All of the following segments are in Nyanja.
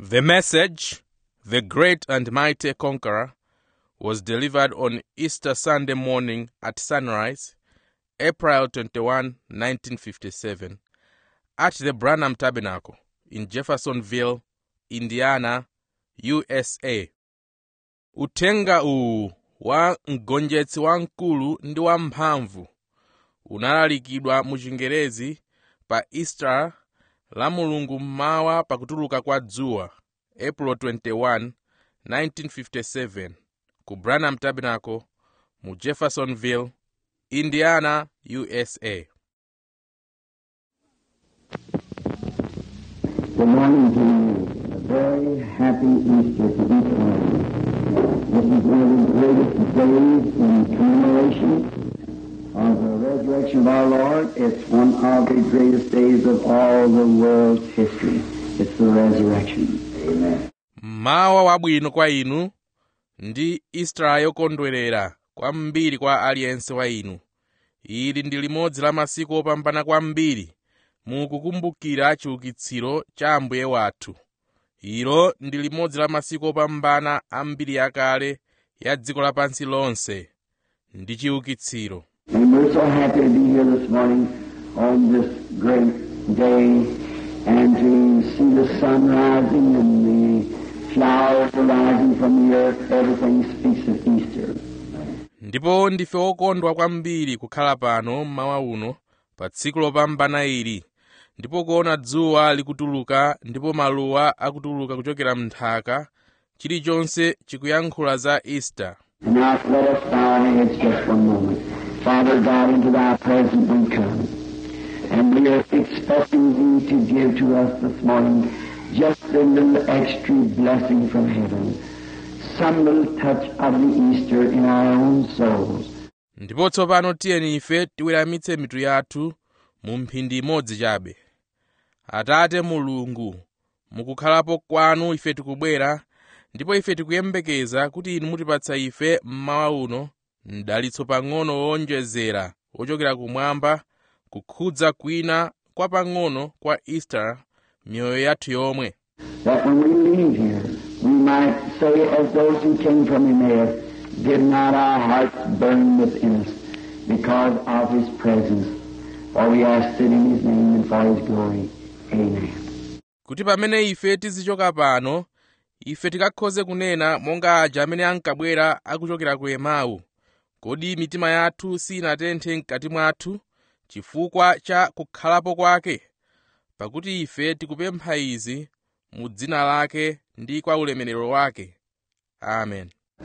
The message, The Great and Mighty Conqueror, was delivered on Easter Sunday morning at sunrise, April 21, 1957, at the Branham Tabernacle in Jeffersonville, Indiana, USA. Uthenga uwu wa mgonjetsi wamkulu ndi wamphamvu unalalikidwa mu Chingerezi pa Easter la Mulungu mmawa pakutuluka kwa dzuwa, April 21, 1957, ku Branham Tabernacle mu Jeffersonville, Indiana, USA. Good morning to you. A very happy Easter to each one of you. This is one of the greatest days in commemoration of the resurrection of our Lord. It's one of the greatest days of all the world's history. It's the resurrection. Amen. Mmawa wabwino kwa inu ndi Easter yokondwerera kwambiri kwa aliyense wa inu. Ili ndi limodzi la masiku opambana kwambiri mukukumbukira chiukitsiro cha Ambuye wathu. Ilo ndi limodzi la masiku opambana ambiri yakale ya dziko lapansi lonse ndi chiukitsiro. And we're so happy to be here this morning on this great day and to see the sun rising and the flowers rising from the earth. Everything speaks of Easter. ndipo ndife okondwa kwambiri kukhala pano mmawa uno pa tsiku lopambana ili ndipo kuona dzuwa likutuluka ndipo maluwa akutuluka kuchokera m'nthaka chilichonse chikuyankhula za easter And now let us bow our heads just one moment. Father God, into thy presence we come. And we are expecting thee to give to us this morning just a little extra blessing from heaven. Some little touch of the Easter in our own souls. ndipo tsopano tiyeni ife tiweramitse mitu yathu mu mphindi imodzi chabe atate mulungu mukukhalapo kwanu ife tikubwera ndipo ife tikuyembekeza kuti inu mutipatsa ife mmawa uno mdalitso pang'ono wowonjezera wochokera kumwamba kukhudza kwina kwa pang'ono kwa easter miyoyo yathu yomwe that when we leave here, we might say as those who came from Emmaus, did not our hearts burn within us because of his presence? For we ask it in his name and for his glory. Amen. kuti pamene ife tizichoka pano ife tikakhoze kunena monga aja amene ankabwera akuchokera ku emau kodi mitima yathu sinatenthe mkati mwathu chifukwa cha kukhalapo kwake pakuti ife tikupempha izi mu dzina lake ndi kwa ulemerero wake amen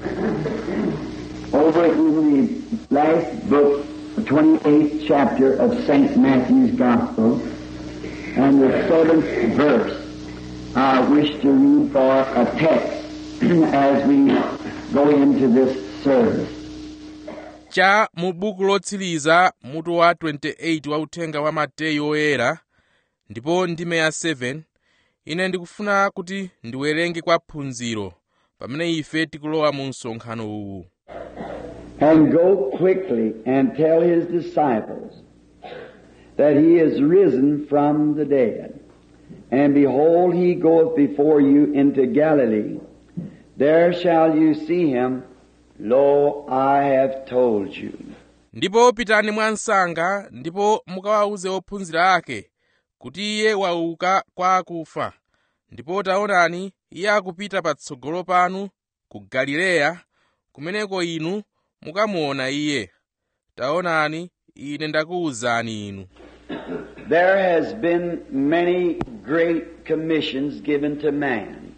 Over in the last book, the 28th chapter of St. Matthew's Gospel, and the seventh verse, I wish to read for a text as we go into this service. cha mu buku lotsiriza mutu wa 28 wa uthenga wa mateyu oyera ndipo ndime ya 7 ine ndikufuna kuti ndiwerenge kwa phunziro pamene ife tikulowa mu msonkhano uwu And go quickly and tell his disciples that he is risen from the dead. And behold, he goeth before you into Galilee. There shall you see him. Lo, I have told you. ndipo pitani mwansanga ndipo mukawawuze ophunzira ake kuti iye wauka kwa akufa ndipo taonani iye akupita patsogolo panu ku galileya kumeneko inu mukamuona iye taonani ine ndakuwuzani inu There has been many great commissions given to man.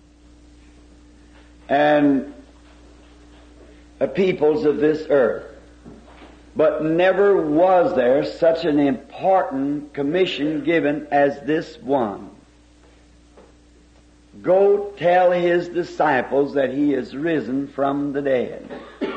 And the peoples of this earth. But never was there such an important commission given as this one. Go tell his disciples that he is risen from the dead.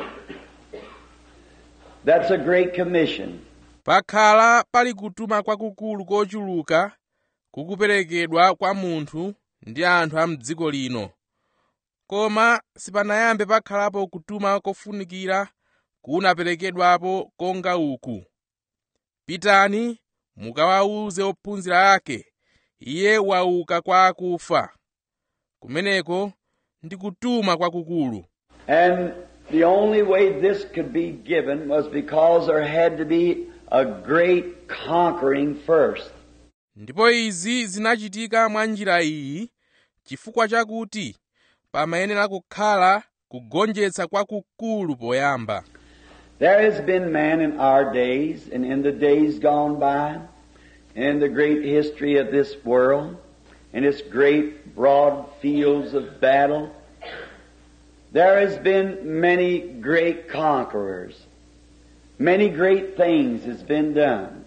That's a great commission. pakhala pali kutuma kwakukulu kochuluka kukuperekedwa kwa munthu ndi anthu a mdziko lino koma sipanayambe pakhalapo kutuma kofunikira kunaperekedwapo konga uku pitani mukawawuze ophunzira ake iye wauka kwa akufa kumeneko ndi kutuma kwakukulu And the only way this could be given was because there had to be a great conquering first. ndipo izi zinachitika mwa njira iyi chifukwa chakuti pamayenera kukhala kugonjetsa kwakukulu poyamba There has been man in our days and in the days gone by, in the great history of this world, in its great broad fields of battle, there has been many great conquerors. Many great things has been done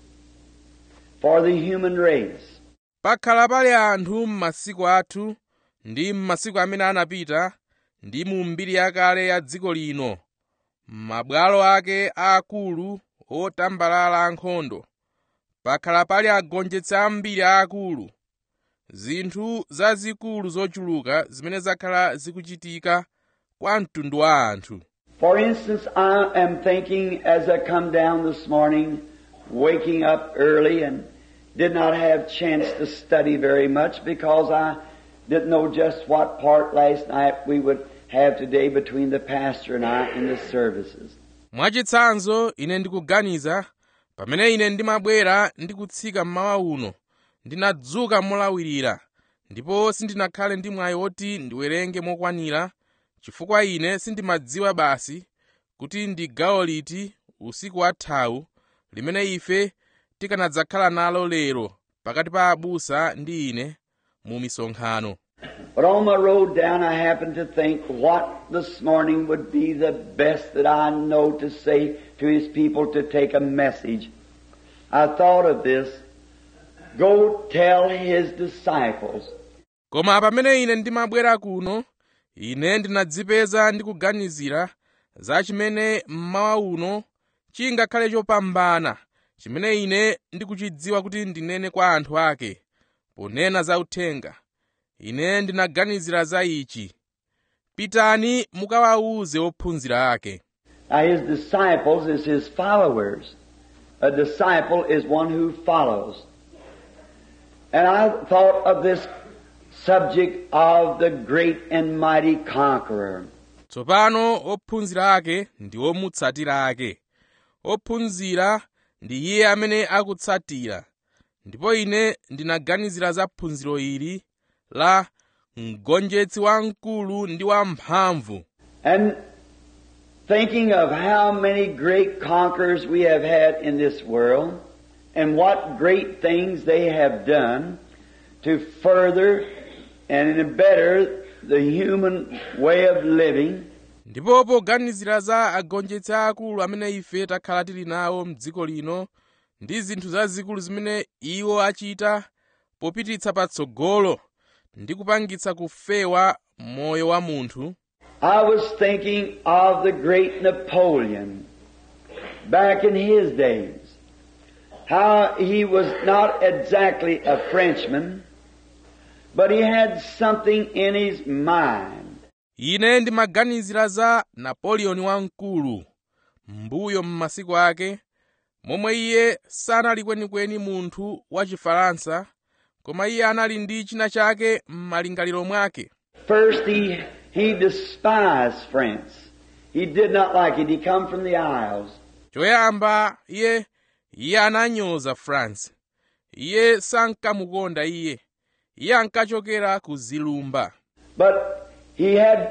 for the human race. pakhala pali anthu m'masiku athu ndi m'masiku amene anapita ndi mu mbiri yakale ya dziko lino m'mabwalo ake aakulu otambalala ankhondo pakhala pali agonjetsi ambiri aakulu zinthu zazikulu zochuluka zimene zakhala zikuchitika kwa mtundu wa anthu For instance, I am thinking as I come down this morning, waking up early and did not have chance to study very much because I didn't know just what part last night we would have today between the pastor and I in the services. mwachitsanzo ine ndikuganiza pamene ine ndimabwera ndi kutsika mmawa uno ndinadzuka molawirira ndipo sindinakhale ndi mwayi woti ndiwerenge mokwanira chifukwa ine sindimadziwa basi kuti ndi gawo liti usiku wathawu limene ife tikanadzakhala nalo lero pakati pa abusa ndi ine mu misonkhano But on my road down, I happened to think what this morning would be the best that I know to say to His people to take a message. I thought of this. Go tell His disciples koma pamene ine ndimabwera kuno ine ndinadzipeza ndikuganizira za chimene mmawa uno chingakhale chopambana chimene ine ndikuchidziwa kuti ndinene kwa anthu ake ponena za uthenga ine ndinaganizira za ichi pitani mukawawuze ophunzira ake Now his disciples is his followers. A disciple is one who follows. And I thought of this subject of the great and mighty conqueror. tsopano ophunzira ake ndi omutsatira ake ophunzira ndi iye amene akutsatira ndipo ine ndinaganizira za phunziro ili la mgonjetsi wamkulu ndi wamphamvu And thinking of how many great conquerors we have had in this world and what great things they have done to further and better the human way of living, ndipo poganizira za agonjetsi aakulu amene ife takhala tili nawo m'dziko lino ndi zinthu zazikulu zimene iwo achita popititsa patsogolo ndi kupangitsa kufewa moyo wa munthu I was thinking of the great Napoleon back in his days. How he was not exactly a Frenchman, but he had something in his mind. ine ndimaganizira za napoleon wamkulu mbuyo m'masiku ake momwe iye sanali kwenikweni munthu wa chifaransa koma iye anali ndi china chake m'malingaliro mwake First, he, he despised France. He did not like it. He come from the Isles. choyamba iye iye ananyoza france iye sankamukonda iye iye ankachokera ku zilumba But he had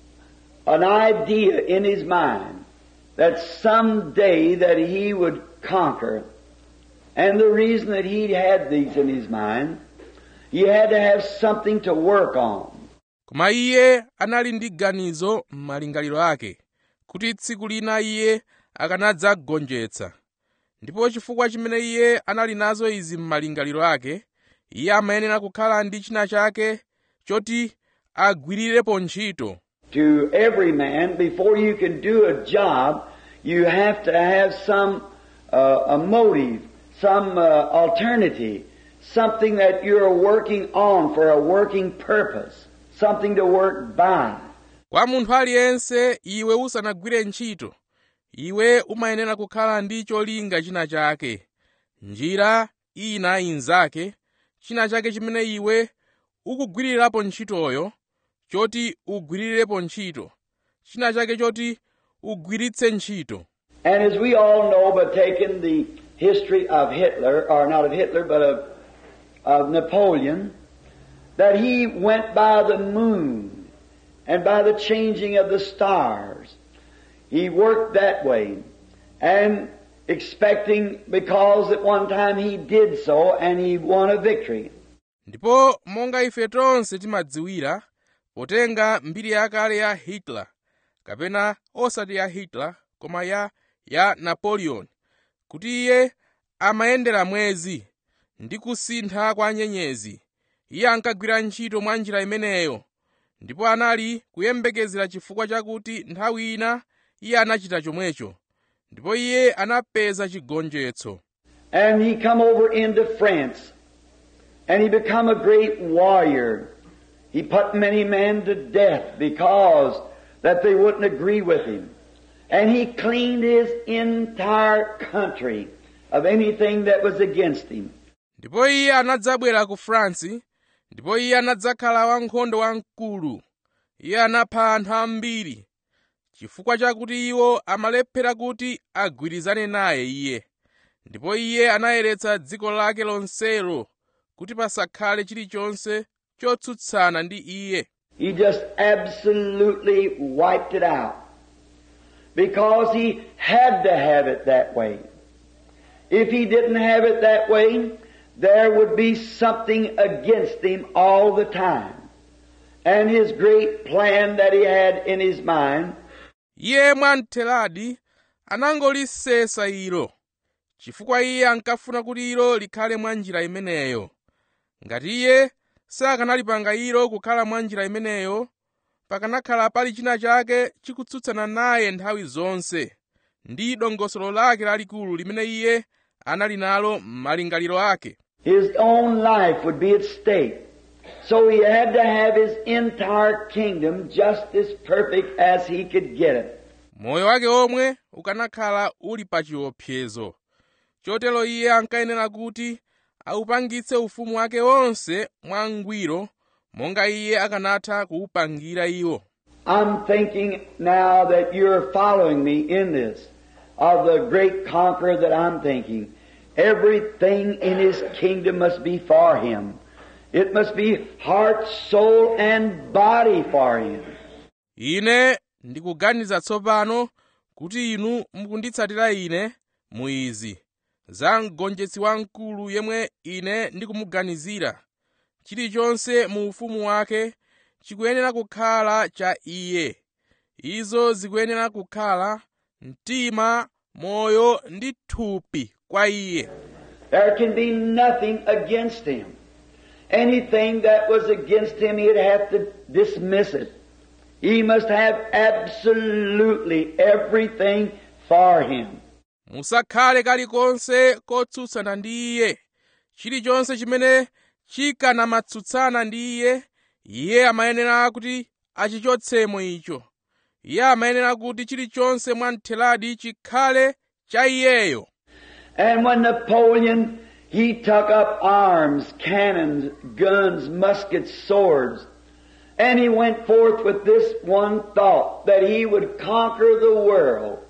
an idea in his mind that someday that he would conquer. And the reason that he had these in his mind, he had to have something to work on. koma iye anali ndi ganizo m'malingaliro ake kuti tsiku lina iye akanadzagonjetsa ndipo chifukwa chimene iye anali nazo izi m'malingaliro ake iye amayenera kukhala ndi china chake choti agwirirepo ntchito To every man, before you can do a job, you have to have some uh, a motive, some uh, alternative, something that you're working on for a working purpose, something to work by. kwa munthu aliyense iwe usanagwire ntchito iwe umayenera kukhala ndi cholinga china chake njira ina inzake china chake chimene iwe ukugwirirapo ntchitoyo choti ugwirirepo ntchito china chake choti ugwiritse ntchito And as we all know, by taking the history of Hitler, or not of Hitler, but of, of Napoleon, that he went by the moon and by the changing of the stars. He worked that way. And expecting, because at one time he did so and he won a victory. ndipo monga ife tonse timadziwira potenga mbiri yakale ya hitler kapena osati ya hitler koma ya ya napoleon kuti iye amayendera mwezi ndi kusintha kwa nyenyezi iye ankagwira ntchito mwa njira imeneyo ndipo anali kuyembekezera chifukwa chakuti nthawi ina iye anachita chomwecho ndipo iye anapeza chigonjetso And he come over into France and he become a great warrior. He put many men to death because that they wouldn't agree with him. And he cleaned his entire country of anything that was against him. ndipo iye anadzabwera ku france ndipo iye anadzakhala wankhondo wamkulu iye anapha anthu ambiri chifukwa chakuti iwo amalephera kuti agwirizane naye iye ndipo iye anayeretsa dziko lake lonselo kuti pasakhale chilichonse chotsutsana ndi iye He just absolutely wiped it out. Because he had to have it that way. If he didn't have it that way, there would be something against him all the time. And his great plan that he had in his mind iye mwamtheradi anangolisesa ilo chifukwa iye ankafuna kuti ilo likhale mwa njira imeneyo ngati iye sakanalipanga ilo kukhala mwa njira imeneyo pakanakhala pali china chake chikutsutsana naye nthawi zonse ndi dongosolo lake lalikulu limene iye anali nalo m'malingaliro ake His own life would be at stake. So he had to have his entire kingdom just as perfect as he could get it. moyo wake omwe ukanakhala uli pa chiopsezo chotero iye ankayenera kuti awupangitse ufumu wake wonse mwangwiro monga iye akanatha kuwupangira iwo I'm thinking now that you're following me in this, of the great conqueror that I'm thinking. Everything in his kingdom must be for him. It must be heart, soul, and body for him. ine ndikuganiza tsopano kuti inu mukunditsatira ine mu izi za mgonjetsi wamkulu yemwe ine ndikumuganizira chilichonse mu ufumu wake chikuyenera kukhala cha iye izo zikuyenera kukhala mtima moyo ndi thupi kwa iye There can be nothing against him. Anything that was against him, he'd have to dismiss it. He must have absolutely everything for him. musakhale kalikonse kotsutsana ndi iye chilichonse chimene chikanamatsutsana ndi iye iye amayenera kuti achichotsemo icho iye amayenera kuti chilichonse mwamtheradi chikhale cha iyeyo And when Napoleon, he took up arms, cannons, guns, muskets, swords, and he went forth with this one thought, that he would conquer the world.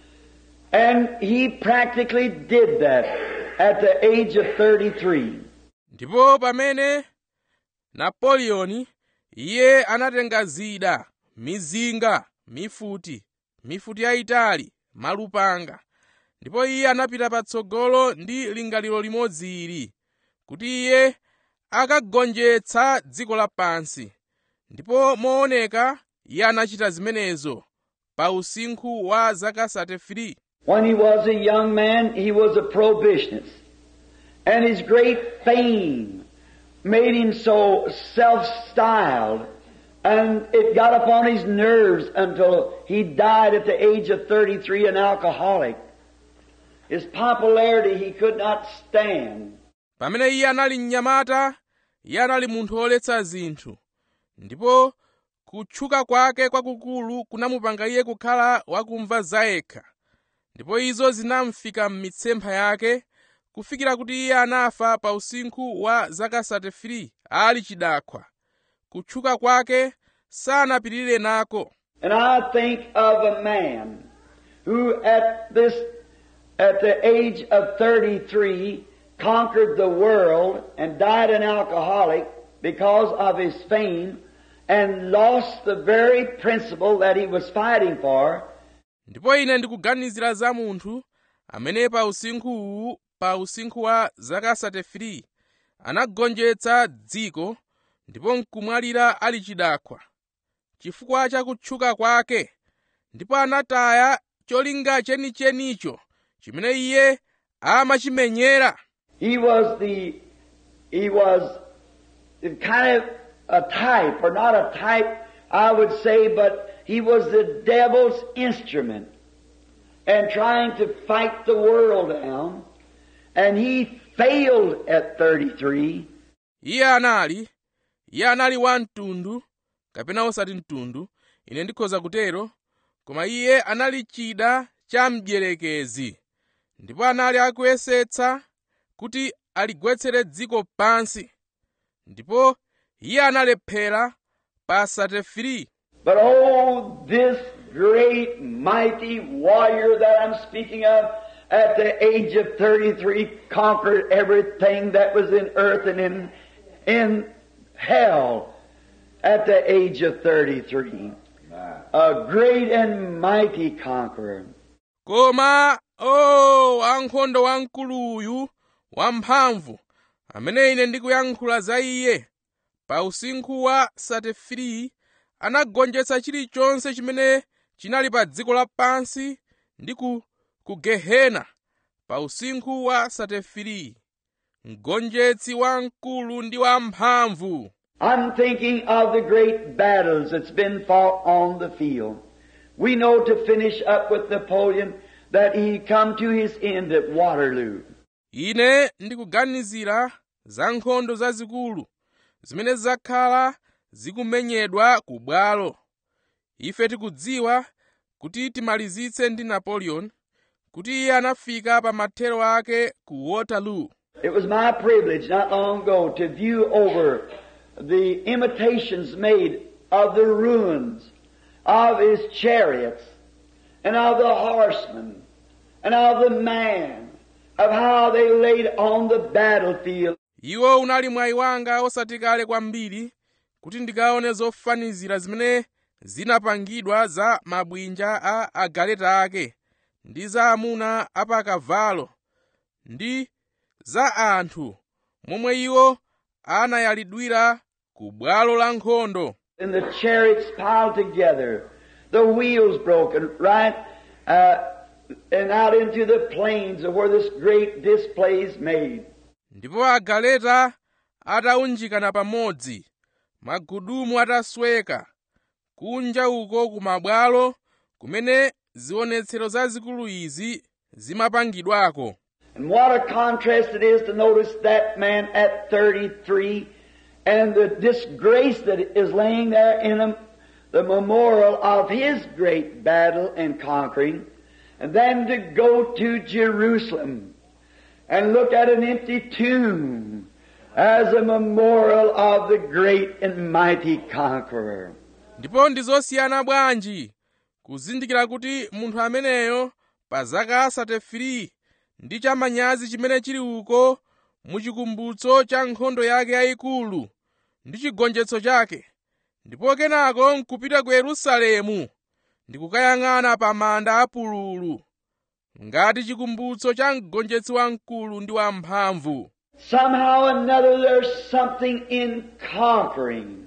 And he practically did that at the age of 33. ndipo pamene napoleoni iye anatenga zida mizinga mifuti mifuti yayitali malupanga ndipo iye anapita patsogolo ndi lingaliro limodzi ili kuti iye akagonjetsa dziko lapansi ndipo mooneka iye anachita zimenezo pa usinkhu wa zaka 33 When he was a young man, he was a prohibitionist. And his great fame made him so self-styled and it got upon his nerves until he died at the age of 33 an alcoholic. His popularity he could not stand. pamene iye anali mnyamata iye anali munthu woletsa zinthu ndipo kutchuka kwake kwakukulu kunamupanga iye kukhala wakumva zayekha ndipo izo zinamfika m'mitsempha yake kufikira kuti iye anafa pa usinkhu wa zaka 33 ali chidakwa kutchuka kwake sanapitirire nako And I think of a man who at this, at the age of 33, conquered the world and died an alcoholic because of his fame and lost the very principle that he was fighting for. ndipo ine ndikuganizira za munthu amene pa usinkhuwu pa usinkhu wa zaka 33 anagonjetsa dziko ndipo nkumwalira ali chidakwa chifukwa cha kutchuka kwake ndipo anataya cholinga chenichenicho chimene iye amachimenyera He was the, he was kind of a type, or not a type, I would say, but he was the devil's instrument and trying to fight the world down. And he failed at 33. iye anali iye anali wa mtundu kapena osati mtundu ine ndikhoza kutero koma iye anali chida cha mdierekezi ndipo anali akuyesetsa kuti aligwetsere dziko pansi ndipo iye analephera pa 33 But oh, this great mighty warrior that I'm speaking of at the age of 33 conquered everything that was in earth and in, in hell at the age of 33. A great and mighty conqueror. koma o wankhondo wamkuluyu wamphamvu amene ine ndikuyankhula za iye pa usinkhu wa 33 anagonjetsa chilichonse chimene chinali pa dziko lapansi ndi ku, ku gehena pa usinkhu wa 33 mgonjetsi wamkulu ndi wamphamvu I'm thinking of the great battles that's been fought on the field. We know to finish up with Napoleon that he come to his end at Waterloo. ine ndikuganizira za nkhondo zazikulu zimene zakhala zikumenyedwa ku bwalo ife tikudziwa kuti timalizitse ndi napoleon kuti iye anafika pa mathero ake ku waterloo It was my privilege not long ago to view over the imitations made of the ruins of his chariots and of the horsemen and of the man, of how they laid on the battlefield. iwo unali mwayi wanga osati kale kwambiri kuti ndikaone zofanizira zimene zinapangidwa za mabwinja a agaleta ake ndi za amuna apakavalo ndi za anthu momwe iwo anayalidwira ku bwalo la nkhondo And the chariots piled together, the wheels broken, right, uh, and out into the plains of where this great display is made. ndipo agaleta ataunjikana pamodzi magudumu atasweka kunja uko ku mabwalo kumene zionetsero zazikulu izi zimapangidwako And what a contrast it is to notice that man at 33 and the disgrace that is laying there in him, the memorial of his great battle and conquering, and then to go to Jerusalem and look at an empty tomb as a memorial of the great and mighty conqueror. ndipo ndi zosiyana bwanji kuzindikira kuti munthu ameneyo pa zaka 33 ndi chamanyazi chimene chili uko muchikumbutso cha nkhondo yake yayikulu ndi chigonjetso chake ndipo kenako nkupita ku yerusalemu ndi kukayang'ana pa manda apululu ngati chikumbutso cha mgonjetsi wamkulu ndi wamphamvu Somehow or another there's something in conquering.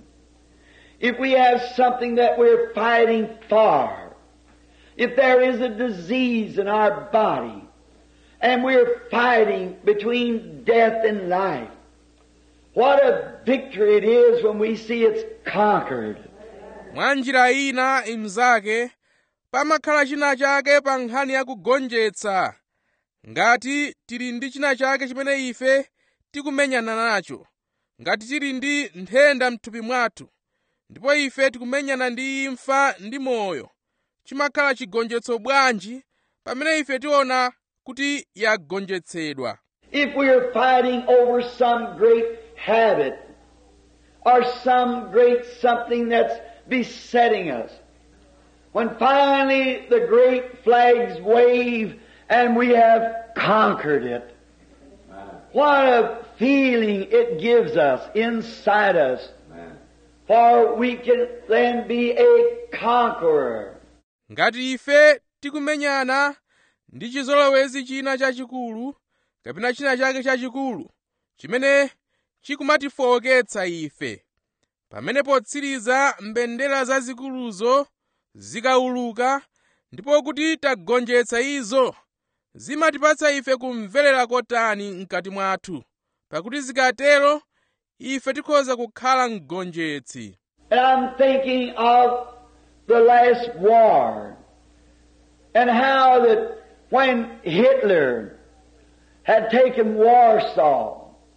If we have something that we're fighting for, if there is a disease in our body, and we're fighting between death and life, what a victory it is when we see it's conquered. mwa njira ina imzake pamakhala china chake pa nkhani ya kugonjetsa ngati tili ndi china chake chimene ife tikumenyana nacho ngati tili ndi nthenda mthupi mwathu ndipo ife tikumenyana ndi imfa ndi moyo chimakhala chigonjetso bwanji pamene ife tiona kuti yagonjetsedwa If we are fighting over some great habit or some great something that's besetting us. When finally the great flags wave and we have conquered it. What a feeling it gives us inside us. For we can then be a conqueror. ngati ife tikumenyana ndi chizolowezi china chachikulu kapena china chake chachikulu chimene chikumatifowoketsa ife pamene potsiriza mbendera zazikuluzo zikawuluka ndipo kuti tagonjetsa izo zimatipatsa ife kumverera kotani mkati mwathu pakuti zikatero ife tikhoza kukhala mgonjetsi And I'm thinking of the last war and how that when Hitler had taken Warsaw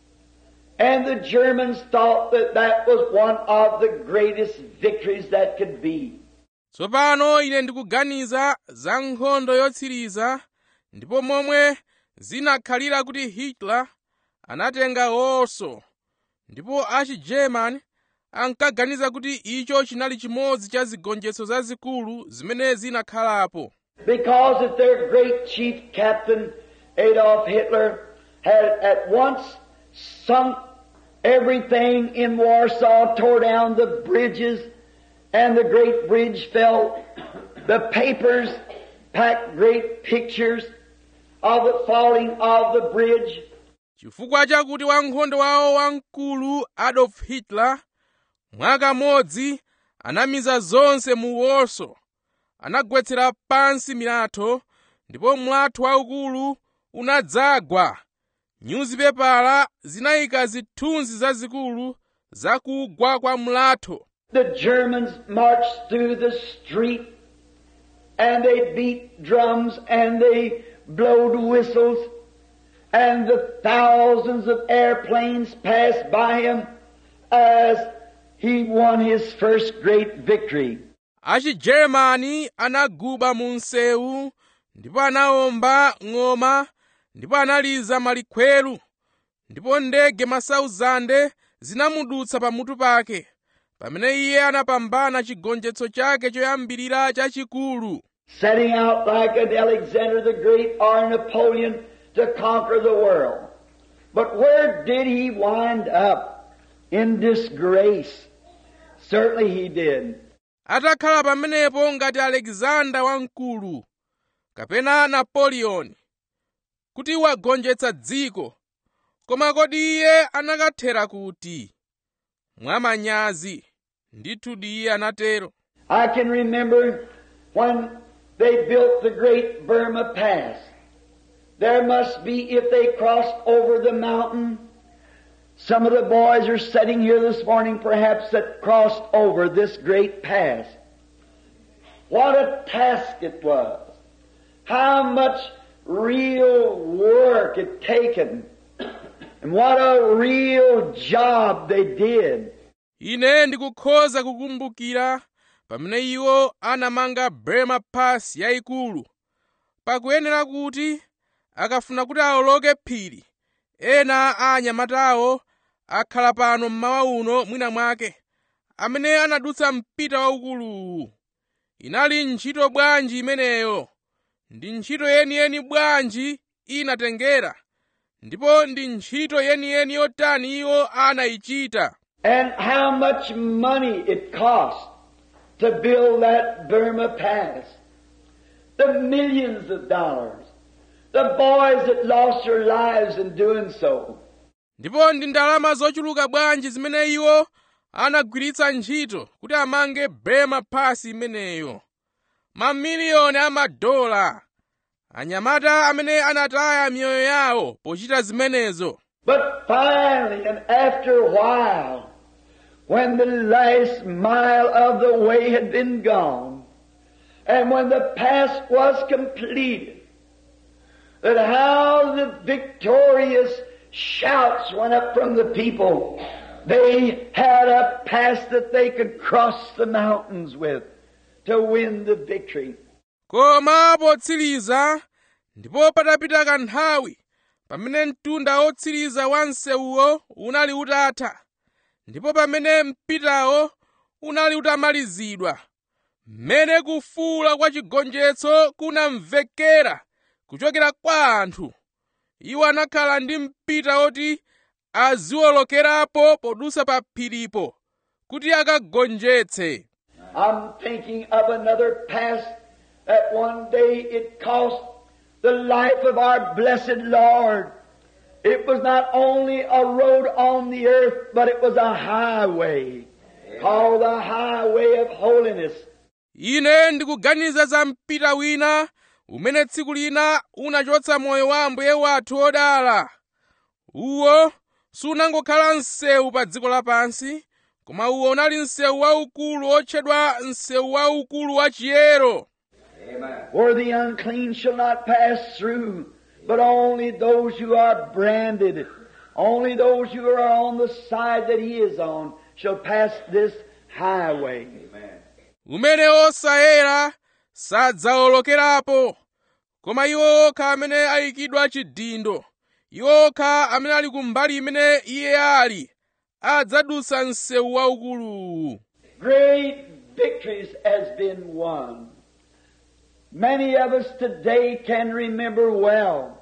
and the Germans thought that that was one of the greatest victories that could be. tsopano ine ndikuganiza za nkhondo yotsiriza ndipo momwe zinakhalira kuti hitler anatenga warsaw ndipo achigerman ankaganiza kuti icho chinali chimodzi cha zigonjetso zazikulu zimene zinakhalapo Because that their great chief captain, Adolf Hitler, had at once sunk everything in Warsaw, tore down the bridges, and the great bridge fell. The papers packed great pictures of the falling of the bridge. chifukwa chakuti wankhondo wawo wamkulu adolf hitler mwakamodzi anamiza zonse mu warsaw anagwetsera pansi milatho ndipo mlatho waukulu unadzagwa nyuzipepala zinayika zithunzi zazikulu za kugwa kwa mlatho The Germans marched through the street and they beat drums and they blowed whistles and the thousands of airplanes passed by him as he won his first great victory. achigeremani anaguba mu msewu ndipo anawomba ng'oma ndipo analiza malikhweru ndipo ndege masauzande zinamudutsa pamutu pake pamene iye anapambana chigonjetso chake choyambirira chachikulu setting out like an Alexander the Great or Napoleon to conquer the world. But where did he wind up? In disgrace. Certainly he did. atakhala pamenepo ngati alekizanda wamkulu kapena napoleoni kuti wagonjetsa dziko koma kodi iye anakathera kuti mwamanyazi ndithudi iye anatero I can remember when they built the great Burma Pass. There must be, if they crossed over the mountain, some of the boys are sitting here this morning perhaps that crossed over this great pass. What a task it was. How much real work it taken. And what a real job they did. ine ndikukhoza kukumbukira pamene iwo anamanga burma pass yayikulu pakuyenera kuti akafuna kuti awoloke phiri ena a anyamatawo akhala pano mmawa uno mwina mwake amene anadutsa mpita waukuluwu inali ntchito bwanji imeneyo ndi ntchito yeniyeni bwanji inatengera ndipo ndi ntchito yeniyeni yotani iwo anayichita And how much money it cost to build that Burma Pass. The millions of dollars. The boys that lost their lives in doing so. ndipo ndi ndalama zochuluka bwanji zimene iwo anagwiritsa ntchito kuti amange burma pass imeneyo mamiliyoni a madola anyamata amene anataya miyoyo yawo pochita zimenezo But finally, and after a while, when the last mile of the way had been gone, and when the pass was completed, that how the victorious shouts went up from the people. They had a pass that they could cross the mountains with to win the victory. koma potsiriza ndipo patapita kanthawi pamene mtunda wotsiriza wa msewuwo unali utatha ndipo pamene mpitawo unali utamalizidwa mmene kufuula kwa chigonjetso kunamvekera kuchokera kwa anthu iwo anakhala ndi mpita oti aziwolokerapo podusa pa phiripo kuti akagonjetse I'm thinking of another past that one day it cost the life of our blessed Lord. It was not only a road on the earth, but it was a highway called the highway of holiness. ine ndikuganiza za mpita wina umene tsiku lina unachotsa moyo wa ambuye wathu odala uwo sunangokhala msewu pa dziko lapansi koma uwo unali msewu waukulu otchedwa msewu waukulu wa chiyero where the unclean shall not pass through, but only those who are branded, only those who are on the side that he is on shall pass this highway. umene osayera sadzawolokerapo koma iwo okha amene ayikidwa chidindo iwo okha amene ali kumbali imene iye ali adzadutsa msewu waukuluwu Great victories has been won. Many of us today can remember well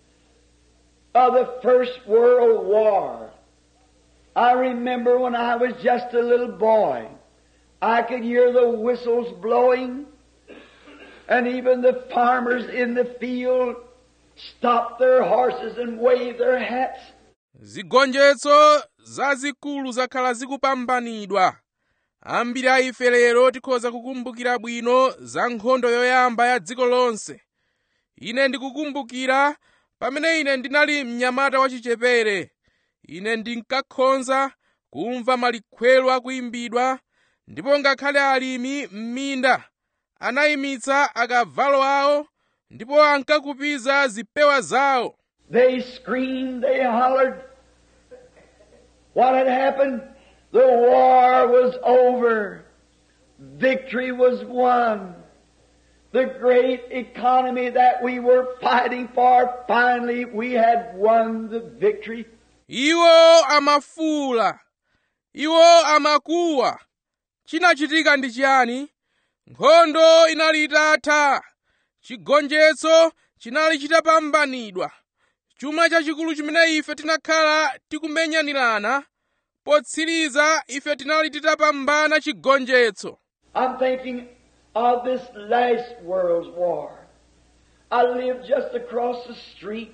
of the First World War. I remember when I was just a little boy, I could hear the whistles blowing, and even the farmers in the field stop their horses and wave their hats. zigonjetso zazikulu zakhala zikupambanidwa ambiri a ife lero tikhoza kukumbukira bwino za nkhondo yoyamba ya dziko lonse ine ndikukumbukira pamene ine ndinali mnyamata wachichepere ine ndinkakhonza kumva malikhwelo akuyimbidwa ndipo ngakhale alimi m'minda anayimitsa akavalo awo ndipo ankakupiza zipewa zawo They screamed, they hollered. What had happened? The war was over. Victory was won. The great economy that we were fighting for, finally we had won the victory. iwo amafuula iwo amakuwa chinachitika ndi chiyani nkhondo inali itatha chigonjetso chinali chitapambanidwa chuma chachikulu chimene ife tinakhala tikumenyanirana potsiriza ife tinali titapambana chigonjetso I'm thinking of this last world's war. I lived just across the street,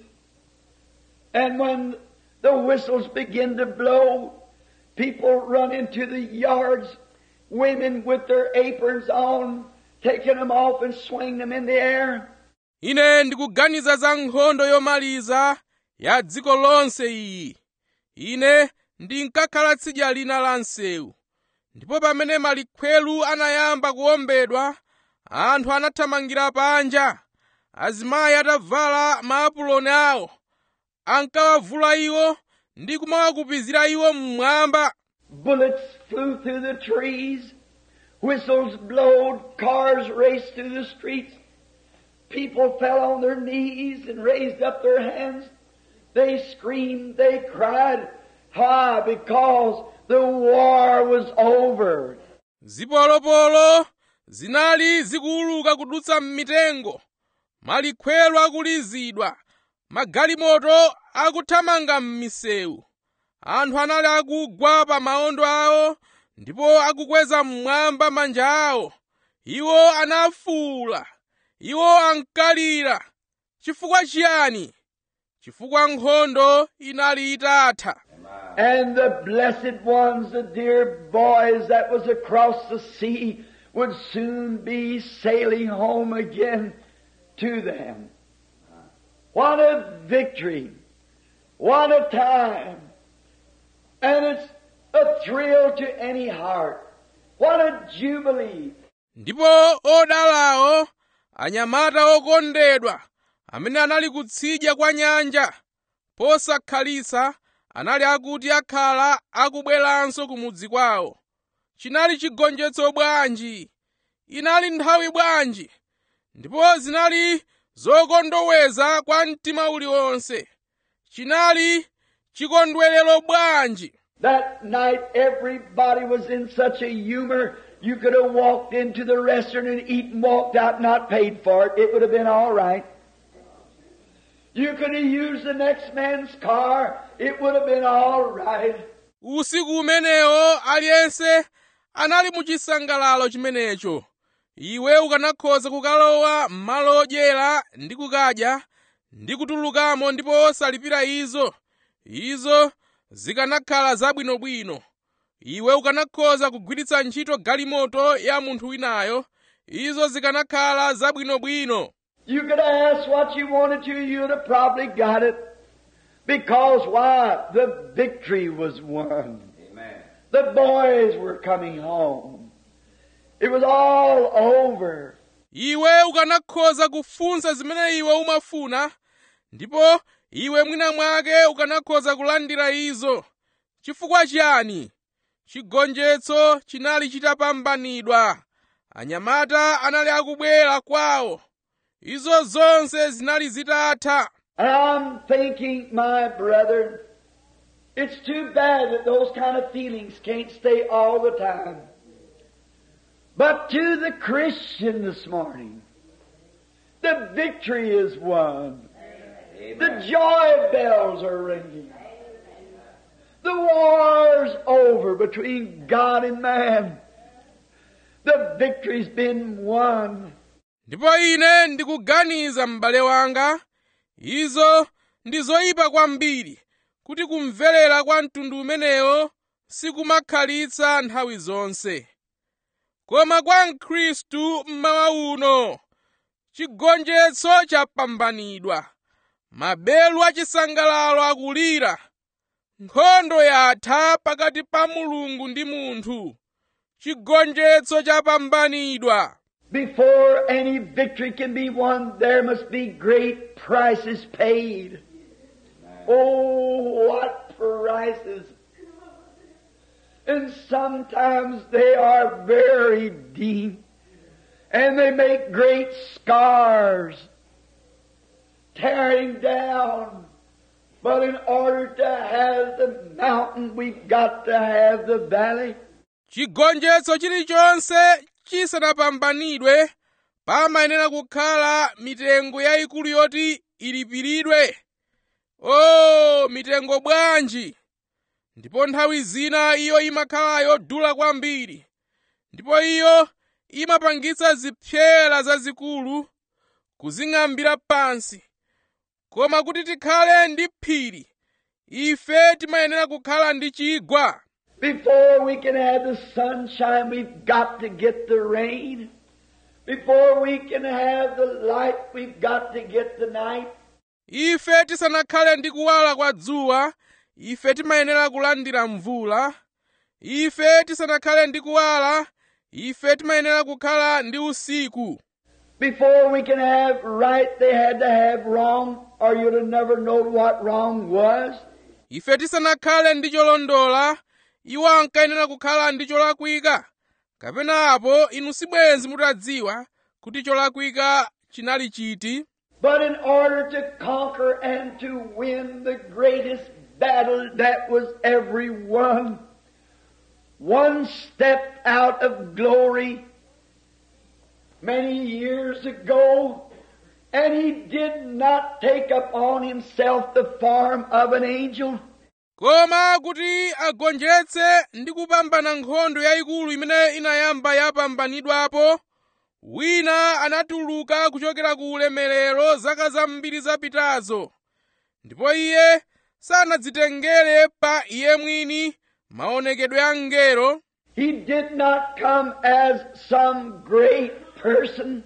and when the whistles begin to blow, people run into the yards, women with their aprons on, taking them off and swinging them in the air. ine ndikuganiza za nkhondo yomaliza ya dziko lonse iyi ine ndinkakhala tsidya lina la msewu ndipo pamene malikhwelu anayamba kuwombedwa anthu anathamangira panja azimayi atavala maapuloni awo ankawavula iwo ndi kumawakupizira iwo mmwamba Bullets flew through the trees, whistles blowed, cars raced through the streets. People fell on their knees and raised up their hands. They screamed, they cried. Why? Because the war was over. zipolopolo zinali zikuuluka kudutsa m'mitengo malikhwelo akulizidwa magalimoto akuthamanga m'misewu anthu anali akugwa pa maondo awo ndipo akukweza mmwamba manja awo iwo anafuwula iwo ankalira chifukwa chiyani chifukwa nkhondo inali itatha And the blessed ones, the dear boys that was across the sea, would soon be sailing home again to them. What a victory! What a time! And it's a thrill to any heart. What a jubilee! ndipo odalawo anyamata okondedwa amene anali kutsidya kwa nyanja posakhalitsa anali akuti akhala akubweranso kumudzi kwawo chinali chigonjetso bwanji inali nthawi bwanji ndipo zinali zokondoweza kwa mtima uliwonse chinali chikondwerero bwanji That night everybody was in such a humor, you could have walked into the restaurant and eaten, walked out, not paid for it. It would have been all right. You could have used the next man's car. It would have been all right. usiku umenewo aliyense anali mu chisangalalo chimenecho iwe ukanakhoza kukalowa m'malo odyera ndi kukadya ndi kutulukamo ndipo osalipira izo izo zikanakhala zabwinobwino iwe ukanakhoza kugwiritsa ntchito galimoto ya munthu winayo izo zikanakhala zabwinobwino You could have asked what you wanted to, you'd have probably got it. Because why? The victory was won. The boys were coming home. It was all over. iwe ukanakhoza kufunsa zimene iwe umafuna ndipo iwe mwina mwake ukanakhoza kulandira izo chifukwa chiyani chigonjetso chinali chitapambanidwa anyamata anali akubwera kwawo izo zonse zinali zitatha And I'm thinking, my brother, it's too bad that those kind of feelings can't stay all the time. But to the Christian this morning, the victory is won. The joy bells are ringing. The war's over between God and man. The victory's been won. ndipo ine ndikuganiza m'bale wanga izo ndi zoyipa kwambiri kuti kumverera kwa mtundu umenewo sikumakhalitsa nthawi zonse koma kwa mkhristu mmawa uno chigonjetso chapambanidwa mabelu achisangalalo akulira nkhondo yatha pakati pa mulungu ndi munthu chigonjetso chapambanidwa Before any victory can be won, there must be great prices paid. Oh, what prices! And sometimes they are very deep, and they make great scars, tearing down. But in order to have the mountain, we've got to have the valley. chigonjetso chilichonse chisanapambanidwe pamayenera kukhala mitengo yayikulu yoti ilipiridwe o mitengo bwanji ndipo nthawi zina iyo imakhala yodula kwambiri ndipo iyo imapangitsa zipyera zazikulu kuzing'ambira pansi koma kuti tikhale ndi phiri ife timayenera kukhala ndi chigwa Before we can have the sunshine, we've got to get the rain. Before we can have the light, we've got to get the night. ife tisanakhale ndi kuwala kwa dzuwa ife timayenera kulandira mvula ife tisanakhale ndi kuwala ife timayenera kukhala ndi usiku Before we can have right, they had to have wrong, or you'd have never known what wrong was. ife tisanakhale ndi cholondola iwo ankayenera kukhala ndi cholakwika kapena apo inu sibwenzi mutadziwa kuti cholakwika chinali chiti But in order to conquer and to win the greatest battle that was ever won, one stepped out of glory many years ago, and he did not take upon himself the form of an angel. koma kuti agonjetse ndi kupambana nkhondo yayikulu imene inayamba yapambanidwapo wina anatuluka kuchokera ku ulemerero zaka zambiri zapitazo ndipo iye sanadzitengere pa iye mwini maonekedwe a mngelo He did not come as some great person,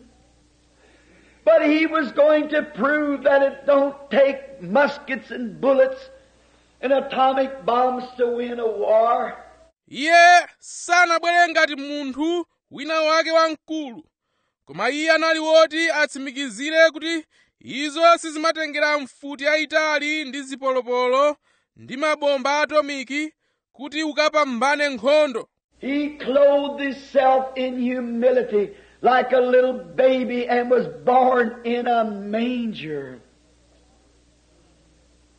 but he was going to prove that it don't take muskets and bullets and atomic bombs to win a war. iye sanabwere ngati munthu wina wake wamkulu koma iye anali woti atsimikizire kuti izo sizimatengera mfuti yayitali ndi zipolopolo ndi mabomba atomiki kuti ukapambane nkhondo He clothed himself in humility like a little baby and was born in a manger.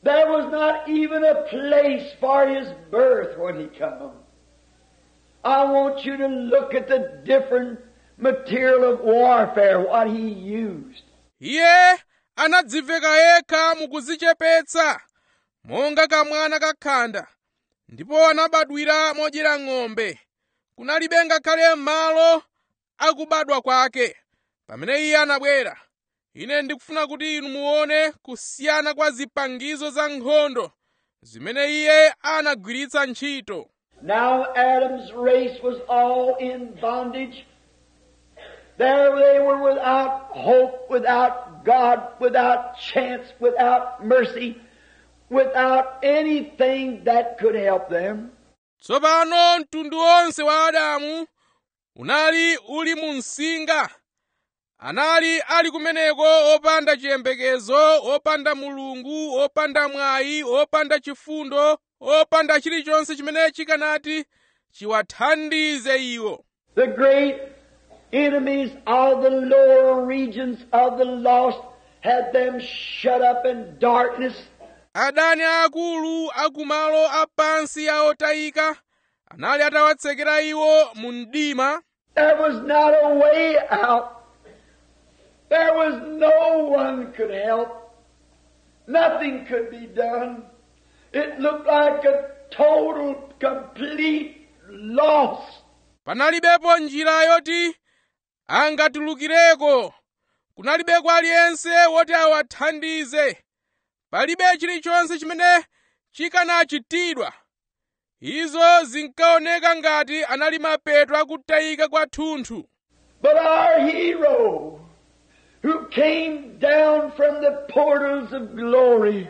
There was not even a place for his birth when he come. I want you to look at the different material of warfare, what he used. iye anadziveka yekha mukudzichepetsa monga kamwana kakhanda ndipo anabadwira modyera ng'ombe kunalibe ngakhale malo akubadwa kwake pamene iye anabwera ine ndikufuna kuti inu muone kusiyana kwa zipangizo za nkhondo zimene iye anagwiritsa ntchito Now Adam's race was all in bondage. There they were without hope, without God, without chance, without mercy, without anything that could help them. tsopano mtundu wonse wa adamu unali uli mu msinga anali ali kumeneko opanda chiyembekezo opanda mulungu opanda mwayi opanda chifundo opanda chilichonse chimene chikanati chiwathandize iwo The great enemies of the lower regions of the lost had them shut up in darkness. adani aakulu akumalo apansi a otayika anali atawatsekera iwo mu mdima There was not a way out. There was no one could help. Nothing could be done. It looked like a total, complete loss. panalibepo njira yoti angatulukireko kunalibeko aliyense woti awathandize palibe chilichonse chimene chikanachitidwa izo zinkaoneka ngati anali mapeto akutayika kwathunthu But our hero, who came down from the portals of glory,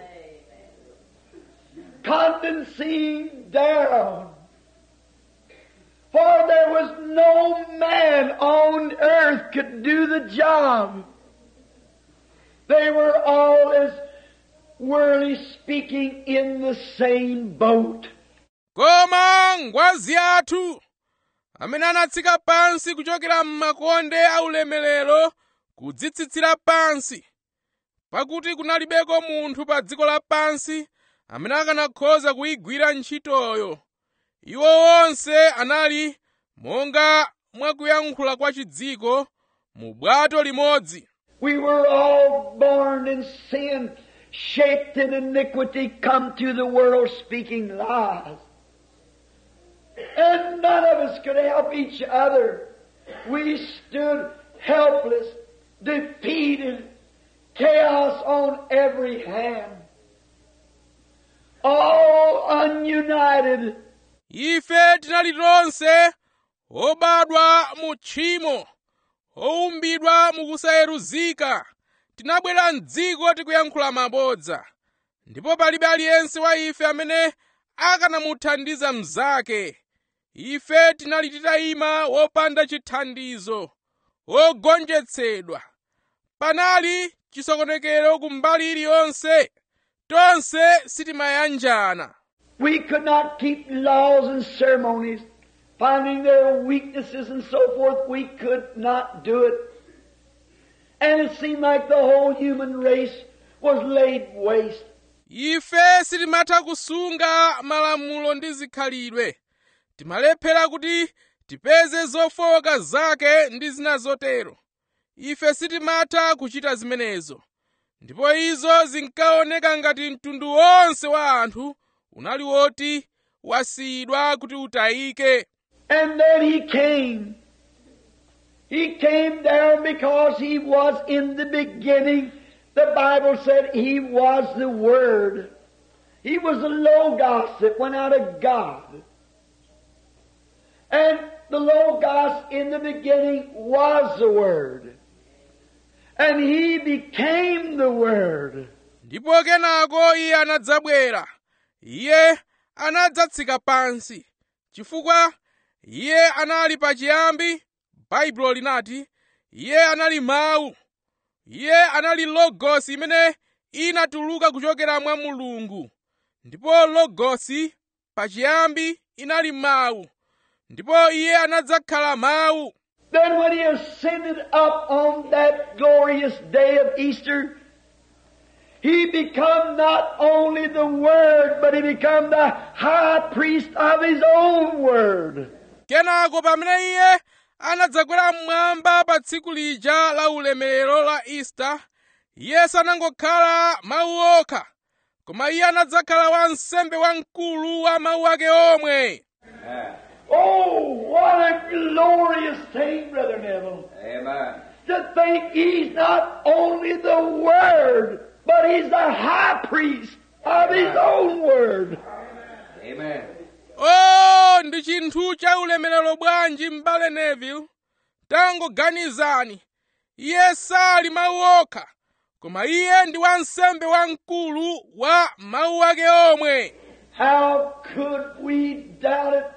condescending down, for there was no man on earth could do the job. They were all, as worldly speaking, in the same boat. koma ngwazi athu amene anatsika pansi kuchokera m'makonde aulemerero kudzitsitsira pansi pakuti kunalibeko munthu pa dziko lapansi amene akanakhoza kuyigwira ntchitoyo iwo onse anali monga mwakuyankhula kwa chidziko mu bwato limodzi We were all born in sin, shaped in iniquity, come to the world speaking lies. And none of us could help each other. We stood helpless, defeated, chaos on every hand. All ununited. ife tinali tonse obadwa mu tchimo owumbidwa mukusayeruzika tinabwera mdziko tikuyankhula mabodza ndipo palibe aliyense wa ife amene akanamuthandiza mnzake ife tinali titayima wopanda chithandizo wogonjetsedwa panali chisokonekero ku mbali iliyonse tonse sitimayanjana We could not keep laws and ceremonies, finding their weaknesses and so forth. We could not do it. And it seemed like the whole human race was laid waste. ife sitimatha kusunga malamulo ndi zikhalidwe timalephera kuti tipeze zofowoka zake ndi zina zotero ife sitimatha kuchita zimenezo ndipo izo zinkaoneka ngati mtundu wonse wa anthu unali woti wasiyidwa kuti utayike And then he came. He came down because he was in the beginning. The Bible said he was the Word. He was the Logos that went out of God. And the Logos in the beginning was the Word. And he became the Word. ndipo kenako iye anadzabwera iye anadzatsika pansi chifukwa iye anali pachiyambi baibulo linati iye anali mawu iye anali logosi imene inatuluka kuchokera mwa mulungu ndipo logosi pachiyambi inali mawu ndipo iye anadzakhala mawu Then when he ascended up on that glorious day of Easter, he become not only the Word, but he become the high priest of his own Word. kenako pamene iye anadzakwera mmwamba pa tsiku lija la ulemerero la ista iye sanangokhala mawu okha koma iye anadzakhala wansembe wamkulu wa mawu ake omwe Oh, what a glorious thing, Brother Neville. Amen. To think he's not only the Word, but he's the high priest of his own Word. Amen. o ndi chinthu cha ulemerero bwanji m'bale neville tangoganizani iye sali mawu okha koma iye ndi wansembe wamkulu wa mawu ake omwe How could we doubt it?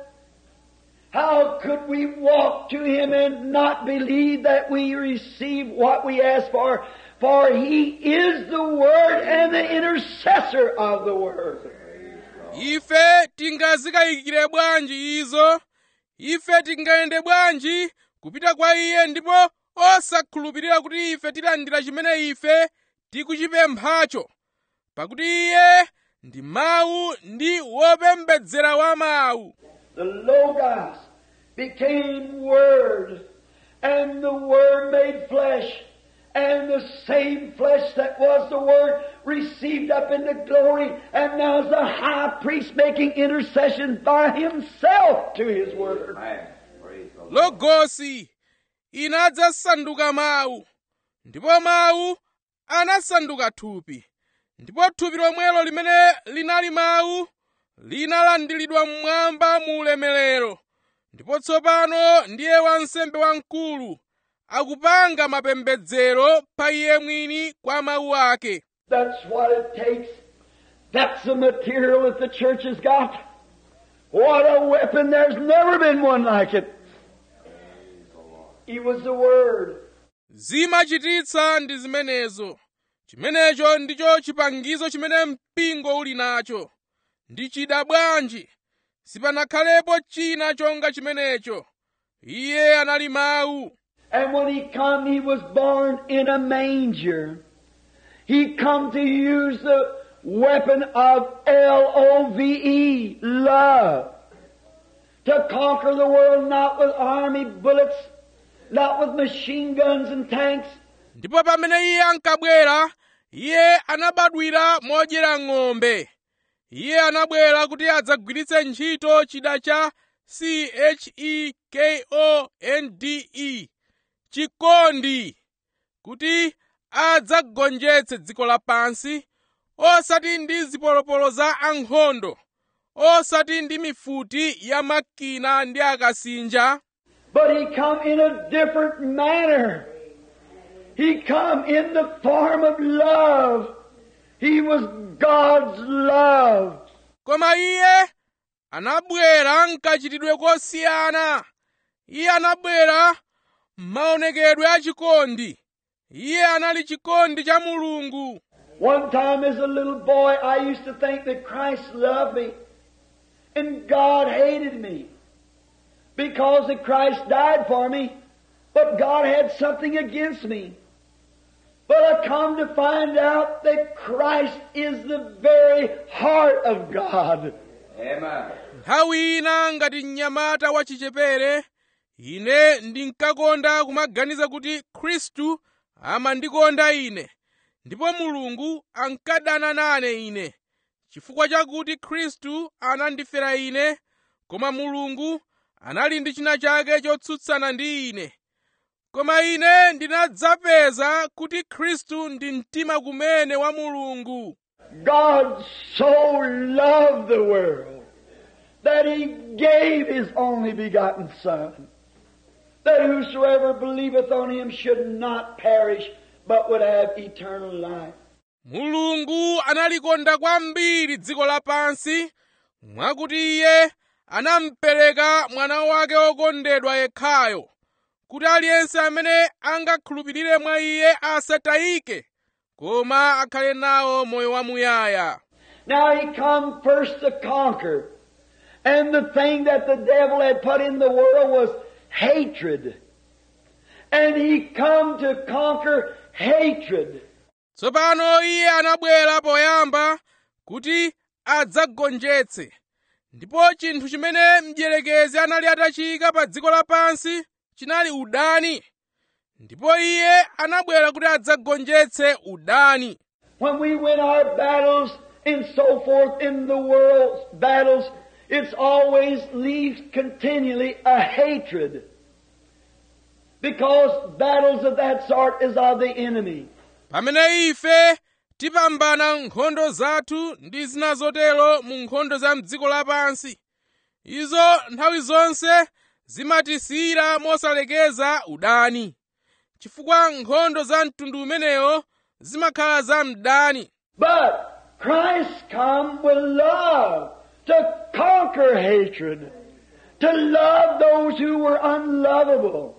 How could we walk to Him and not believe that we receive what we ask for? For He is the Word and the intercessor of the Word. ife tingazikayikire bwanji izo ife tingayende bwanji kupita kwa iye ndipo osakhulupirira kuti ife tilandira chimene ife tikuchipemphacho pakuti iye ndi mawu ndi wopembedzera wa mawu The Logos became Word, and the Word made flesh, and the same flesh that was the Word received up into glory, and now is the high priest making intercession by himself to his Word. Amen. Praise the Lord. logosi inadzasanduka mawu ndipo mawu anasanduka thupi ndipo thupi lomwelo limene linali mawu linalandiridwa mmwamba mu ulemerero ndipo tsopano ndiye wansembe wamkulu akupanga mapembedzero pa iye mwini kwa mawu ake That's what it takes. That's the material that the church has got. What a weapon. There's never been one like it. He was the Word. zimachititsa ndi zimenezo chimenecho ndicho chipangizo chimene mpingo uli nacho ndi chida bwanji sipanakhalepo china chonga chimenecho iye anali mawu And when he come, he was born in a manger. He come to use the weapon of L-O-V-E, love, to conquer the world not with army bullets, not with machine guns and tanks, ndipo pamene iye ankabwera iye anabadwira modyera ng'ombe iye anabwera kuti adzagwiritse ntchito chida cha c-h-e-k-o-n-d-e chikondi kuti adzagonjetse dziko lapansi osati ndi zipolopolo za ankhondo osati ndi mifuti ya makina ndi akasinja but he come in a different manner. He come in the form of love. He was God's love. koma iye anabwera mkachitidwe kosiyana iye anabwera m'maonekedwe a chikondi iye anali chikondi cha mulungu One time as a little boy, I used to think that Christ loved me and God hated me because that Christ died for me, but God had something against me. But I come to find out that Christ is the very heart of God. Amen. nthawi ina ngati mnyamata wachichepere ine ndinkakonda kumaganiza kuti khristu amandikonda ine ndipo mulungu ankadana nane ine chifukwa chakuti khristu anandifera ine koma mulungu anali ndi china chake chotsutsana ndi ine koma ine ndinadzapeza kuti khristu ndi mtima kumene wa mulungu God so loved the world that He gave His only begotten Son, that whosoever believeth on Him should not perish, but would have eternal life. mulungu analikonda kwambiri dziko lapansi mwakuti iye anampereka mwana wake wokondedwa yekhayo kuti aliyense amene angakhulupirire mwa iye asatayike koma akhale nawo moyo wamuyaya Now He come first to conquer, and the thing that the devil had put in the world was hatred. And He come to conquer hatred. tsopano iye anabwera poyamba kuti adzagonjetse ndipo chinthu chimene mdierekezi anali atachiyika pa dziko lapansi chinali udani ndipo iye anabwera kuti adzagonjetse udani When we win our battles and so forth in the world's battles, it's always leaves continually a hatred. Because battles of that sort is of the enemy. pamene ife tipambana nkhondo zathu ndi zina zotero mu nkhondo za mdziko lapansi izo nthawi zonse zimatisiyira mosalekeza udani chifukwa nkhondo za mtundu umenewo zimakhala za mdani But Christ come with love to conquer hatred, to love those who were unlovable.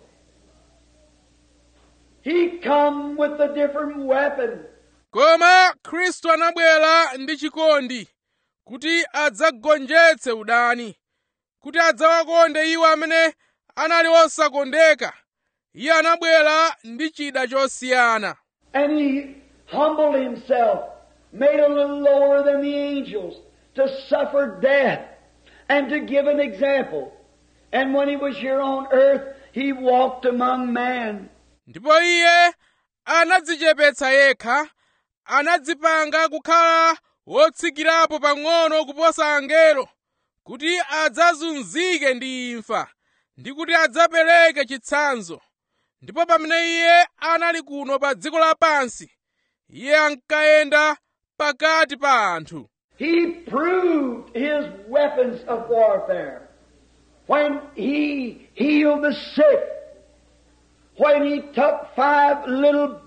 He come with a different weapon. koma khristu anabwera ndi chikondi kuti adzagonjetse udani kuti adzawakonde iwo amene anali osakondeka iye anabwera ndi chida chosiyana And he humbled himself, made a little lower than the angels, to suffer death and to give an example. And when he was here on earth, he walked among man. ndipo iye anadzichepetsa yekha anadzipanga kukhala wotsikirapo pang'ono kuposa angelo kuti adzazunzike ndi imfa ndi kuti adzapereke chitsanzo ndipo pamene iye anali kuno pa dziko lapansi iye ankayenda pakati pa anthu He proved his weapons of warfare. When he healed the sick, when he took five little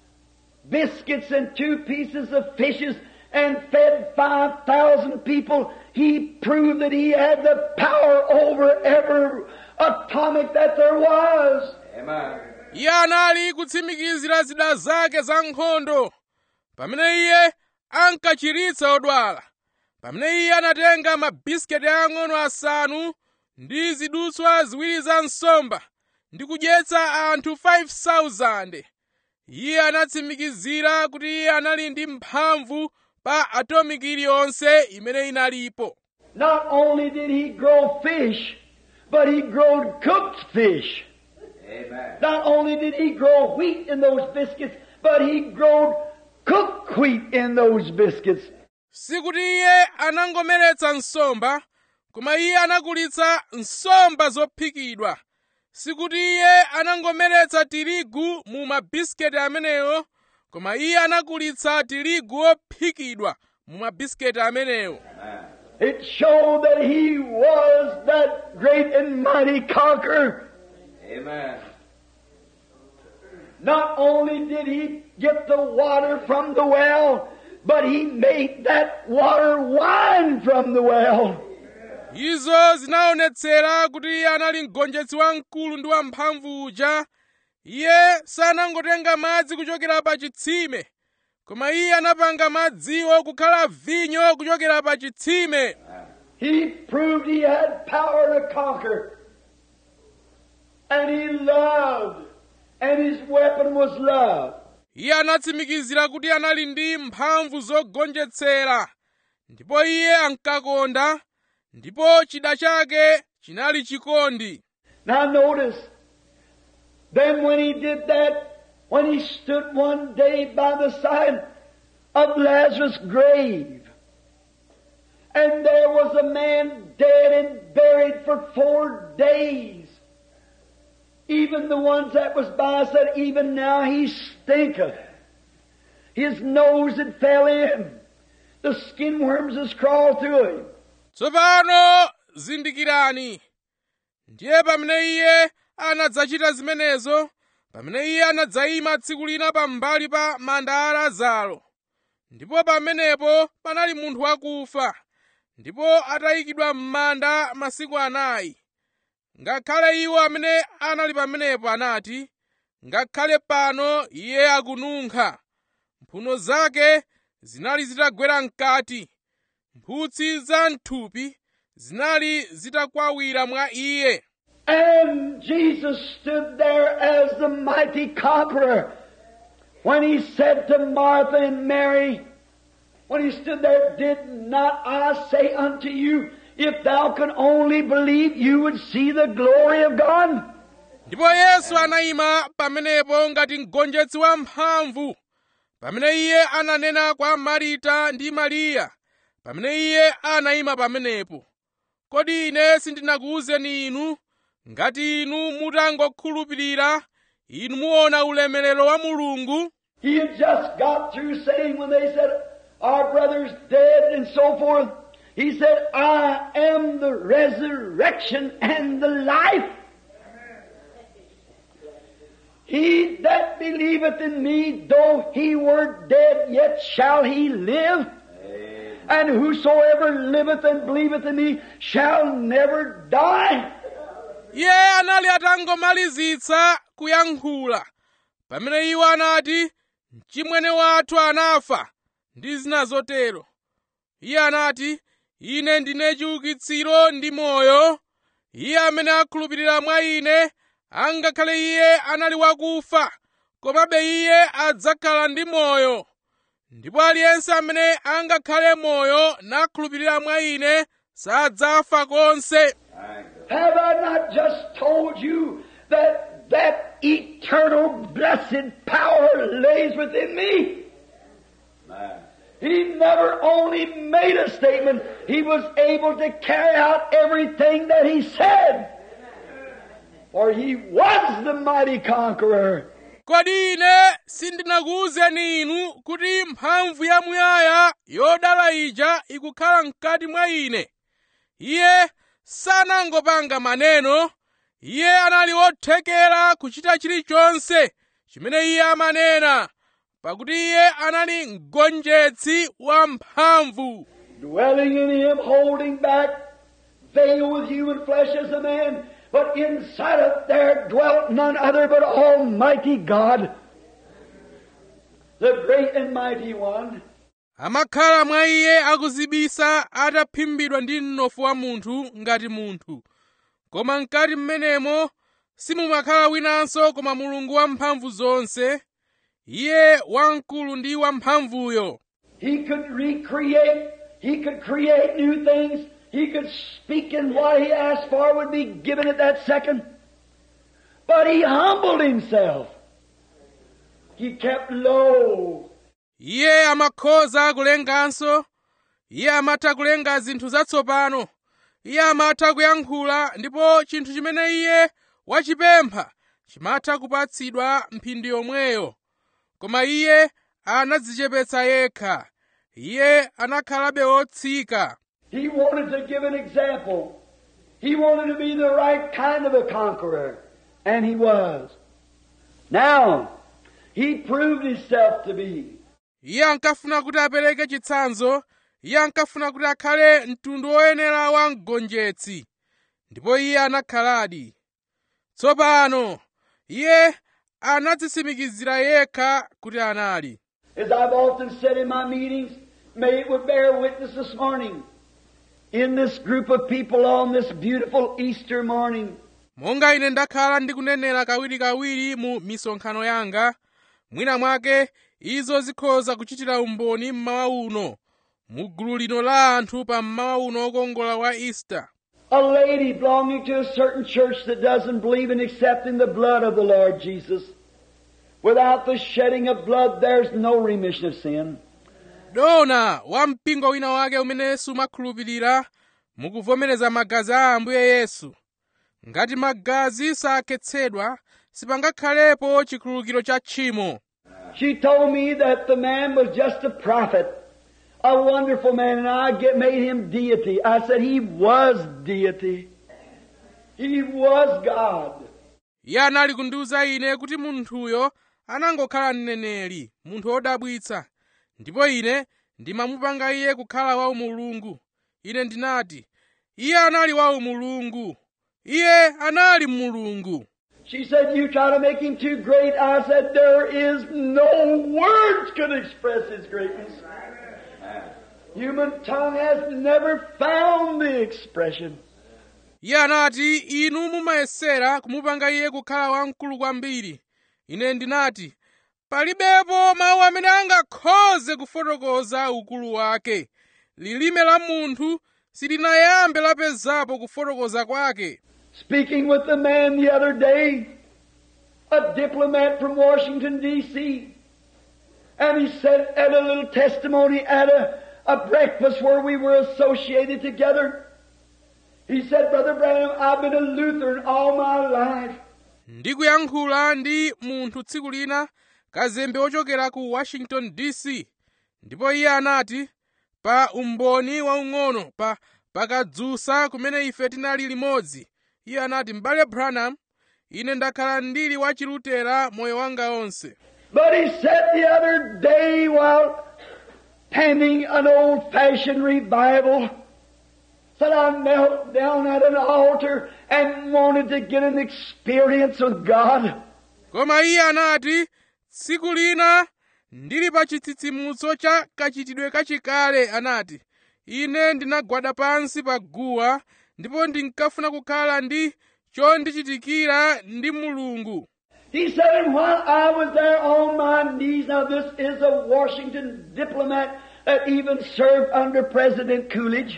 biscuits and two pieces of fishes and fed 5,000 people, he proved that he had the power over every atomic that there was. Amen. iye anali kutsimikizira zida zake za nkhondo pamene iye ankachiritsa odwala pamene iye anatenga mabisiketi ang'ono asanu ndi zidutswa ziwiri za nsomba ndi kudyetsa anthu 5,000 iye anatsimikizira kuti iye anali ndi mphamvu pa atomiki iliyonse imene inalipo Not only did he grow fish, but he growed cooked fish. Amen. Not only did he grow wheat in those biscuits, but he growed cooked wheat in those biscuits. sikuti iye anangomeretsa nsomba koma iye anakulitsa nsomba zophikidwa sikuti iye anangomeretsa tirigu mu mabisiketi amenewo koma iye anakulitsa tirigu wophikidwa mu mabisiketi amenewo It showed that he was that great and mighty conqueror. Amen. Not only did he get the water from the well, but he made that water wine from the well. izo zinaonetsera kuti iye anali mgonjetsi wamkulu ndi wamphamvu uja iye sanangotenga madzi kuchokera pa chitsime koma iye anapanga madziwo kukhala vinyo kuchokera pa chitsime He proved he had power to conquer. And he loved. And his weapon was love. iye anatsimikizira kuti anali ndi mphamvu zogonjetsera ndipo iye ankakonda ndipo chida chake chinali chikondi Now notice, then when he did that, when he stood one day by the side of Lazarus' grave, and there was a man dead and buried for four days. Even the ones that was by said, even now he stinketh. His nose had fell in. The skin worms has crawled through him. tsopano zindikirani ndiye pamene iye anadzachita zimenezo pamene iye anadzayima tsiku lina pambali pa manda a lazaro ndipo pamenepo panali munthu wakufa ndipo atayikidwa m'manda masiku anayi ngakhale iwo amene anali pamenepo anati ngakhale pano iye akununkha mphuno zake zinali zitagwera mkati mphutsi za mthupi zinali zitakwawira mwa iye And Jesus stood there as the mighty conqueror, when he said to Martha and Mary, when he stood there, Did not I say unto you, if thou can only believe, you would see the glory of God? ndipo yesu anayima pamenepo ngati mgonjetsi wamphamvu pamene iye ananena kwa marita ndi mariya pamene iye anayima pamenepo kodi ine sindinakuwuzeni inu ngati inu mutangokhulupirira inu muona ulemerero wa mulungu He had just got through saying when they said, Our brother's dead and so forth, he said, I am the resurrection and the life. He that believeth in me, though he were dead, yet shall he live. And whosoever liveth and believeth in me shall never die. iye anali atangomalizitsa kuyankhula pamene iwo anati mchimwene wathu anafa ndi zina zotero iye anati ine ndine chiukitsiro ndi moyo iye amene akhulupirira mwa ine angakhale iye anali wakufa komabe iye adzakhala ndi moyo ndipo aliyense amene angakhale moyo nakhulupirira mwa ine sadzafa konse Have I not just told you that that eternal blessed power lays within me? He never only made a statement, he was able to carry out everything that he said. For he was the mighty conqueror. kodi ine sindinakuwuzeni inu kuti mphamvu yamuyaya yodala ija ikukhala mkati mwa ine iye sanangopanga maneno iye anali wothekera kuchita chilichonse chimene iye amanena pakuti iye anali mgonjetsi wamphamvu dwelling in him, holding back, veiled with human flesh as a man, but inside of there dwelt none other but Almighty God, the great and mighty one. amakhala mwa iye akuzibisa ataphimbidwa ndi mnofu wa munthu ngati munthu koma mkati mmenemo simumakhala winanso koma mulungu wamphamvu zonse iye wamkulu ndi wamphamvuyo He could recreate, he could create new things, he could speak and what he asked for would be given at that second. But he humbled himself. He kept low. iye amakhoza kulenganso iye amatha kulenga zinthu zatsopano iye amatha kuyankhula ndipo chinthu chimene iye wachipempha chimatha kupatsidwa mphindi yomweyo koma iye anadzichepetsa yekha iye anakhalabe wotsika He wanted to give an example. He wanted to be the right kind of a conqueror. And he was. Now, he proved himself to be. iye ankafuna kuti apereke chitsanzo iye ankafuna kuti akhale mtundu woyenera wa mgonjetsi ndipo iye anakhaladi tsopano iye anadzitsimikizira yekha kuti anali As I've often said in my meetings, may it would bear witness this morning in this group of people on this beautiful Easter morning. monga ine ndakhala ndikunenera kawirikawiri mu misonkhano yanga mwina mwake izo zikhoza kuchitira umboni mmawa uno mu gulu lino la anthu pa mmawa uno wokongola wa easter A lady belonging to a certain church that doesn't believe in accepting the blood of the Lord Jesus. Without the shedding of blood, there's no remission of sin. dona wa mpingo wina wake umene sumakhulupirira mukuvomereza magazi a ambuye yesu ngati magazi sakhetsedwa sipangakhalepo chikhululukiro cha tchimo She told me that the man was just a prophet, a wonderful man, and I get, made him deity. I said he was deity. He was God. iye anali kundiwuza ine kuti munthuyo anangokhala mneneri munthu wodabwitsa ndipo ine ndimamupanga iye kukhala wa umulungu ine ndinati iye anali wa umulungu iye anali mulungu She said, you try to make him too great. I said, there is no words can express his greatness. Human tongue has never found the expression. iye anati inu mumayesera kumupanga iye kukhala wamkulu kwambiri ine ndinati palibepo mawu amene angakhoze kufotokoza ukulu wake lilime la munthu silinayambe lapezapo kufotokoza kwake Speaking with the man the other day, a diplomat from Washington, D.C., and he said at a little testimony at a, a breakfast where we were associated together, he said, Brother Branham, I've been a Lutheran all my life. ndikuyankhula ndi munthu tsiku lina kazembe wochokera ku washington dc ndipo iye anati pa umboni waung'ono pa pakadzusa kumene ife tinali limodzi iye anati m'bale branham ine ndakhala ndili wachilutera moyo wanga onse But he said the other day while pending an old-fashioned revival, said I knelt down at an altar and wanted to get an experience with God. koma iye anati tsiku lina ndili pa chitsitsimutso cha kachitidwe kachikale anati ine ndinagwada pansi pa guwa ndipo ndinkafuna kukhala ndi chondichitikira ndi mulungu He said, and while I was there on my knees, now this is a Washington diplomat that even served under President Coolidge.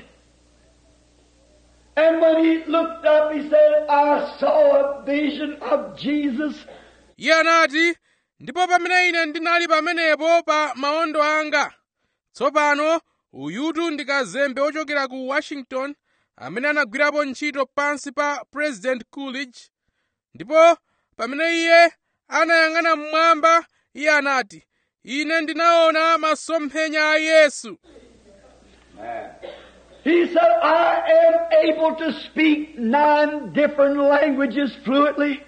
And when he looked up, he said, I saw a vision of Jesus. iye anati ndipo pamene ine ndinali pamenepo pa maondo anga tsopano uyutu ndi kazembe wochokera ku washington amene anagwirapo ntchito pansi pa president coolidge ndipo pamene iye anayang'ana mmwamba iye anati ine ndinaona masomphenya a yesu He said, I am able to speak nine different languages fluently.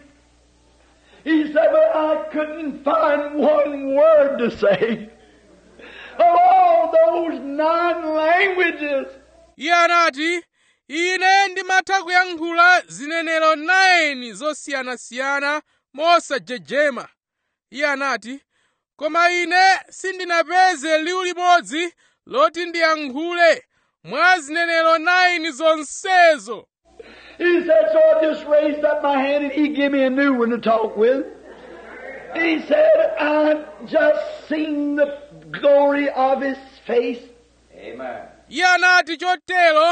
He said, but I couldn't find one word to say. Of all those nine languages, iye anati ine ndimatha kuyankhula zinenero 9 zosiyanasiyana mosajejema iye anati koma ine sindinapeze liwu limodzi loti ndiyankhule mwa zinenero 9 zonsezo He said, so I just raised up my hand and he gave me a new one to talk with. He said, I just seen the glory of his face. Amen. iye anati chotero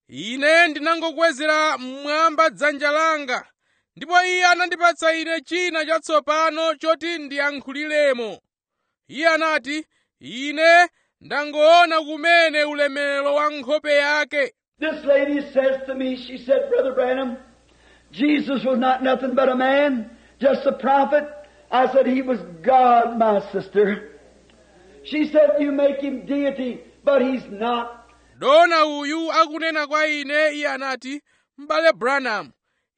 ine ndinangokwezera mmwamba dzanja langa ndipo iye anandipatsa ine china chatsopano choti ndiyankhuliremo iye anati ine ndangoona kumene ulemerero wa nkhope yake This lady says to me, she said, Brother Branham, Jesus was not nothing but a man, just a prophet. I said, He was God, my sister. She said, You make him deity, but he's not. dona uyu akunena kwa ine iye anati m'bale branham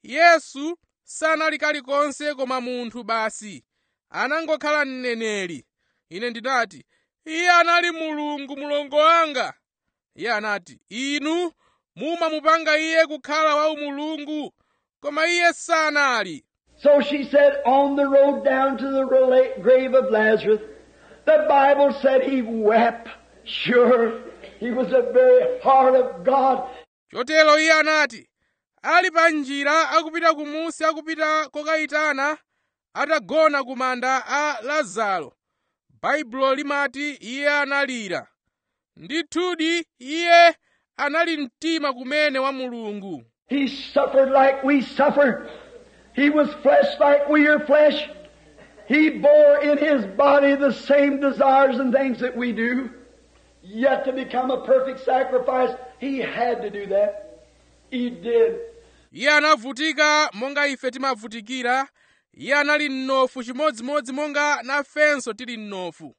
yesu sanali kalikonse koma munthu basi anangokhala mneneri ine ndinati iye anali mulungu mulongo wanga iye anati inu mumamupanga iye kukhala wa umulungu koma iye sanali So she said, on the road down to the rela- grave of Lazarus, the Bible said he wept. Sure, he was the very heart of God. chotero iye anati ali pa njira akupita kumusi akupita kokayitana atagona ku manda a lazaro baibulo limati iye analira ndithudi iye anali mtima kumene wa mulungu He suffered like we suffer. He was flesh like we are flesh. He bore in his body the same desires and things that we do. Yet to become a perfect sacrifice, he had to do that. He did. iye anavutika monga ife timavutikira iye anali mnofu chimodzimodzi monga nafenso tili mnofu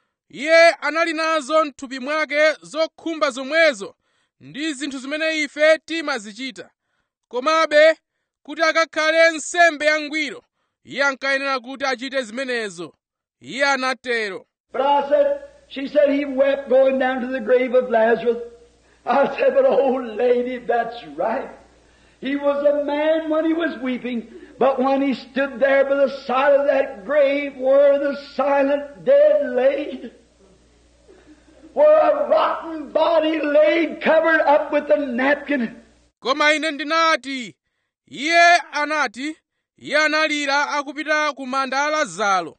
iye anali nazo mthupi mwake zokhumba zomwezo ndi zinthu zimene ife timazichita komabe kuti akakhale nsembe yangwiro iye ankayenera kuti achite zimenezo iye anatero But I said, she said he wept going down to the grave of Lazarus. I said, but old lady, that's right. He was a man when he was weeping, but when he stood there by the side of that grave where the silent dead laid, where a rotten body laid covered up with a napkin, koma ine ndinati iye anati iye analira akupita ku manda a lazaro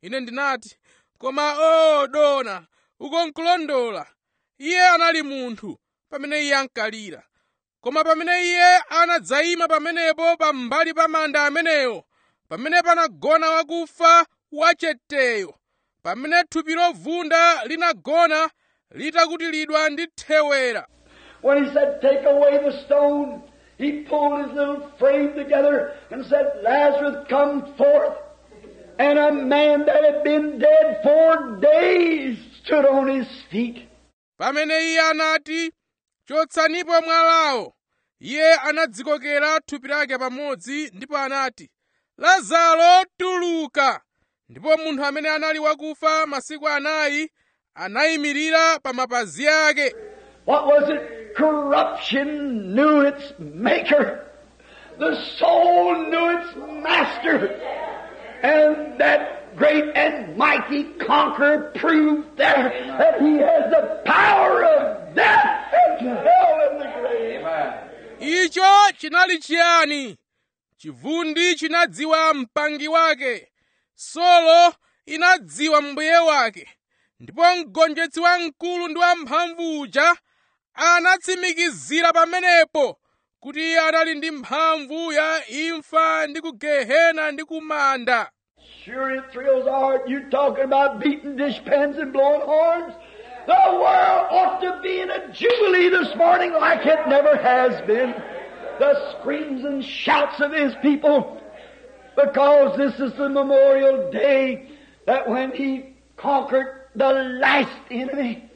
ine ndinati koma o dona uko nkulondola iye anali munthu pamene iye ankalira koma pamene iye anadzayima pamenepo pambali pa manda amenewo pamene panagona wakufa wacheteyo pamene thupi lovunda linagona litakutilidwa ndi thewera When he said, Take away the stone, he pulled his little frame together and said, Lazarus, come forth. And a man that had been dead four days stood on his feet. pamene iye anati chotsanipo mwalawo iye anadzikokera thupi lake pamodzi ndipo anati lazaro tuluka ndipo munthu amene anali wakufa masiku anayi anayimirira pa mapazi ake What was it? Corruption knew its maker. The soul knew its master. And that great and mighty conqueror proved there that he has the power of death and hell and the grave. icho chinali chiyani chivundi chinadziwa mpangi wake solo inadziwa mbuye wake ndipo mgonjetsi wamkulu ndi wamphamvu uja anatsimikizira pamenepo kuti iye anali ndi mphamvu ya imfa ndi ku gehena ndi kumanda Sure, it thrills our heart. You talking about beating dishpans and blowing horns? The world ought to be in a jubilee this morning like it never has been. The screams and shouts of His people, because this is the memorial day that when He conquered the last enemy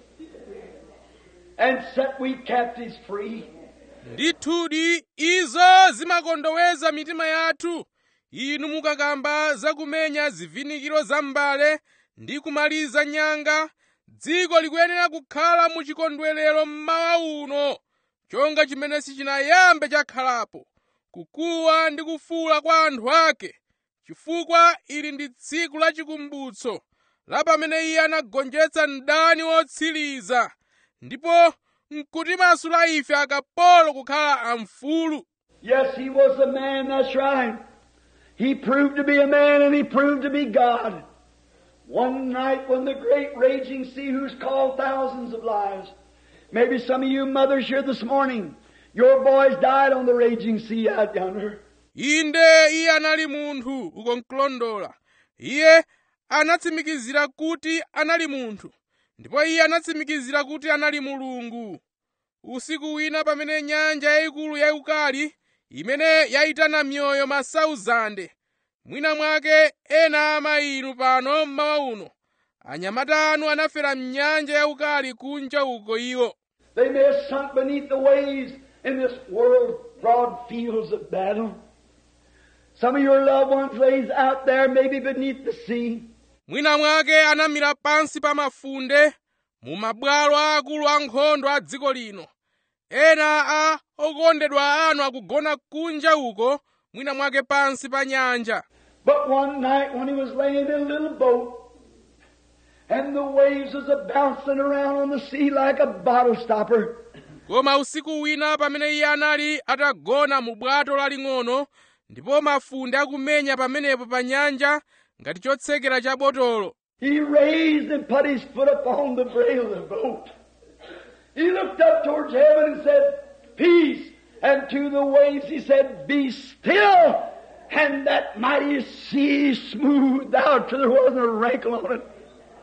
and set we captives free. ndithudi izo zimakondoweza mitima yathu inu mukakamba zakumenya zivinikiro za mbale ndi kumaliza nyanga dziko likuyenera kukhala mu chikondwerero mmawa uno chonga chimene sichinayambe chakhalapo kukuwa ndi kufuula kwa anthu ake chifukwa ili ndi tsiku la chikumbutso la pamene iye anagonjetsa mdani wotsiriza ndipo nkutimasula ife akapolo kukhala amfulu Yes, he was a man, that's right. He proved to be a man and he proved to be God. One night when the great raging sea who's called thousands of lives, maybe some of you mothers here this morning, your boys died on the raging sea out yonder. inde iye anali munthu uko nkulondola iye anatsimikizira kuti anali munthu ndipo iye anatsimikizira kuti anali mulungu usiku wina pamene nyanja yayikulu yayikali imene yayitana mioyo masauzande mwina mwake ena ama inu pano mmawa uno anyamata anu anafera mnyanja yayikali kunja uko iwo They may have sunk beneath the waves in this world's broad fields of battle. Some of your loved ones lays out there maybe beneath the sea. mwina mwake anamira pansi pa mafunde mu mabwalo aakulu ankhondo a dziko lino ena a okondedwa anu akugona kunja uko mwina mwake pansi pa nyanja But one night when he was laying in a little boat, and the waves was a bouncing around on the sea like a bottle stopper, koma usiku wina pamene iye anali atagona mu bwato laling'ono ndipo mafunde akumenya pamenepo pa nyanja ngati chotsekera cha botolo he raised and put his foot upon the brail of the boat. He looked up towards heaven and said, Peace. And to the waves he said, Be still. And that mighty sea smoothed out till there wasn't a wrinkle on it.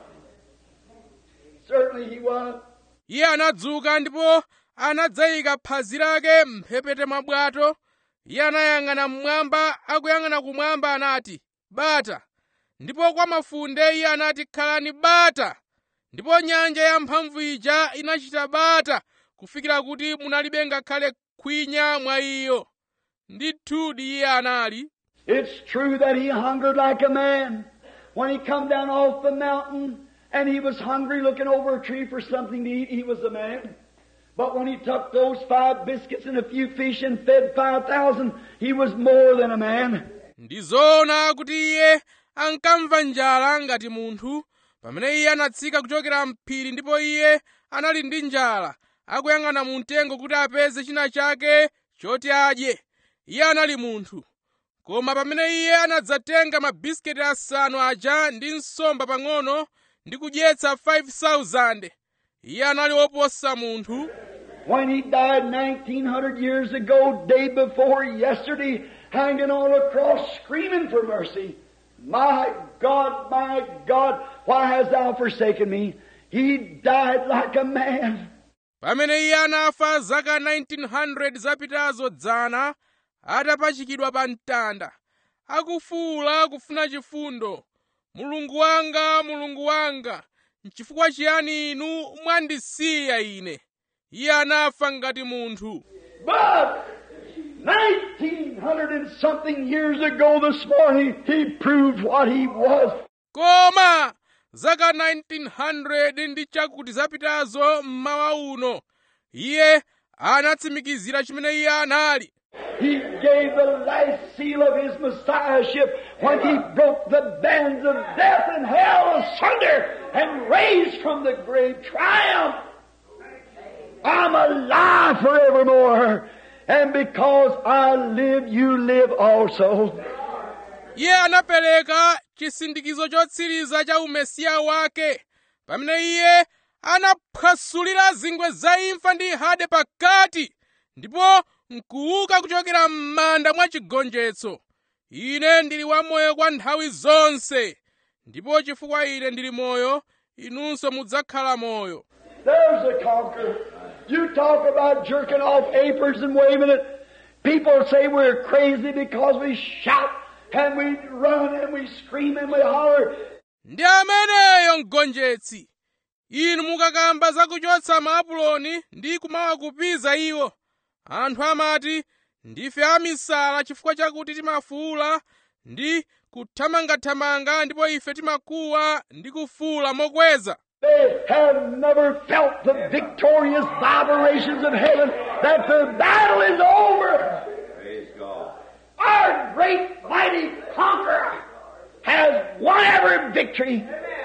Certainly he was. iye anadzuka ndipo anadzayika phazi lake mphepete mwa bwato iye anayang'ana mmwamba akuyang'ana kumwamba anati bata ndipo kwa mafunde iye anati khalani bata ndipo nyanja yamphamvu ija inachita bata kufikira kuti munalibe ngakhale khwinya mwa iyo ndithudi iye anali It's true that he hungered like a man. When he come down off the mountain and he was hungry looking over a tree for something to eat, he was a man. But when he took those five biscuits and a few fish and fed five thousand, he was more than a man. ndizoona kuti iye ankamva njala ngati munthu pamene iye anatsika kuchokera mphiri ndipo iye anali ndi njala akuyang'ana mu mtengo kuti apeze china chake choti adye iye anali munthu koma pamene iye anadzatenga mabisiketi asanu aja ndi nsomba pang'ono ndi kudyetsa 5,000 iye anali woposa munthu When he died 1900 years ago, day before yesterday, hanging on a cross, screaming for mercy. My God, my God, why hast thou forsaken me? He died like a man. pamene iye anafa zaka 1900 zapitazo dzana atapachikidwa pa mtanda akufuwula kufuna chifundo mulungu wanga mulungu wanga nchifukwa chiyani inu mwandisiya ine iye anafa ngati munthu But 1900 and something years ago this morning, he proved what he was. koma zaka 1900 ndi chakuti zapitazo mmawa uno iye anatsimikizira chimene iye anali He gave the last seal of his messiahship when he broke the bands of death and hell asunder and raised from the grave triumph. I'm alive forevermore. And because I live, you live also. iye anapereka chisindikizo chotsiriza cha umesiya wake pamene iye anaphwasulira zingwe za imfa ndi hade pakati ndipo nkuuka kuchokera m'manda mwa chigonjetso ine ndili wamoyo kwa nthawi zonse ndipo chifukwa ine ndili moyo inunso mudzakhala moyo There's a conqueror. You talk about jerking off aprons and waving it. People say we're crazy because we shout and we run and we scream and we holler. ndi ameneyo mgonjetsi inu mukakamba zakuchotsa maapuloni ndi kumawakupiza iwo anthu amati ndife amisala chifukwa chakuti timafuula ndi kuthamangathamanga ndipo ife timakuwa ndi kufuula mokweza They have never felt the victorious vibrations of heaven that the battle is over. Praise God. Our great mighty conqueror has won every victory.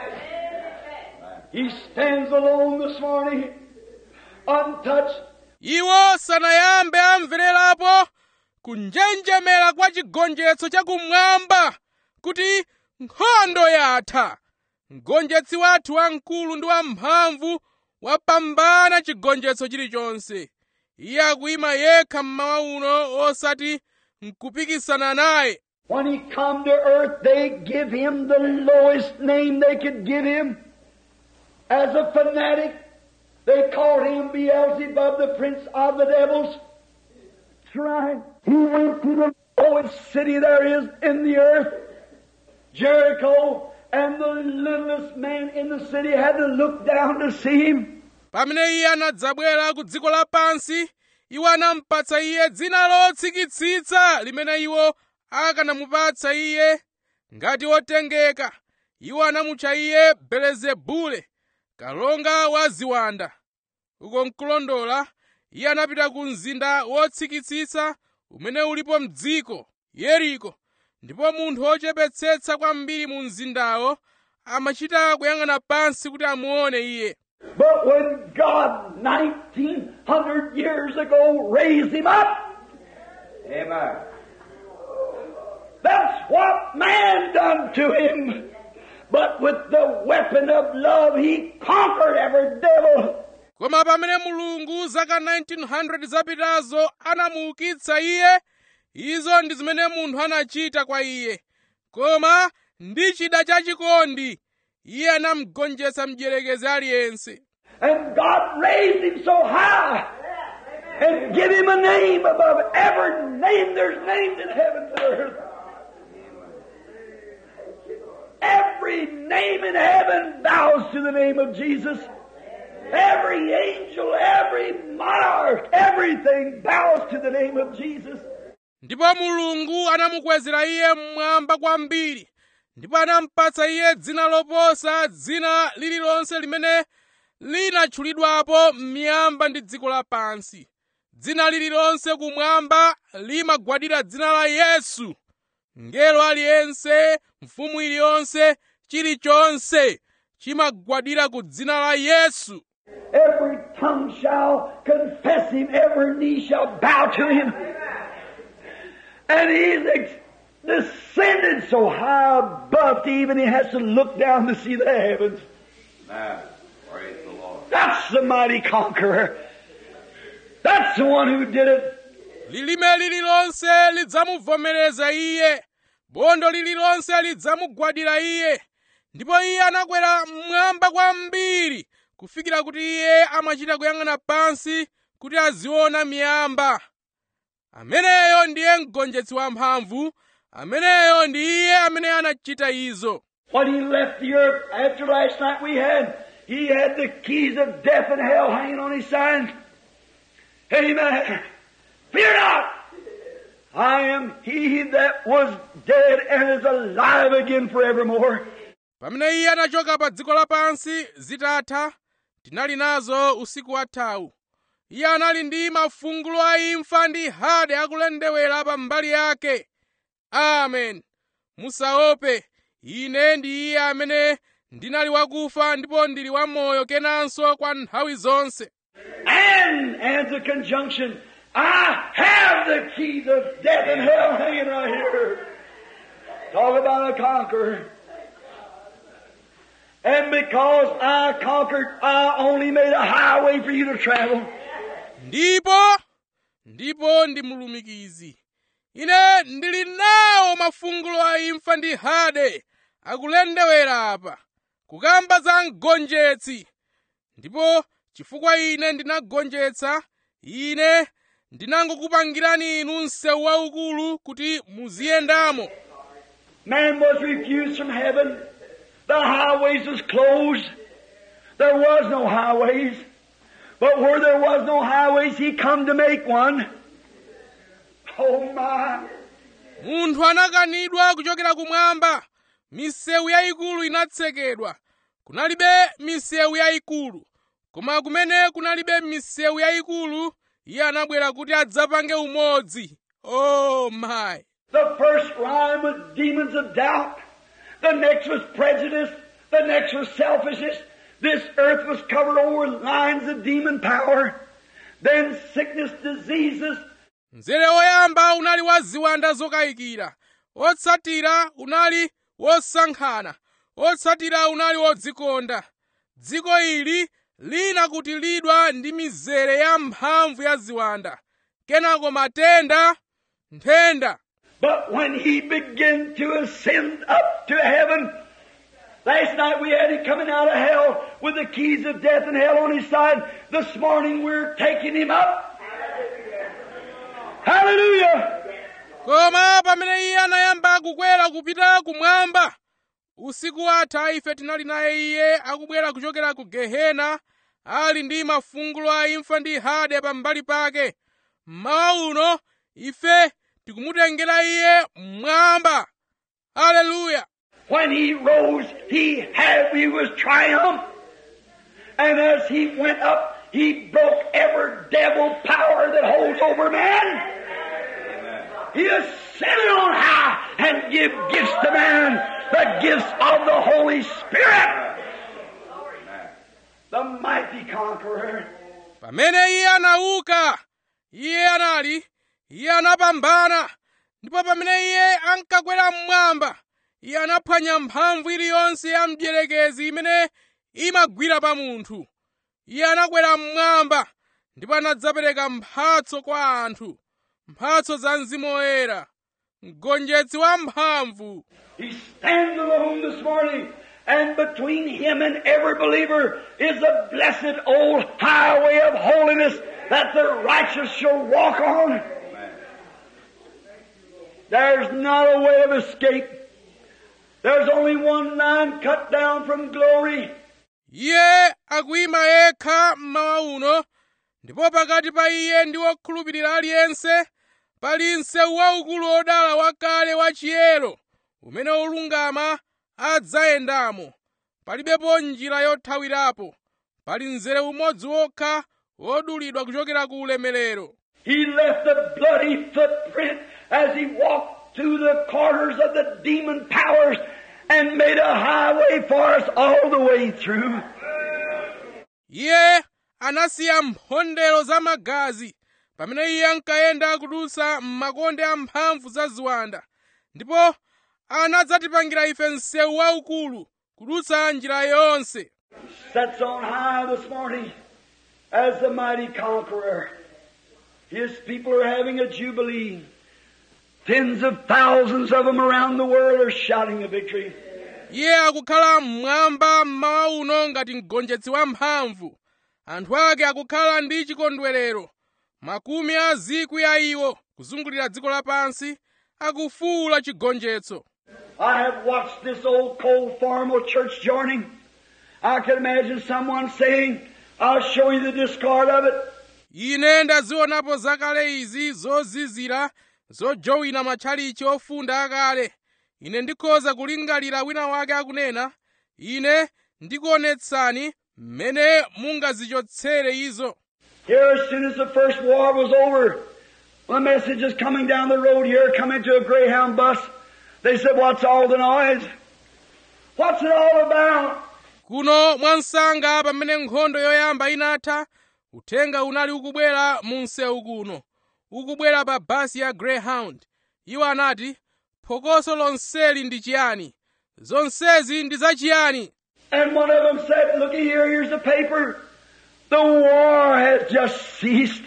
He stands alone this morning, untouched, iwo sanayambe amvererapo kunjenjemera kwa chigonjetso chakumwamba kuti nkhondo yatha mgonjetsi wathu wamkulu ndi wamphamvu wapambana chigonjetso chilichonse iye akuyima yekha mmawa uno osati nkupikisana naye When he come to earth, they give him the lowest name they could give him. As a fanatic, they called him Beelzebub, the prince of the devils. That's right. He went to the lowest city there is in the earth, Jericho, and the littlest man in the city had to look down to see him. pamene iye anadzabwera ku dziko lapansi iwo anampatsa iye dzina lotsikitsitsa limene iwo akanamupatsa iye ngati wotengeka iwo anamutcha iye belezebule kalonga wa ziwanda uko nkulondola iye anapita ku mzinda wotsikitsitsa umene ulipo mdziko yeriko ndipo munthu wochepetsetsa kwambiri mu mzindawo amachita kuyang'ana pansi kuti amuone iye But when God, 1900 years ago, raised him up, Amen. That's what man done to him. But with the weapon of love, he conquered every devil. koma pamene mulungu zaka 1900 zapitazo anamuukitsa iye izo ndi zimene munthu anachita kwa iye koma ndi chida chachikondi iye anamugonjetsa mdierekezi aliyense And God raised him so high and give him a name above every name there's named in heaven and earth. Every name in heaven bows to the name of Jesus. Every angel, every monarch, everything bows to the name of Jesus. ndipo mulungu anamukwezera iye mmwamba kwambiri ndipo anampatsa iye dzina loposa dzina lililonse limene linatchulidwapo m'miyamba ndi dziko lapansi dzina lililonse kumwamba limagwadira dzina la yesu ngelo aliyense mfumu iliyonse chilichonse chimagwadira ku dzina la yesu Every tongue shall confess him, every knee shall bow to him. And he's ex- descended so high above to even he has to look down to see the heavens. Amen. Praise the Lord. That's the mighty conqueror. That's the one who did it. lilime lililonse lidzamuvomereza iye bondo lililonse lidzamugwadira iye ndipo iye anakwera mmwamba kwambiri kufikira kuti iye amachita kuyang'ana pansi kuti aziona miyamba ameneyo ndiye mgonjetsi wamphamvu ameneyo ndi iye amene anachita izo When he left the earth after last night we had, he had the keys of death and hell hanging on his side. Amen. Fear not. I am he that was dead and is alive again forevermore. pamene iye anachoka pa dziko lapansi zitatha tinali nazo usiku wathawu iye anali ndi mafungulo a imfa ndi hade akulendewera pa mbali yake amen musaope ine ndi iye amene ndinali wakufa ndipo ndili wamoyo kenanso kwa nthawi zonse And as a conjunction, I have the keys of death and hell hanging right here. Talk about a conqueror. And because I conquered, I only made a highway for you to travel. ndipo ndipo ndi mulumikizi ine ndili nawo mafungulo a imfa ndi hade akulendewera apa kukamba za mgonjetsi ndipo chifukwa ine ndinagonjetsa ine ndinangokupangirani inu msewu waukulu kuti muziyendamo Man was refused from heaven. The highways was closed. There was no highways. But where there was no highways, he come to make one. Oh my. munthu anakanidwa kuchokera kumwamba misewu yayikulu inatsekedwa kunalibe misewu yayikulu koma kumene kunalibe misewu yayikulu iye anabwera kuti adzapange umodzi oh my The first rhyme was demons of doubt. The next was prejudice. The next was selfishness. This earth was covered over with lines of demon power. Then sickness, diseases, mzere woyamba unali wa ziwanda zokayikira otsatira unali wosankhana otsatira unali wodzikonda dziko ili linakutilidwa ndi mizere ya mphamvu ya ziwanda kenako matenda nthenda But when he began to ascend up to heaven, last night we had him coming out of hell with the keys of death and hell on his side. This morning we're taking him up. Hallelujah! koma pamene iye anayamba kukwera kupita kumwamba usiku watha ife tinali naye iye akubwera kuchokera ku gehena ali ndi mafungulo a imfa ndi hade pambali pake mmawa uno ife tikumutengera iye mmwamba haleluya When he rose, he had, he was triumph. And as he went up, he broke every devil power that holds over man. He ascended on high and give gifts to man, the gifts of the Holy Spirit. The mighty conqueror. pamene iye anauka iye anali iye anapambana ndipo pamene iye ankakwera mmwamba iye anaphwanya mphamvu iliyonse ya mdierekezi imene imagwira pa munthu iye anakwera mmwamba ndipo anadzapereka mphatso kwa anthu mphatso za mzimu woyera mgonjetsi wa mphamvu He stands alone this morning, and between him and every believer is the blessed old highway of holiness that the righteous shall walk on. There's not a way of escape. There's only one line cut down from glory. iye akuyima yekha mmawa uno ndipo pakati pa iye ndi wokhulupirira aliyense pali msewu waukulu wodala wakale wachiyero umene olungama adzayendamo palibepo njira yothawirapo pali mzere umodzi wokha wodulidwa kuchokera ku ulemerero He left a bloody footprint as he walked through the corners of the demon powers and made a highway for us all the way through. iye anasiya mphondero za magazi pamene iye ankayenda kudutsa m'makonde amphamvu za ziwanda ndipo anadzatipangira ife msewu waukulu kudutsa njira yonse Sets on high this morning as the mighty conqueror. His people are having a jubilee. Tens of thousands of them around the world are shouting a victory. iye akukhala mmwamba mmawa uno ngati mgonjetsi wamphamvu anthu ake akukhala ndi chikondwerero makumi a zikwi a iwo kuzungulira dziko lapansi akufuwula chigonjetso I have watched this old cold formal church joining. I can imagine someone saying, I'll show you the discard of it. ine ndazionapo zakale izi zozizira zojowina matchalichi ofunda akale ine ndikhoza kulingalira wina wake akunena ine ndikuonetsani mmene mungazichotsere izo Here, as soon as the first war was over, the message is coming down the road here, coming to a Greyhound bus. They said, What's all the noise? What's it all about? kuno mwansanga pamene nkhondo yoyamba inatha uthenga unali ukubwera mu msewu kuno ukubwera pa basi ya greyhound iwo anati phokoso lonseli ndi chiyani zonsezi ndi zachiyani And one of them said, Looky here, here's the paper. The war has just ceased.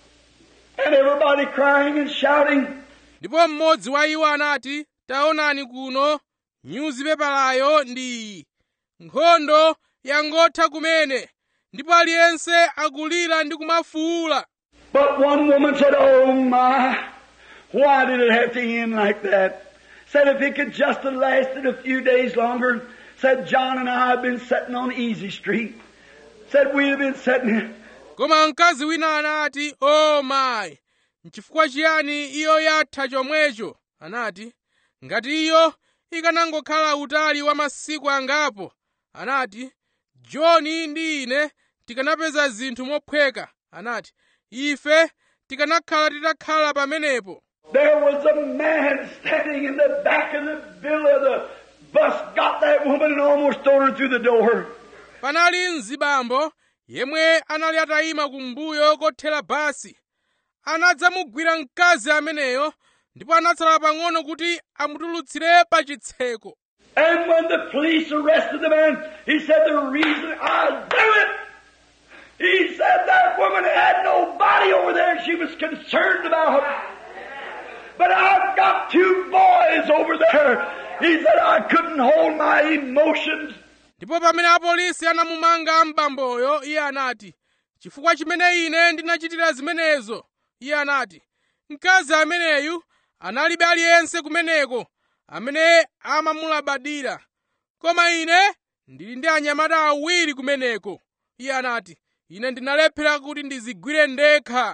And everybody crying and shouting. ndipo mmodzi wa iwo anati taonani kuno nyuzipepalayo ndi iyi nkhondo yangotha kumene ndipo aliyense akulira ndi kumafuwula But one woman said, Oh my, why did it have to end like that? Said if it could just have lasted a few days longer, said John and I have been sitting on Easy Street. Said we'd have been sitting koma mkazi wina anati o mayi nchifukwa chiyani iyo yatha chomwecho anati ngati iyo ikanangokhala utali wa masiku angapo anati johni ndi ine tikanapeza zinthu mophweka anati ife tikanakhala titakhala pamenepo There was a man standing in the back of the bill of the bus, got that woman and almost thrown her through the door. panali mzibambo yemwe anali atayima kumbuyo kothera basi anadzamugwira mkazi ameneyo ndipo anatsala pang'ono kuti amutulutsire pa chitseko And when the police arrested the man, he said the reason I do it, he said that woman had no body over there she was concerned about. But I've got two boys over there. He said I couldn't hold my emotions. ndipo pamene apolisi anamumanga mbamboyo iye anati chifukwa chimene ine ndinachitira zimenezo iye anati mkazi ameneyu analibe aliyense kumeneko amene amamulabadira koma ine ndili ndi anyamata awiri kumeneko iye anati ine ndinalephera kuti ndizigwire ndekha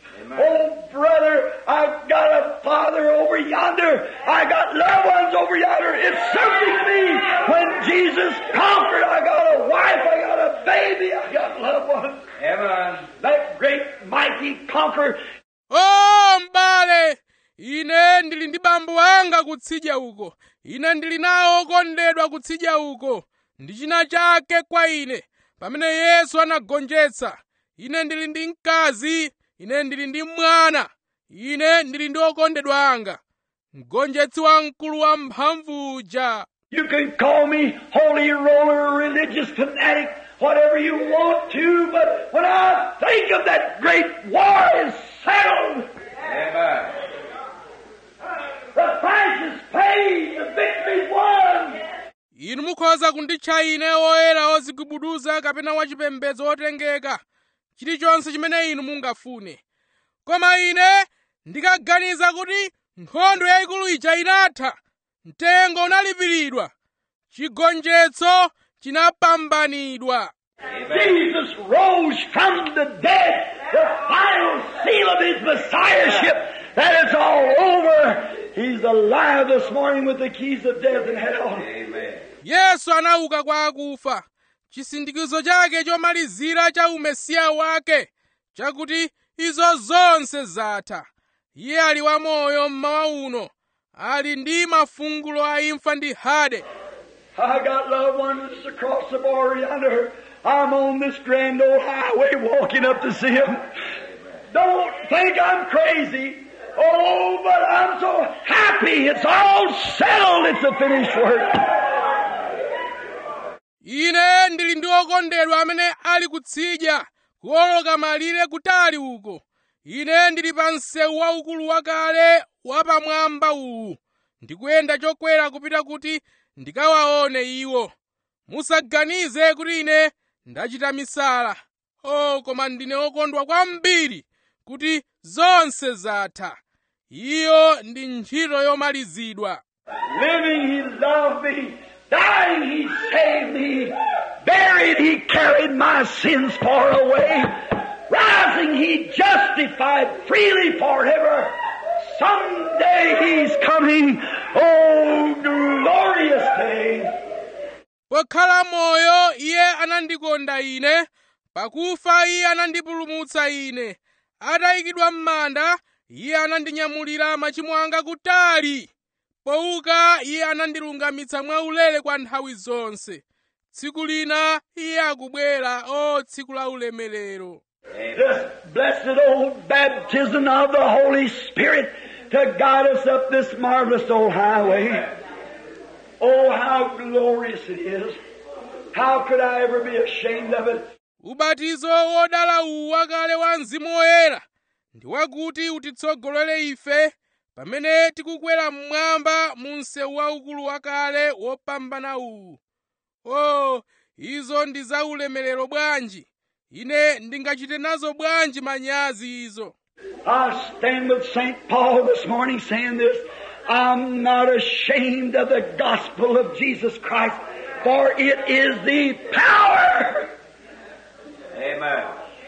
Oh, brother, I've got a father over yonder. I got loved ones over yonder. It's something to me. When Jesus conquered, I got a wife, I got a baby, I got loved ones. Amen. That great mighty conqueror. o m'bale ine ndili ndi bambo anga kutsidya uko ine ndili nawo okondedwa kutsidya uko ndi china chake kwa ine pamene yesu anagonjetsa ine ndili ndi mkazi ine ndili ndi mwana ine ndili ndi okondedwa anga mgonjetsi wamkulu wa mphamvu uja You can call me holy roller, religious fanatic, whatever you want to, but when I think of that great war is settled, Amen. the price is paid, the victory's won. inu mukhoza kunditcha ine woyera ozigubuduza kapena wachipembedzo otengeka chilichonse chimene inu mungafune koma ine ndikaganiza kuti nkhondo yayikulu ija inatha mtengo unalipiridwa chigonjetso chinapambanidwa Jesus rose from the dead, the final seal of his messiahship, that it's all over. He's alive this morning with the keys of death and hell. Amen. yesu anauka kwa akufa chisindikizo chake chomalizira cha umesiya wake chakuti izo zonse zatha iye ali wamoyo mmawa uno ali ndi mafungulo a imfa ndi hade I got loved ones across the border yonder. I'm on this grand old highway walking up to see them. Don't think I'm crazy. Oh, but I'm so happy. It's all settled. It's a finished work. ine ndili ndi okondedwa amene ali kutsidya kuwoloka malire kutali uko ine ndili pa msewu waukulu wakale wapamwamba uwu ndikuyenda chokwera kupita kuti ndikawaone iwo musaganize kuti ine ndachita misala o koma ndine okondwa kwambiri kuti zonse zatha iyo ndi ntchito yomalizidwa Living, He loved me. Dying, He saved me. Buried, He carried my sins far away. Rising, He justified freely forever. Someday He's coming. Oh, glorious day. pokhala moyo iye anandikonda ine pakufa iye anandipulumutsa ine atayikidwa m'manda iye anandinyamulira machimo anga kutali pouka iye anandilungamitsa mwaulere kwa nthawi zonse tsiku lina iye akubwera o tsiku la ulemerero This blessed old baptism of the Holy Spirit to guide us up this marvelous old highway. Oh, how glorious it is. How could I ever be ashamed of it? ubatizo wodala uwu wakale wa mzimu woyera ndi wakuti utitsogolere ife pamene tikukwera mmwamba mu msewu waukulu wakale wopambana uwu o izo ndi za ulemerero bwanji ine ndingachite nazo bwanji manyazi izo I stand with St. Paul this morning saying this. I'm not ashamed of the gospel of Jesus Christ, for it is the power Amen.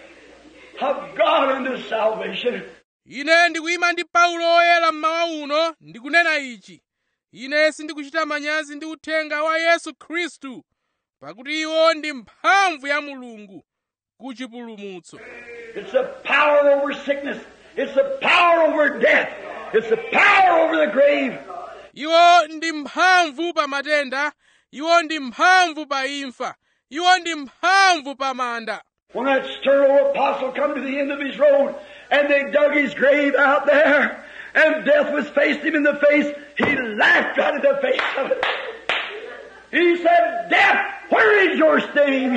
of God unto salvation. ine ndikuyima ndi paulo oyera mmawa uno ndikunena ichi ine sindikuchita manyazi ndi uthenga wa yesu khristu pakuti iwo ndi mphamvu ya mulungu ku chipulumutso It's the power over sickness. It's the power over death. It's the power over the grave. iwo ndi mphamvu pa matenda iwo ndi mphamvu pa imfa iwo ndi mphamvu pa manda When that stern old apostle come to the end of his road and they dug his grave out there and death was faced him in the face, he laughed right in the face of it. He said, Death, where is your sting?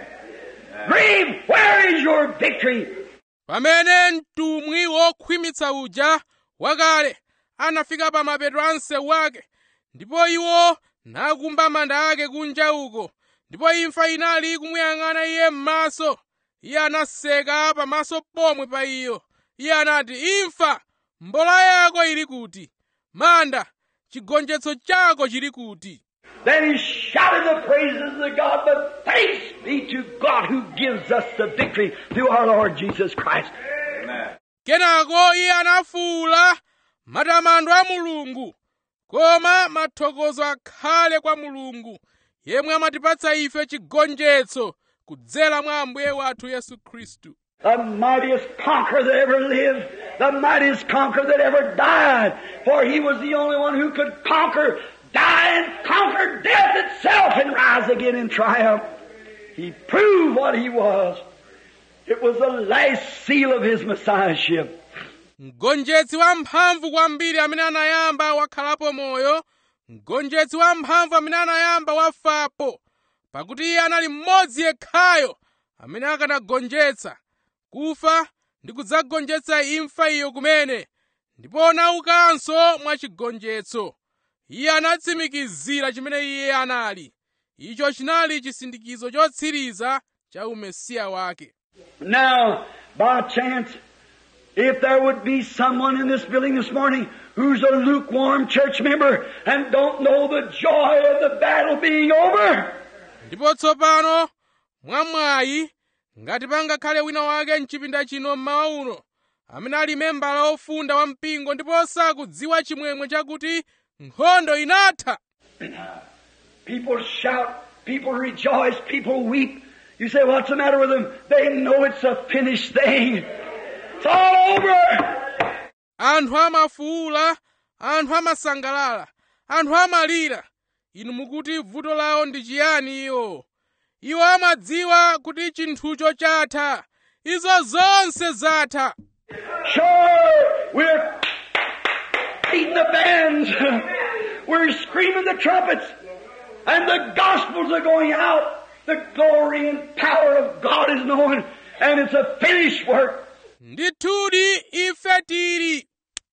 Grave, where is your victory? pamene mtumwi wokhwimitsa uja wakale anafika pa mapeto a msewu wake ndipo iwo nakumba manda ake kunja uko ndipo imfa inali kumuyang'ana iye m'maso iye anaseka pamaso pomwe pa iyo iye anati imfa mbola yako ili kuti manda chigonjetso chako chili kuti Then he shouted the praises of God, but thanks be to God who gives us the victory through our Lord Jesus Christ. Amen. kenako iye anafuwula matamando a mulungu koma mathokozo akhale kwa mulungu yemwe amatipatsa ife chigonjetso kudzera mwa ambuye wathu yesu khristu The mightiest conqueror that ever lived, the mightiest conqueror that ever died, for he was the only one who could conquer, die and conquer death itself and rise again in triumph. He proved what he was. It was the last seal of his messiahship. mgonjetsi wamphamvu kwambiri amene anayamba wakhalapo moyo mgonjetsi wamphamvu amene anayamba wafapo pakuti iye anali mmodzi yekhayo amene akanagonjetsa kufa ndi kudzagonjetsa imfa iyo kumene ndipo anaukanso mwa chigonjetso iye anatsimikizira chimene iye anali icho chinali chisindikizo chotsiriza cha umesiya wake Now, by chance, if there would be someone in this building this morning who's a lukewarm church member and don't know the joy of the battle being over, ndipo tsopano mwamwayi ngati pangakhale wina wake mchipinda chino mmawa uno amene ali membala ofunda wa mpingo ndipo sakudziwa chimwemwe chakuti nkhondo inatha People shout, people rejoice, people weep. You say, what's the matter with them? They know it's a finished thing. It's all over. anthu amafuwula anthu amasangalala anthu amalira inu mukuti vuto lawo ndi chiyani iwo iwo amadziwa kuti chinthucho chatha izo zonse zatha Sure, we're beating the bands. We're screaming the trumpets. And the gospels are going out. The glory and power of God is known. And it's a finished work. ndithudi ife tili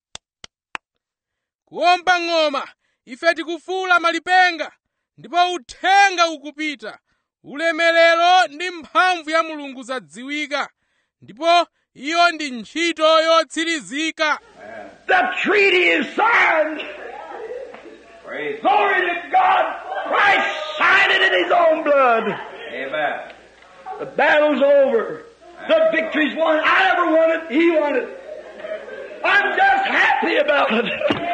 kuwomba ng'oma ife tikufuula malipenga ndipo uthenga ukupita ulemerero ndi mphamvu ya mulungu zadziwika ndipo iyo ndi ntchito yotsirizika The treaty is signed. Praise Glory to God. Christ signed it in His own blood. Amen. The battle's over. The victory's won. I never won it. He won it. I'm just happy about it.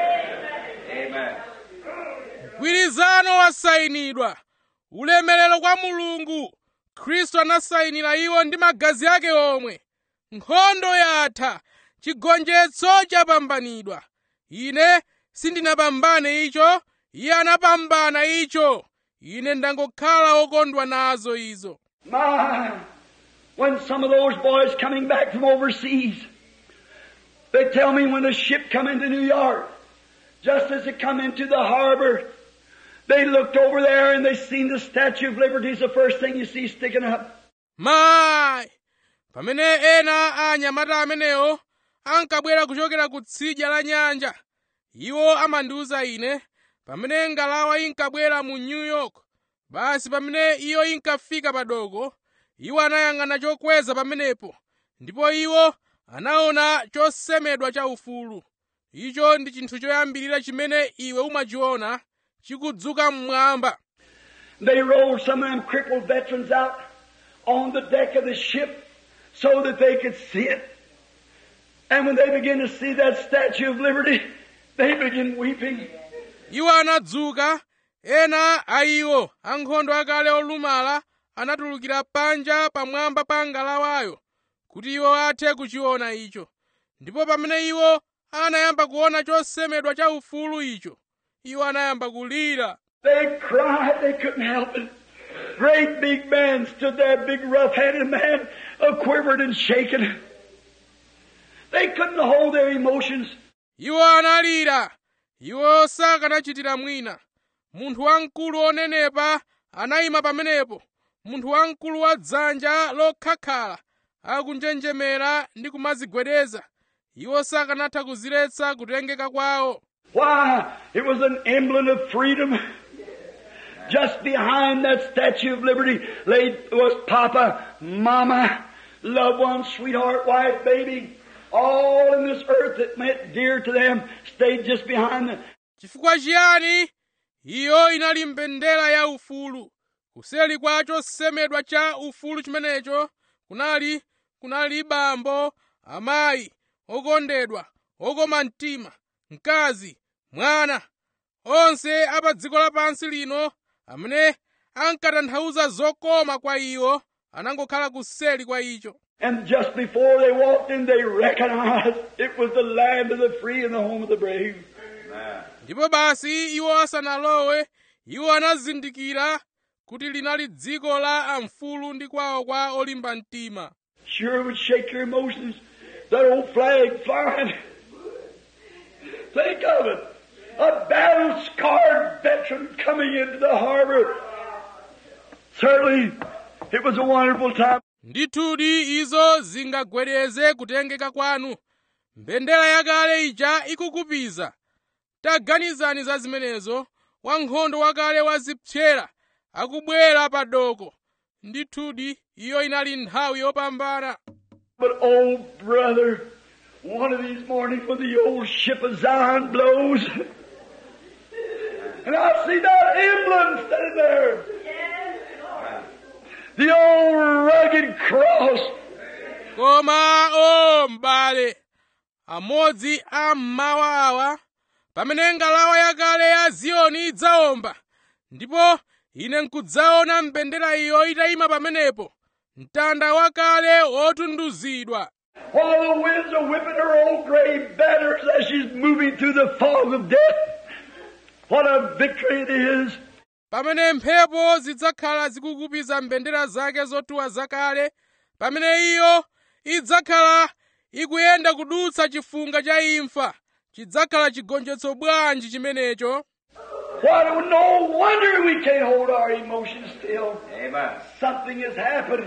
Amen. mgwirizano wasayinidwa ulemerero kwa mulungu khristu anasayinira iwo ndi magazi ake omwe nkhondo yatha chigonjetso chapambanidwa ine sindinapambane icho iye anapambana icho ine ndangokhala wokondwa nazo izo My, when some of those boys coming back from overseas, they tell me when the ship come into New York, just as it come into the harbor, they looked over there and they seen the Statue of Liberty is the first thing you see sticking up. mayi pamene ena a anyamata amenewo ankabwera kuchokera ku tsidya la nyanja iwo amandiwuza ine pamene ngalawa inkabwera mu new york basi pamene iyo inkafika padoko iwo anayang'ana chokweza pamenepo ndipo iwo anaona chosemedwa cha ufulu icho ndi chinthu choyambirira chimene iwe umachiona chikudzuka mmwamba They rolled some of them crippled veterans out on the deck of the ship so that they could see it. And when they began to see that Statue of Liberty, they began weeping. iwo anadzuka ena a iwo ankhondo akale olumala anatulukira panja pamwamba pa ngalawayo kuti iwo athe kuchiona icho ndipo pamene iwo anayamba kuona chosemedwa cha ufulu icho iwo anayamba kulira They cried, they couldn't help it. Great big man stood there, big rough-headed man, uh, quivered and shaken. They couldn't hold their emotions. iwo analira iwo sakanachitira mwina munthu wamkulu onenepa anayima pamenepo munthu wamkulu wa dzanja lokhakhala akunjenjemera ndi kumadzigwedeza iwo sakanatha kuziletsa kutengeka kwawo Why? It was an emblem of freedom. Just behind that Statue of Liberty lay was Papa, Mama, loved one, sweetheart, wife, baby. All in this earth that meant dear to them stayed just behind the chifukwa chiyani iyo inali mbendera ya ufulu kuseli kwa chosemedwa cha ufulu chimenecho kunali kunali bambo amayi okondedwa okoma mtima mkazi mwana onse a pa dziko lapansi lino amene ankatanthauza zokoma kwa iwo anangokhala kuseli kwa icho And just before they walked in, they recognized it was the land of the free and the home of the brave. Amen. ndipo basi iwo asanalowe iwo anazindikira kuti linali dziko la amfulu ndi kwawo kwa olimba mtima Sure would shake your emotions. That old flag flying. Think of it. A battle scarred veteran coming into the harbor. Certainly, it was a wonderful time. ndithudi izo zingagwedeze kutengeka kwanu mbendera yakale ija ikukupiza taganizani za zimenezo wankhondo wakale wazipsera akubwera pa doko ndithudi iyo inali nthawi yopambana But oh, brother, one of these mornings when the old ship of Zion blows, and I see that emblem standing there. The old rugged cross. koma o m'bale amodzi a mmawa awa pamene ngalawa yakale ya ziyoni idzawomba ndipo ine nkudzaona mbendera iyo itayima pamenepo mtanda wakale wotunduzidwa While the winds are whipping her old gray banners as she's moving through the fog of death. What a victory it is. pamene mphepo zidzakhala zikukupiza mbendera zake zotuwa zakale pamene iyo idzakhala ikuyenda kudutsa chifunga cha imfa chidzakhala chigonjetso bwanji chimenecho What, no wonder we can't hold our emotions still. Amen. Something has happened.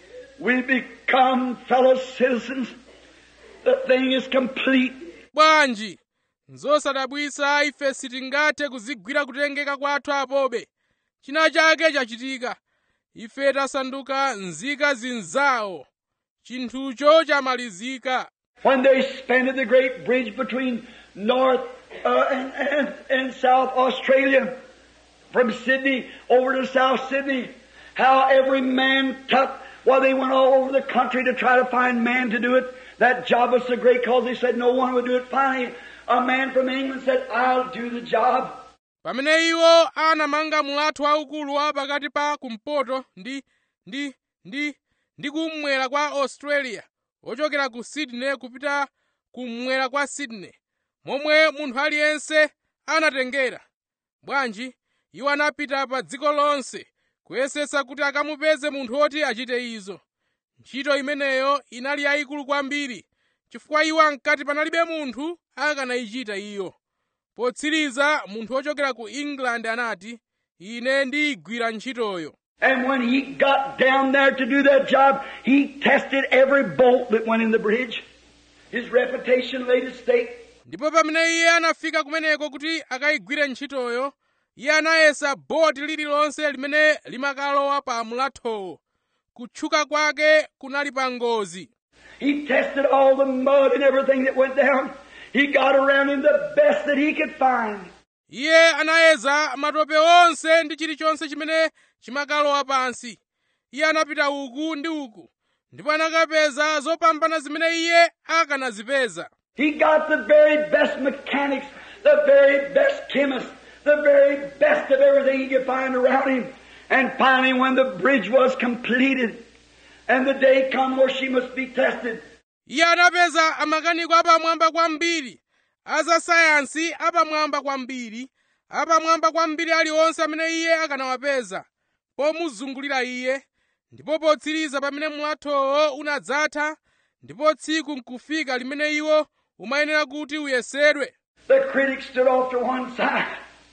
We become fellow citizens. The thing is complete. bwanji nzosadabwisa ife sitingathe kuzigwira kutengeka kwathu apobe china chake chachitika ife tasanduka nzika zinzawo chinthucho chamalizika When they expanded the great bridge between North uh, and, and, and South Australia, from Sydney over to South Sydney, how every man took, well, they went all over the country to try to find man to do it. That job was so great because they said no one would do it. Finally, a man from England said, I'll do the job. pamene iwo anamanga mulatho waukulu wa pakati pa kumpoto ndi ndi ndi ndi kummwera kwa australia ochokera ku sydney kupita kummwera kwa sydney momwe munthu aliyense anatengera bwanji iwo anapita pa dziko lonse kuyesetsa kuti akamupeze munthu woti achite izo ntchito imeneyo inali yayikulu kwambiri chifukwa iwo ankati panalibe munthu akanayichita iyo potsiriza munthu wochokera ku england anati ine ndiyigwira ntchitoyo And when he got down there to do that job, he tested every bolt that went in the bridge. His reputation laid at stake. ndipo pamene iye anafika kumeneko kuti akayigwire ntchitoyo iye anayesa boti lililonse limene limakalowa pa mulathowo kutchuka kwake kunali pa ngozi He tested all the mud and everything that went down. He got around him the best that he could find. iye anayeza matope onse ndi chilichonse chimene chimakalowa pansi iye anapita uku ndi uku ndipo anakapeza zopambana zimene iye akanazipeza He got the very best mechanics, the very best chemists, the very best of everything he could find around him. And finally, when the bridge was completed, and the day come where she must be tested, iye anapeza amakaniko apamwamba kwambiri azasayansi apamwamba kwambiri apamwamba kwambiri aliwonse amene iye akanawapeza pomuzungulira iye ndipo potsiriza pamene mulathowo unadzatha ndipo tsiku nkufika limene iwo umayenera kuti uyesedwe the critics stood off to one side.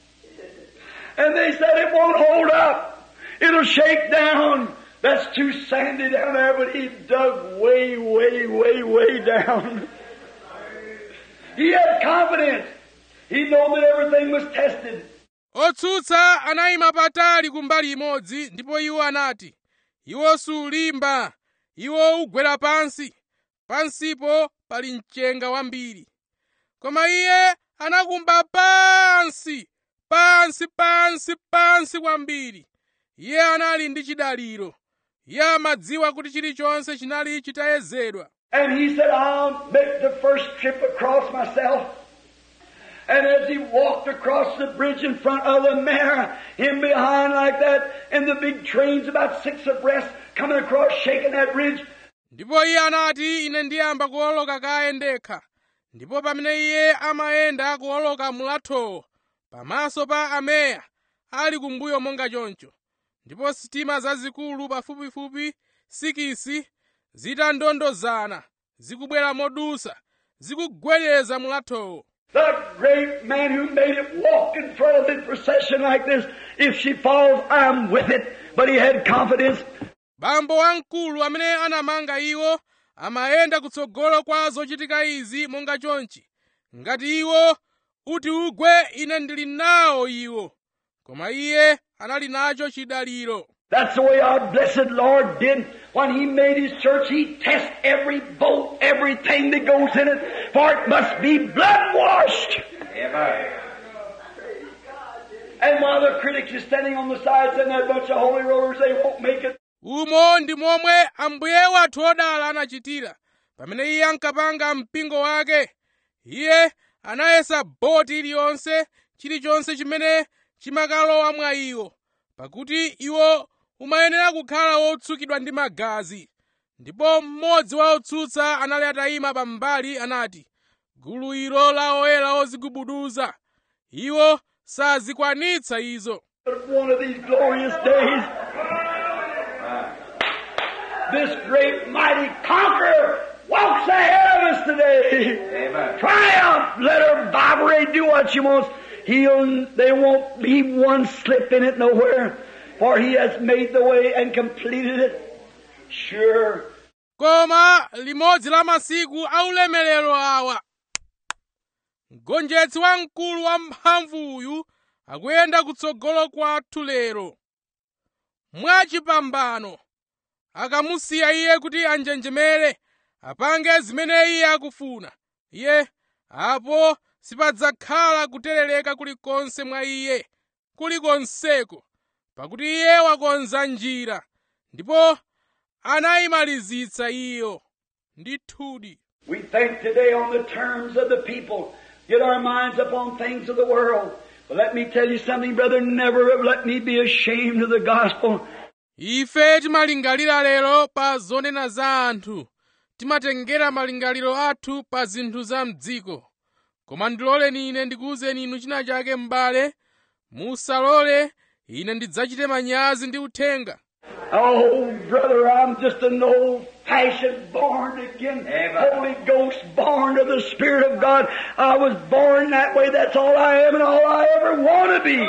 And they said, it won't hold up. It'll shake down. That's too sandy down there, but he dug way, way, way, way down. He had confidence. He knew that everything was tested. otsutsa anayima patali kumbali imodzi ndipo iwo anati iwo sulimba iwo ugwera pansi pansipo pali mchenga wambiri koma iye anakumba pansi pansi pansi pansi kwambiri iye anali ndi chidaliro iye amadziwa kuti chilichonse chinali chitayezedwa And he said, I'll make the first trip across myself. And as he walked across the bridge in front of the mare, him behind like that, and the big trains about six abreast coming across shaking that bridge, ndipo iye anati ine ndiyamba kuwoloka kaye ndekha ndipo pamene iye amayenda kuwoloka mulathowo pamaso pa ameya ali kumbuyo monga choncho ndipo sitima zazikulu pafupifupi sikisi zitandondozana zikubwera modusa zikugwedeza mulathowo the great man who made it walk in front of the procession like this, if she falls, I'm with it. But he had confidence. bambo wamkulu amene anamanga iwo amayenda kutsogolo kwa zochitika izi monga chonchi ngati iwo uti ugwe ine ndili nawo iwo koma iye anali nacho chidaliro That's the way our blessed Lord did when He made His church. He tests every bolt, everything that goes in it, for it must be blood washed. Amen. And while the critics are standing on the sides and that bunch of holy rollers, they won't make it. umo ndi momwe ambuye wathu odala anachitira pamene iye ankapanga mpingo wake iye anayesa boti iliyonse chilichonse chimene chimakalowa mwa iwo pakuti iwo umayenera kukhala wotsukidwa ndi magazi ndipo mmodzi wa otsutsa anali atayima pambali anati gulu ilo la oyera ozigubuduza iwo sazikwanitsa izo But one of these glorious days, this great mighty conqueror walks ahead of us today. Amen. Triumph. Let her vibrate. Do what she wants. He'll, there won't be one slip in it nowhere. For he has made the way and completed it. Sure. koma limodzi la masiku aulemerero awa mgonjetsi wamkulu wamphamvuyu akuyenda kutsogolo kwathu lero mwachipambano akamusiya iye kuti anjenjemere apange zimene iye akufuna iye apo sipadzakhala kuterereka kulikonse mwa iye kulikonseko pakuti iye wakonza njira ndipo anayimalizitsa iyo ndithudi We think today on the terms of the people, get our minds upon things of the world. But let me tell you something, brother, never let me be ashamed of the gospel. ife timalingalira lero pa zonena za anthu timatengera malingaliro athu pa zinthu za mdziko koma ndiloleni ine ndikuwuzeni inu china chake m'bale musalole ine ndidzachite manyazi ndi uthenga Oh, brother, I'm just an old-fashioned, born again, Amen. Holy Ghost, born of the Spirit of God. I was born that way. That's all I am and all I ever want to be.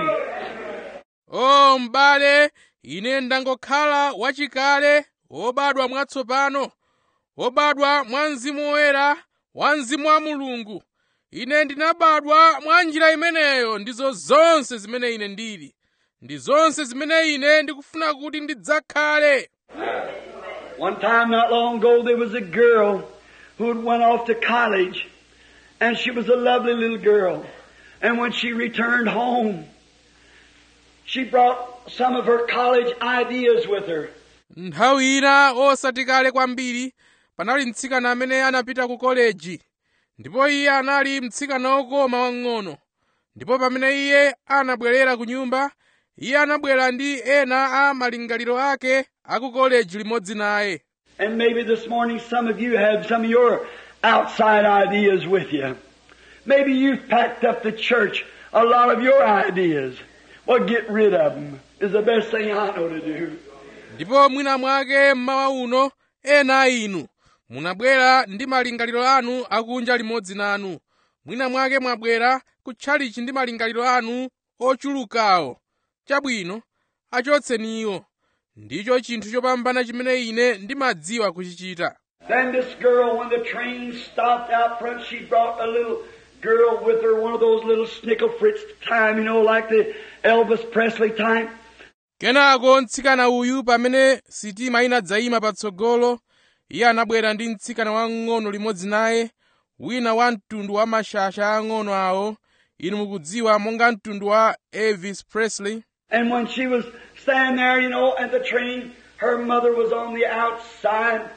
o m'bale ine ndangokhala wachikale wobadwa mwatsopano wobadwa mwa mzimu woyera wa mzimu wa mulungu ine ndinabadwa mwa njira imeneyo ndizo zonse zimene ine ndili ndi zonse zimene ine ndikufuna kuti ndidzakhale One time not long ago there was a girl who had went off to college and she was a lovely little girl. And when she returned home, she brought some of her college ideas with her. nthawi ina osati kale kwambiri panali mtsikana amene anapita ku koleji ndipo iye anali mtsikana wokoma wang'ono ndipo pamene iye anabwerera ku nyumba iye anabwera ndi ena a malingaliro ake a ku koleji limodzi naye And maybe this morning some of you have some of your outside ideas with you. Maybe you've packed up the church a lot of your ideas. Well, get rid of them is the best thing I know to do. ndipo mwina mwake mmawa uno ena a inu munabwera ndi malingaliro anu akunja limodzi nanu mwina mwake mwabwera kutchalichi ndi malingaliro anu ochulukawo chabwino achotseni iwo ndicho chinthu chopambana chimene ine ndimadziwa kuchichita Then this girl, when the train stopped out front, she brought a little girl with her, one of those little snickle fritz time, you know, like the Elvis Presley time. kenako mtsikana uyu pamene sitima inadzayima patsogolo iye anabwera ndi mtsikana wang'ono limodzi naye wina wa mtundu wa mashasha ang'ono awo inu mukudziwa monga mtundu wa elvis presley And when she was standing there, you know, at the train, her mother was on the outside.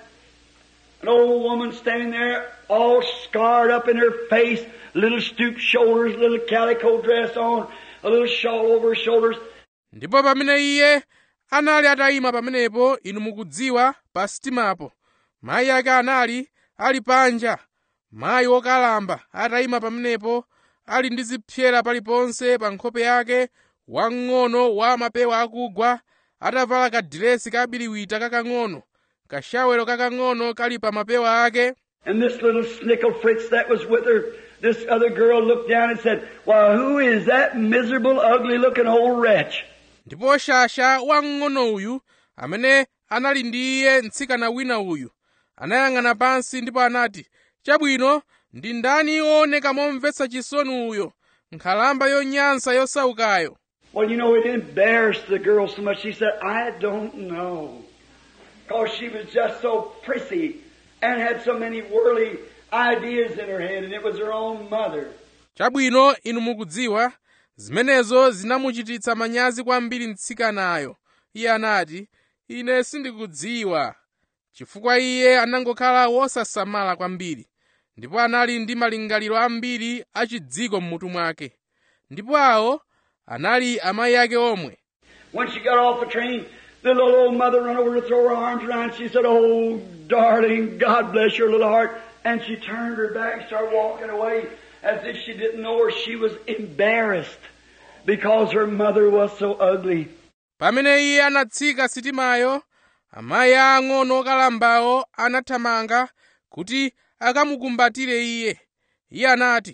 An old woman standing there, all scarred up in her face, little stooped shoulders, little calico dress on, a little shawl over her shoulders. ndipo pamene iye anali atayima pamenepo inu mukudziwa pa sitimapo mayi ake anali ali panja mayi wokalamba atayima pamenepo ali ndi zipyera paliponse pa nkhope yake wang'ono wa mapewa akugwa atavala kadiresi kabiriwita kakang'ono kashawero kakang'ono kali pa mapewa ake And this little snickle fritz that was with her, this other girl looked down and said, Why, who is that miserable, ugly looking old wretch? ndipo shasha wamng'ono uyu amene anali ndi iye mtsikana wina uyu anayang'ana pansi ndipo anati chabwino ndi ndani wooneka momvetsa chisoni uyo nkhalamba yonyansa yosaukayo Well, you know, it embarrassed the girl so much. She said, I don't know. Because she was just so prissy and had so many worldly ideas in her head, and it was her own mother. chabwino inu mukudziwa zimenezo zinamuchititsa manyazi kwambiri mtsikanayo iye anati ine sindikudziwa chifukwa iye anangokhala wosasamala kwambiri ndipo anali ndi malingaliro ambiri achidziko m'mutu mwake ndipo awo anali amayi ake omwe When she got off the train, the little old mother ran over to throw her arms around. She said, Oh, darling, God bless your little heart. And she turned her back and started walking away as if she didn't know her. She was embarrassed because her mother was so ugly. pamene iye anatsika sitimayo amayi aang'ono okalambawo anathamanga kuti akamukumbatire iye iye anati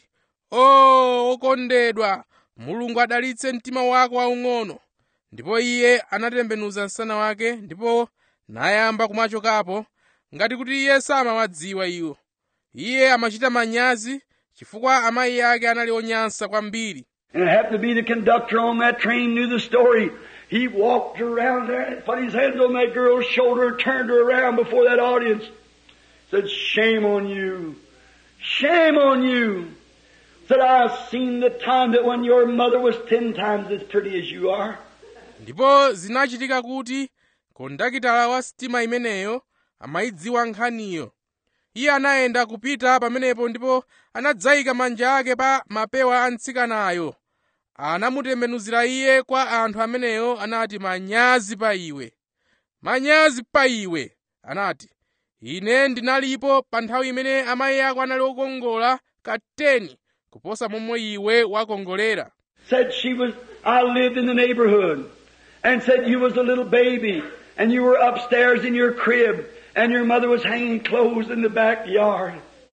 o okondedwa mulungu adalitse mtima wako waung'ono ndipo iye anatembenuza msana wake ndipo nayamba kumachokapo ngati kuti iye samawadziwa iwo iye amachita manyazi chifukwa amayi ake anali onyansa kwambiri And it happened to be the conductor on that train knew the story. He walked around there and put his hands on that girl's shoulder and turned her around before that audience. Said, shame on you. Shame on you. Said, I've seen the time that when your mother was ten times as pretty as you are. ndipo zinachitika kuti kondakitala wa sitima imeneyo amayidziwa nkhaniyo iye anayenda kupita pamenepo ndipo anadzayika manja ake pa mapewa a mtsikanayo anamutembenuzira iye kwa anthu ameneyo anati manyazi pa iwe manyazi pa iwe anati ine ndinalipo pa nthawi imene amayi ako anali okongola kateni kuposa momwe iwe wakongolera Said she was, I lived in the neighborhood. And said you was a little baby and you were upstairs in your crib and your mother was hanging clothes in the backyard.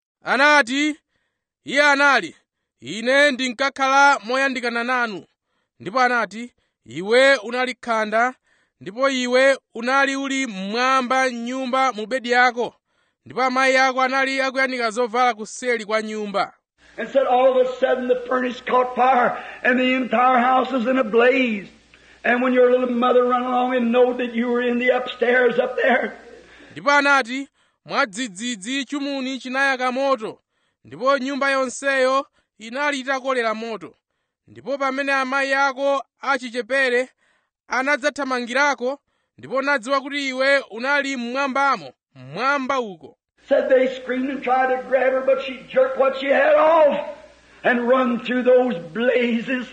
anati iye anali ine ndinkakhala moyandikana nanu ndipo anati iwe unali khanda ndipo iwe unali uli mmwamba m'nyumba mu bedi yako ndipo amayi ako anali akuyanika zovala kuseli kwa nyumba And said all of a sudden the furnace caught fire and the entire house was in a blaze. And when your little mother run along and knowed that you were in the upstairs up there, ndipo anati mwadzidzidzi chumuni chinayaka moto ndipo nyumba yonseyo inali itakolera moto ndipo pamene amayi ako achichepere anadzathamangirako ndipo nadziwa kuti iwe unali mmwambamo mmwamba uko said they screamed and tried to grab her, but she jerked what she had off and run through those blazes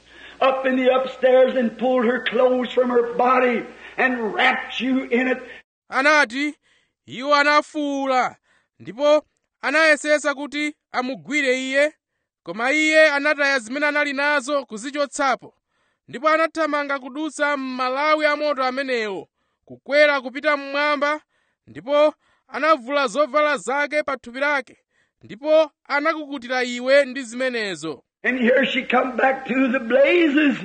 up in the upstairs and pulled her clothes from her body and wrapped you in it. anati iwo anafuwula ndipo anayesesa kuti amugwire iye koma iye anataya zimene anali nazo kuzichotsapo ndipo anathamanga kudutsa m'malawi amoto amenewo kukwera kupita mmwamba ndipo anavula zovala zake pa thupi lake ndipo anakukutira iwe ndi zimenezo And here she come back to the blazes,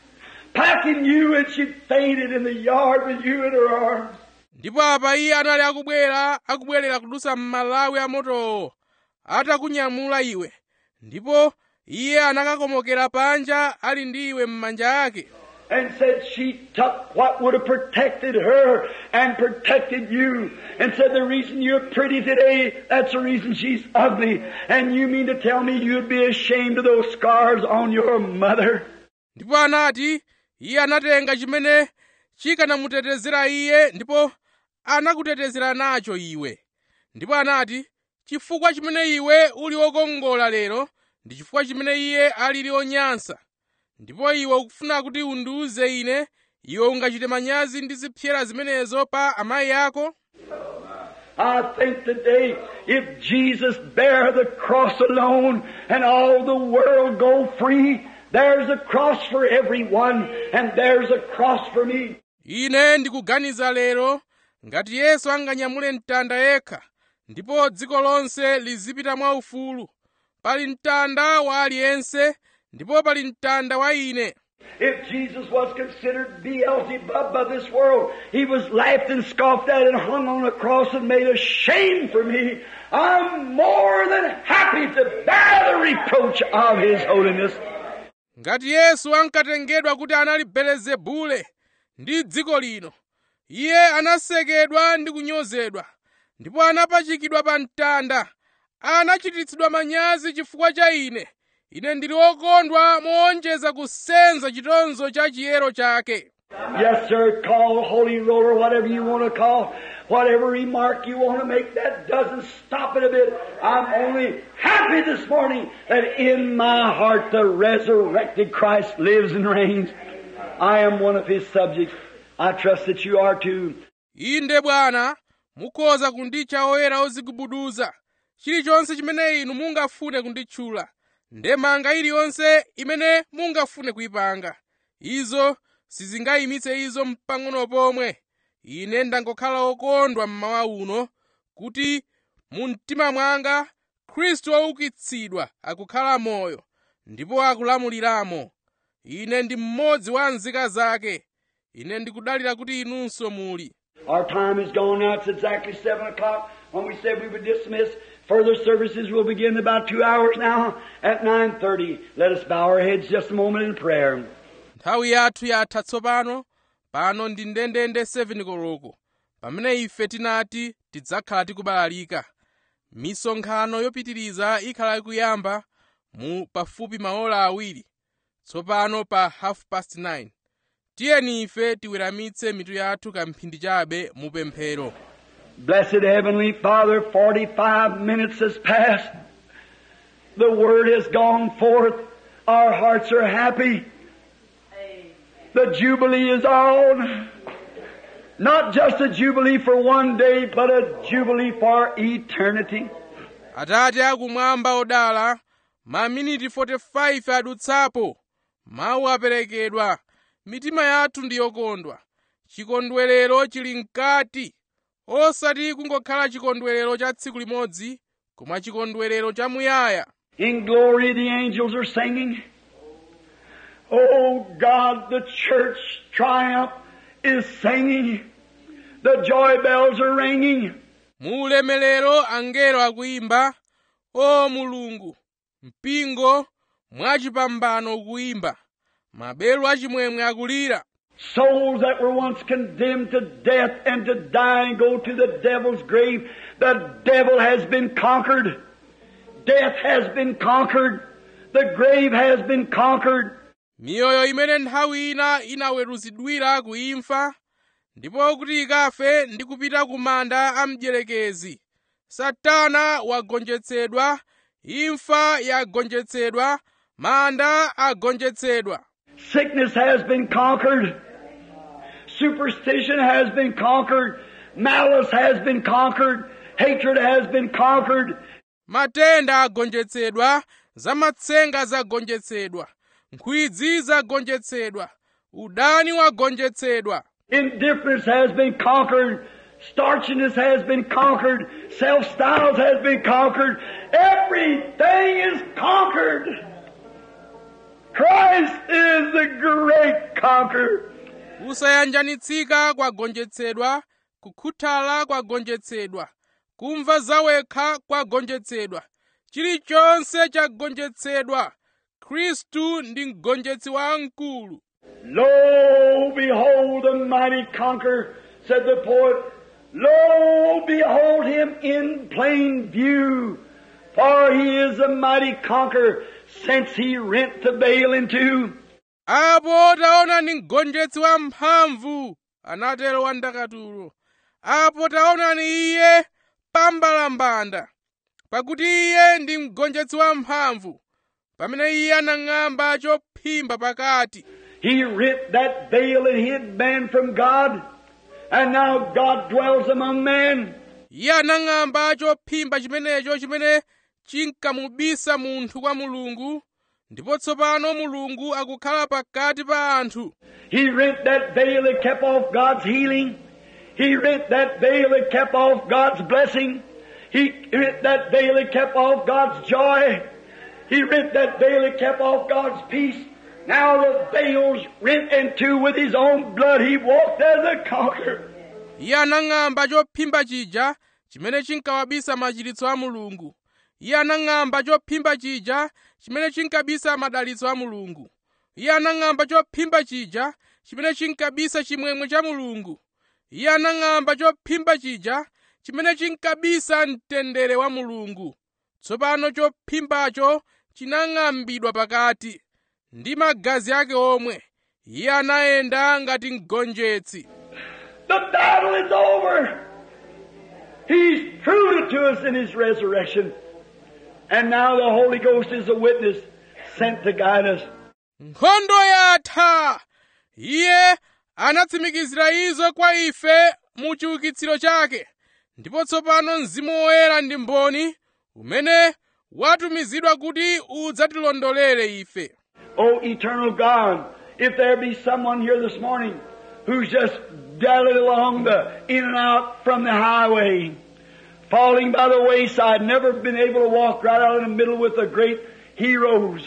packing you, and she fainted in the yard with you in her arms. ndipo apa iye anali akubwera akubwerera kudutsa m'malawi amotowo atakunyamula iwe ndipo iye anakakomokera panja ali ndi iwe m'manja ake and said she took what would have protected her and protected you and said the reason you're pretty today, that's the reason she's ugly. And you mean to tell me you'd be ashamed of those scars on your mother? ndipo anati iye anatenga chimene chikanamutetezera iye ndipo anakutetezera nacho iwe ndipo anati chifukwa chimene iwe uli wokongola lero ndi chifukwa chimene iye alili onyansa ndipo iwe ukufuna kuti undiuze ine iwe ungachite manyazi ndi zipyera zimenezo pa amayi ako I think today, if Jesus bear the cross alone and all the world go free, there's a cross for everyone and there's a cross for me. ine ndikuganiza lero ngati yesu anganyamule mtanda yekha ndipo dziko lonse lizipita mwaufulu pali mtanda wa aliyense ndipo pali mtanda wa ine If Jesus was considered Beelzebub by this world, he was laughed and scoffed at and hung on a cross and made a shame for me. I'm more than happy to bear the reproach of his holiness. ngati yesu ankatengedwa kuti anali belezebule ndi dziko lino iye anasekedwa ndi kunyozedwa ndipo anapachikidwa pa mtanda anachititsidwa manyazi chifukwa cha ine ine ndili wokondwa moonjeza kusenza chitonzo cha chiyero chake Yes, sir, call holy roller, whatever you want to call, whatever remark you want to make, that doesn't stop it a bit. I'm only happy this morning that in my heart the resurrected Christ lives and reigns. I am one of his subjects. I trust that you are too. inde bwana mukhoza kunditcha oyera ozigubuduza chilichonse chimene inu mungafune kunditchula ndemanga iliyonse imene mungafune kuyipanga izo sizingayimitse izo mpang'ono pomwe ine ndangokhala okondwa mmawa uno kuti mu mtima mwanga khristu woukitsidwa akukhala moyo ndipo akulamuliramo ine ndi mmodzi wa nzika zake ine ndikudalira kuti inunso muli Our time is gone now. It's exactly 7 o'clock when we said we would dismiss. Further services will begin in about two hours now at 9.30. Let us bow our heads just a moment in prayer. nthawi yathu yatha tsopano pano ndi ndendende 7 koloko pamene ife tinati tidzakhala tikubalalika misonkhano yopitiriza ikhala ikuyamba mu pafupi maola awiri tsopano pa half past 9 tiyeni ife tiweramitse mitu yathu kamphindi chabe mu pemphero Blessed Heavenly Father, 45 minutes has passed. The Word has gone forth. Our hearts are happy. The Jubilee is on. Not just a Jubilee for one day, but a Jubilee for eternity. atate akumwamba odala maminiti 45 adutsapo mawu aperekedwa mitima yathu ndi yokondwa chikondwerero chili mkati osati kungokhala chikondwerero cha tsiku limodzi koma chikondwerero chamuyaya In glory, the angels are singing. Oh God, the church triumph is singing. The joy bells are ringing. mu ulemerero angelo akuyimba o mulungu mpingo mwachipambano ukuyimba maberu achimwemwe akulira Souls that were once condemned to death and to die and go to the devil's grave, the devil has been conquered. Death has been conquered. The grave has been conquered. miyoyo imene nthawi ina inaweruzidwira kuimfa ndipo kuti ikafe ndi kupita ku manda a mdierekezi satana wagonjetsedwa imfa yagonjetsedwa manda agonjetsedwa Sickness has been conquered. Superstition has been conquered. Malice has been conquered. Hatred has been conquered. matenda agonjetsedwa zamatsenga zagonjetsedwa nkhwidzi zagonjetsedwa udani wagonjetsedwa Indifference has been conquered. Starchiness has been conquered. Self-styles has been conquered. Everything is conquered. Christ is the great conqueror. kusayanjanitsika kwagonjetsedwa kukhuthala kwagonjetsedwa kumva zawekha kwagonjetsedwa chilichonse chagonjetsedwa khristu ndi mgonjetsi wamkulu Lo, behold the mighty conqueror, said the poet. Lo, behold him in plain view. For he is a mighty conqueror, since he rent the veil in two. apo taona ni mgonjetsi wamphamvu anatero wandakatulo apo taonani iye pambalambanda pakuti iye ndi mgonjetsi wamphamvu pamene iye anang'amba chophimba pakati He rent that veil that hid man from God, and now God dwells among men. iye anang'amba chophimba chimenecho chimene chinkamubisa munthu kwa mulungu ndipo tsopano mulungu akukhala pakati pa anthu He rent that veil that kept off God's healing. He rent that veil that kept off God's blessing. He rent that veil that kept off God's joy. He rent that veil that kept off God's peace. Now the veil's rent in two with His own blood. He walked as a conqueror. iye anang'amba chophimba chija chimene chinkawabisa machiritso a mulungu iye anang'amba chophimba chija chimene chinkabisa madalitso a mulungu iye anang'amba chophimba chija chimene chinkabisa chimwemwe cha mulungu iye anang'amba chophimba chija chimene chinkabisa mtendere wa mulungu tsopano chophimbacho chinang'ambidwa pakati ndi magazi ake omwe iye anayenda ngati mgonjetsi The battle is over. He's proved it to us in His resurrection. And now the Holy Ghost is a witness sent to guide us. nkhondo yatha iye anatsimikizira izo kwa ife mu chiukitsiro chake ndipo tsopano mzimu woyera ndi mboni umene watumizidwa kuti udzatilondolere ife Oh, eternal God, if there be someone here this morning who's just dallied along the in and out from the highway, falling by the wayside, never been able to walk right out in the middle with the great heroes.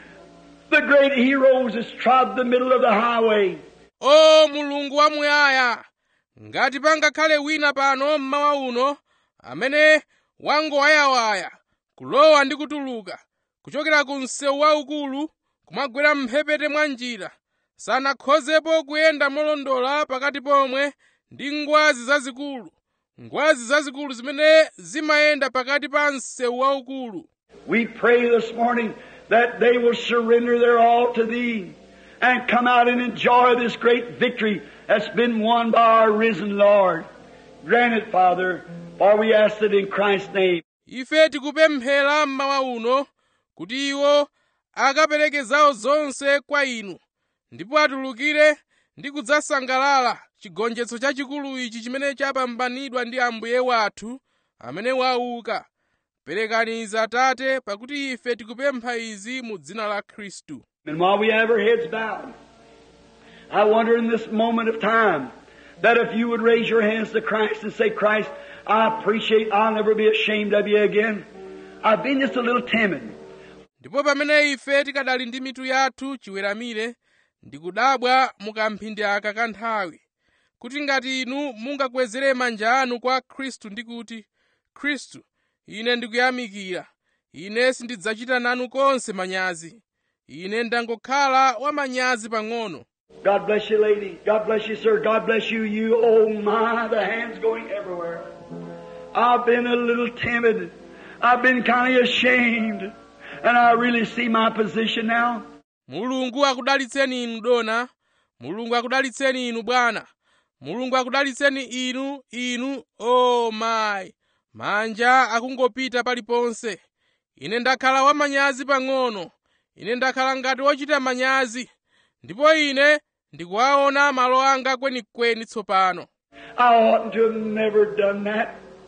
The great heroes has trod the middle of the highway. o mulungu wamuyaya ngati pangakhale wina pano mmawa uno amene wangowayawaya kulowa ndi kutuluka kuchokera ku msewu waukulu kumagwera mphepete mwa njira sanakhozepo kuyenda molondola pakati pomwe ndi ngwazi zazikulu ngwazi zazikulu zimene zimayenda pakati pa msewu waukulu We pray this morning that they will surrender their all to Thee and come out and enjoy this great victory that's been won by our risen Lord. Grant it, Father, for we ask it in Christ's name. ife tikupemphera mmawa uno kuti iwo akapereke zawo zonse kwa inu ndipo atulukire ndi kudzasangalala chigonjetso chachikulu ichi chimene chapambanidwa ndi ambuye wathu amene wauka perekani izi atate pakuti ife tikupempha izi mu dzina la khristu And while we have our heads bowed, I wonder in this moment of time that if you would raise your hands to Christ and say, Christ, I appreciate, I'll never be ashamed of you again. I've been just a little timid. ndipo pamene ife tikadali ndi mitu yathu chiweramire ndikudabwa mukamphindi aka kanthawi kuti ngati inu mungakwezere manja anu kwa khristu ndi kuti khristu ine ndikuyamikira ine sindidzachita nanu konse manyazi ine ndangokhala wamanyazi pang'ono God bless you, lady. God bless you, sir. God bless you, you. Oh my, the hands going everywhere. I've been a little timid. I've been kind of ashamed. And I really see my position now. mulungu akudalitseni inu dona mulungu akudalitseni inu bwana mulungu akudalitseni inu inu o oh mayi manja akungopita paliponse ine ndakhala wamanyazi pang'ono ine ndakhala ngati wochita manyazi ndipo ine ndikuwaona malo anga kwenikweni tsopano I oughtn't to have never done that.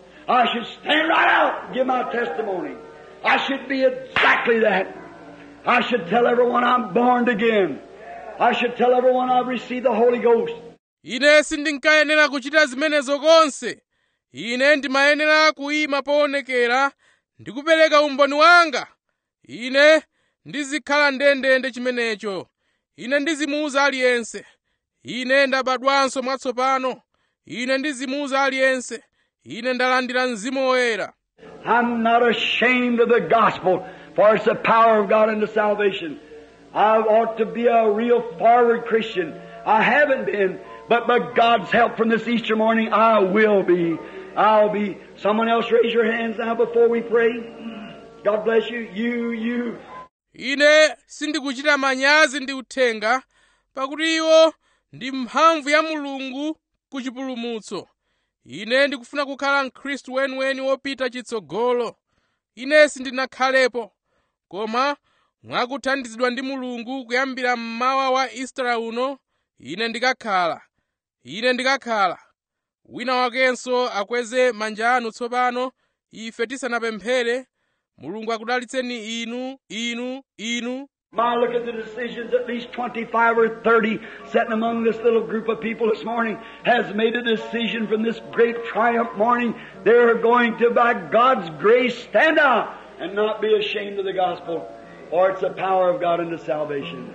I should stand right out and give my testimony. I should be exactly that. I should tell everyone I'm born again. I should tell everyone I've received the Holy Ghost. ine sindinkayenera kuchita zimenezo konse ine ndimayenera kuyima poonekera ndi kupereka umboni wanga ine ndizikhala ndendende chimenecho ine ndizimuuza aliyense ine ndabadwanso mwatsopano ine ndizimuuza aliyense ine ndalandira mzimu woyera I'm not ashamed of the gospel, for it's the power of God unto salvation. I ought to be a real forward Christian. I haven't been, but by God's help from this Easter morning, I will be. I'll be. Someone else raise your hands now before we pray. God bless you. You, you. ine sindikuchita manyazi ndi uthenga pakuti iwo ndi mphamvu ya mulungu ku chipulumutso ine ndikufuna kukhala mkhristu weniweni wopita chitsogolo ine sindinakhalepo koma mwakuthandizidwa ndi mulungu kuyambira mmawa wa istara uno ine ndikakhala ine ndikakhala wina wakenso akweze manja anu tsopano ife tisanapemphere mulungu akudalitseni inu inu inu My look at the decisions, at least 25 or 30 sitting among this little group of people this morning has made a decision from this great triumph morning. They're going to, by God's grace, stand out and not be ashamed of the gospel, for it's the power of God unto salvation.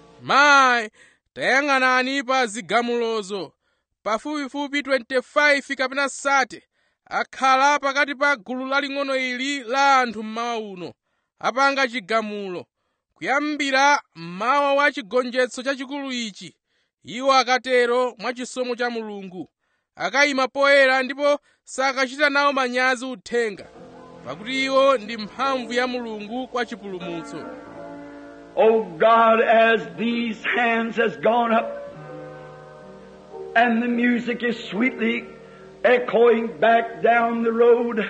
mayi tayang'anani pa zigamulozo pafupifupi 25 kapena sate akhala pakati pa gulu laling'ono ili la anthu mmawa uno apanga chigamulo kuyambira mmawa wa chigonjetso chachikulu ichi iwo akatero mwa chisomo cha mulungu akayima poyera ndipo sakachita nawo manyazi uthenga pakuti iwo ndi mphamvu ya mulungu kwa chipulumutso Oh God, as these hands has gone up and the music is sweetly echoing back down the road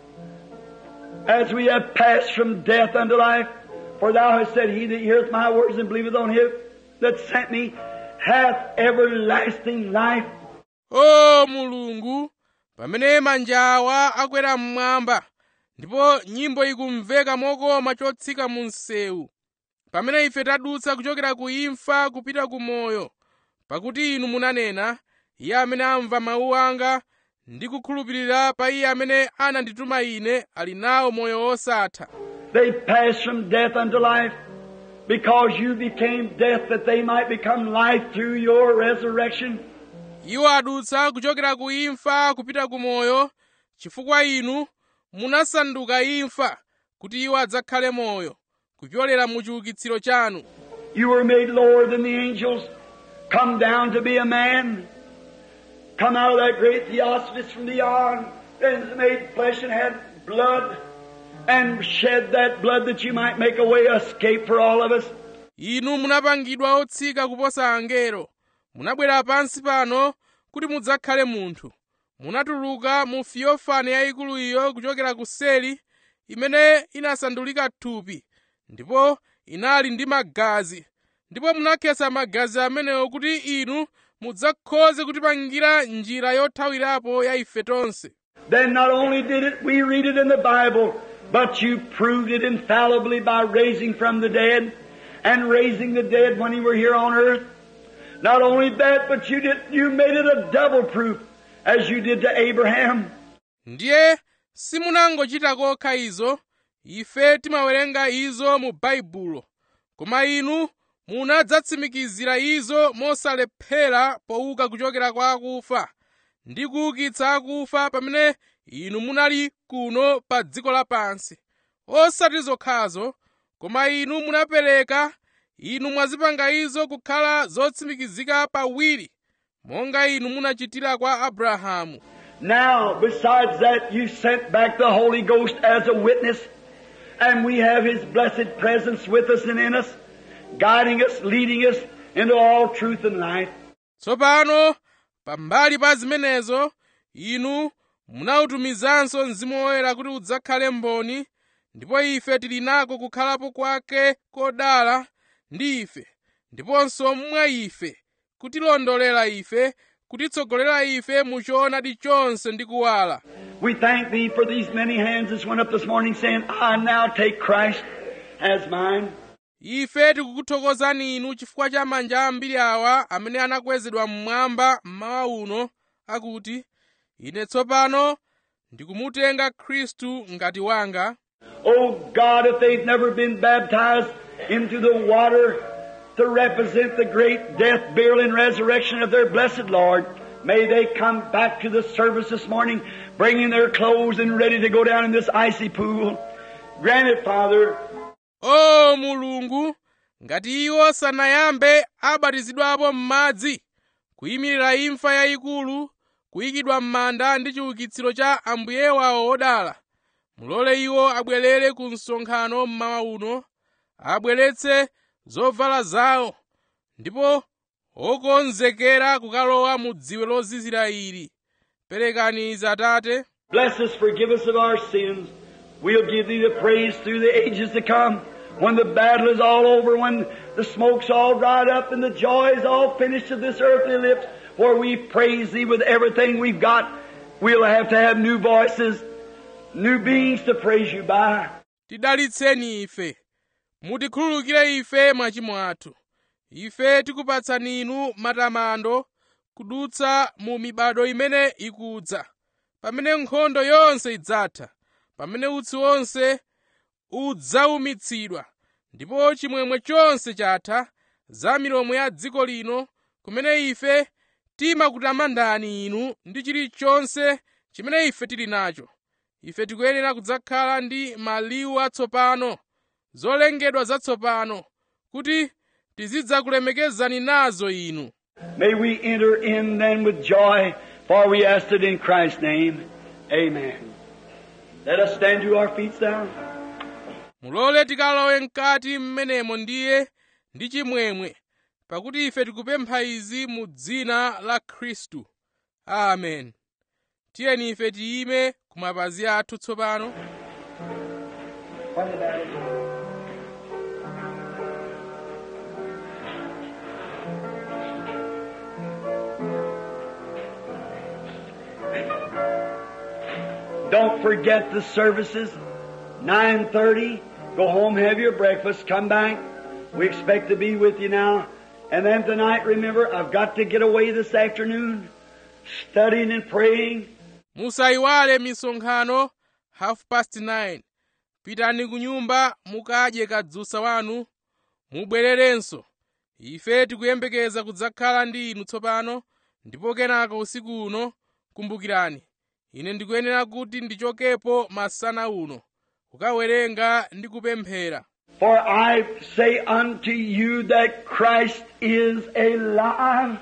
as we have passed from death unto life, for thou hast said, He that heareth my words and believeth on him that sent me hath everlasting life. o mulungu pamene manjawa akwera mmwamba ndipo nyimbo ikumveka mokoma chotsika mu msewu pamene ife tadutsa kuchokera ku imfa kupita ku moyo pakuti inu munanena iye amene amva mawu anga ndi kukhulupirira pa iye amene anandituma ine ali nawo moyo wosatha They passed from death unto life because you became death that they might become life through your resurrection. iwo adutsa kuchokera ku imfa kupita ku moyo chifukwa inu munasanduka imfa kuti iwo adzakhale moyo kupyolera mu chiukitsiro chanu You were made lower than the angels, come down to be a man, come out of that great theosophist from beyond, and was made flesh and had blood, and shed that blood that you might make a way of escape for all of us. inu munapangidwa otsika kuposa angelo munabwera pansi pano kuti mudzakhale munthu munatuluka mu fiyofani yayikulu iyo kuchokera ku seli imene inasandulika thupi ndipo inali ndi magazi ndipo munakhetsa magazi amenewo kuti inu mudzakhoze kutipangira njira yothawirapo ya ife tonse Then not only did it, we read it in the Bible, but you proved it infallibly by raising from the dead and raising the dead when you were here on earth. Not only that, but you did, you made it a double proof as you did to Abraham. ndiye simunangochita kokha izo ife timawerenga izo mu baibulo koma inu munadzatsimikizira izo mosalephera pouka kuchokera kwa akufa ndi kuukitsa akufa pamene inu munali kuno pa dziko lapansi osati zokhazo koma inu munapereka inu mwazipanga izo kukhala zotsimikizika pawiri monga inu munachitira kwa abrahamu Now, besides that, you sent back the Holy Ghost as a witness, and we have His blessed presence with us and in us, guiding us, leading us into all truth and life. tsopano pambali pa zimenezo inu munautumizanso mzimu woyera kuti udzakhale mboni ndipo ife tili nako kukhalapo kwake kodala ndi ife ndiponso mwa ife kutilondolera ife kutitsogolera ife mu choonadi chonse ndi kuwala We thank Thee for these many hands that went up this morning saying, I now take Christ as mine. ife tikukuthokozani inu chifukwa cha manja ambiri awa amene anakwezedwa mmwamba mmawa uno akuti ine tsopano ndikumutenga khristu ngati wanga Oh God, if they've never been baptized into the water to represent the great death, burial, and resurrection of their blessed Lord, may they come back to the service this morning, bringing their clothes and ready to go down in this icy pool. Grant it, Father, o mulungu ngati iwo sanayambe abatizidwapo m'madzi kuyimirira imfa yayikulu kuyikidwa m'manda ndi chiukitsiro cha ambuye wawo wodala mulole iwo abwerere ku msonkhano mmawa uno abweretse zovala zawo ndipo okonzekera kukalowa mu dziwe lozizira ili perekani izi atate Bless us, forgive us of our sins. We'll give thee the praise through the ages to come. When the battle is all over, when the smoke's all dried up and the joy is all finished of this earthly lips, where we praise thee with everything we've got, we'll have to have new voices, new beings to praise you by. tidalitseni ife mutikhululukire ife machimo athu ife tikupatsani inu matamando kudutsa mu mibado imene ikudza pamene nkhondo yonse idzatha pamene utsi wonse udzaumitsidwa ndipo chimwemwe chonse chatha za milomo ya dziko lino kumene ife timakutamandani inu ndi chilichonse chimene ife tili nacho ife tikuyenera kudzakhala ndi maliwu atsopano zolengedwa zatsopano kuti tizidzakulemekezani nazo inu May we enter in then with joy, for we ask it in Christ's name. Amen. Let us stand to our feet now. mulole tikalowe mkati mmenemo ndiye ndi chimwemwe pakuti ife tikupempha izi mu dzina la khristu amen tiyeni ife tiyime ku mapazi athu tsopano Don't forget the services. 9.30. Go home, have your breakfast, come back. We expect to be with you now. And then tonight, remember, I've got to get away this afternoon, studying and praying. musayiwale misonkhano half past 9 pitani ku nyumba mukadye kadzutsa wanu mubwererenso ife tikuyembekeza kudzakhala ndi inu tsopano ndipo kenaka usiku uno kumbukirani ine ndikuyenera kuti ndichokepo masana uno kukawerenga ndi kupemphera For I say unto you that Christ is alive.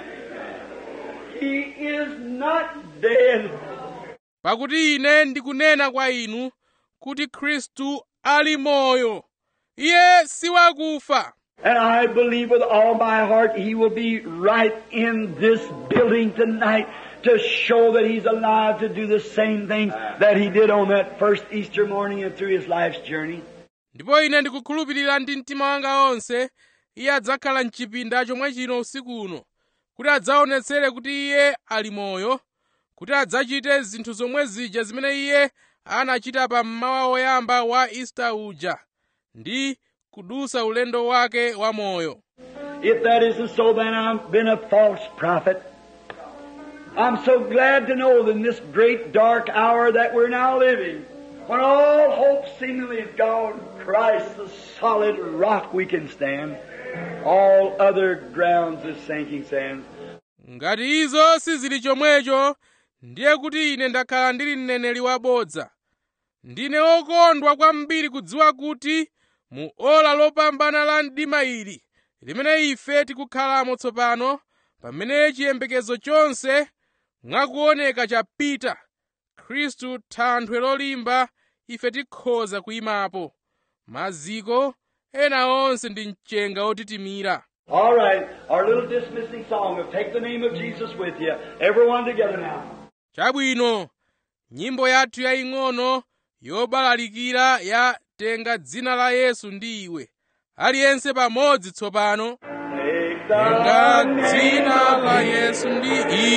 He is not dead. pakuti ine ndikunena kwa inu kuti khristu ali moyo iye si wakufa And I believe with all my heart he will be right in this building tonight to show that he's alive to do the same things that he did on that first Easter morning and through his life's journey. ndipo ine ndikukhulupirira ndi mtima wanga onse iye adzakhala mchipinda chomwe chino usiku uno kuti adzaonetsere kuti iye ali moyo kuti adzachite zinthu zomwe zija zimene iye anachita pa mmawa woyamba wa ista uja ndi kudusa ulendo wake wa moyo If that isn't so, then I've been a false prophet. I'm so glad to know that in this great dark hour that we're now living, when all hope seemingly is gone, Christ, the solid rock we can stand. All other grounds is sinking sand. ngati izo sizili chomwecho ndiye kuti ine ndakhala ndili mneneri wabodza ndine okondwa kwambiri kudziwa kuti mu ola lopambana la mdima ili limene ife tikukhalamo tsopano pamene chiyembekezo chonse mwakuoneka chapita khristu thanthwe lolimba ife tikhoza kuyimapo maziko ena onse ndi mchenga otitimira All right, our little dismissing song will take the name of Jesus with you. Everyone together now. chabwino nyimbo yathu yaying'ono yobalalikira ya tenga dzina la yesu ndi iwe aliyense pamodzi tsopano Take tenga the dzina la name yesu ndi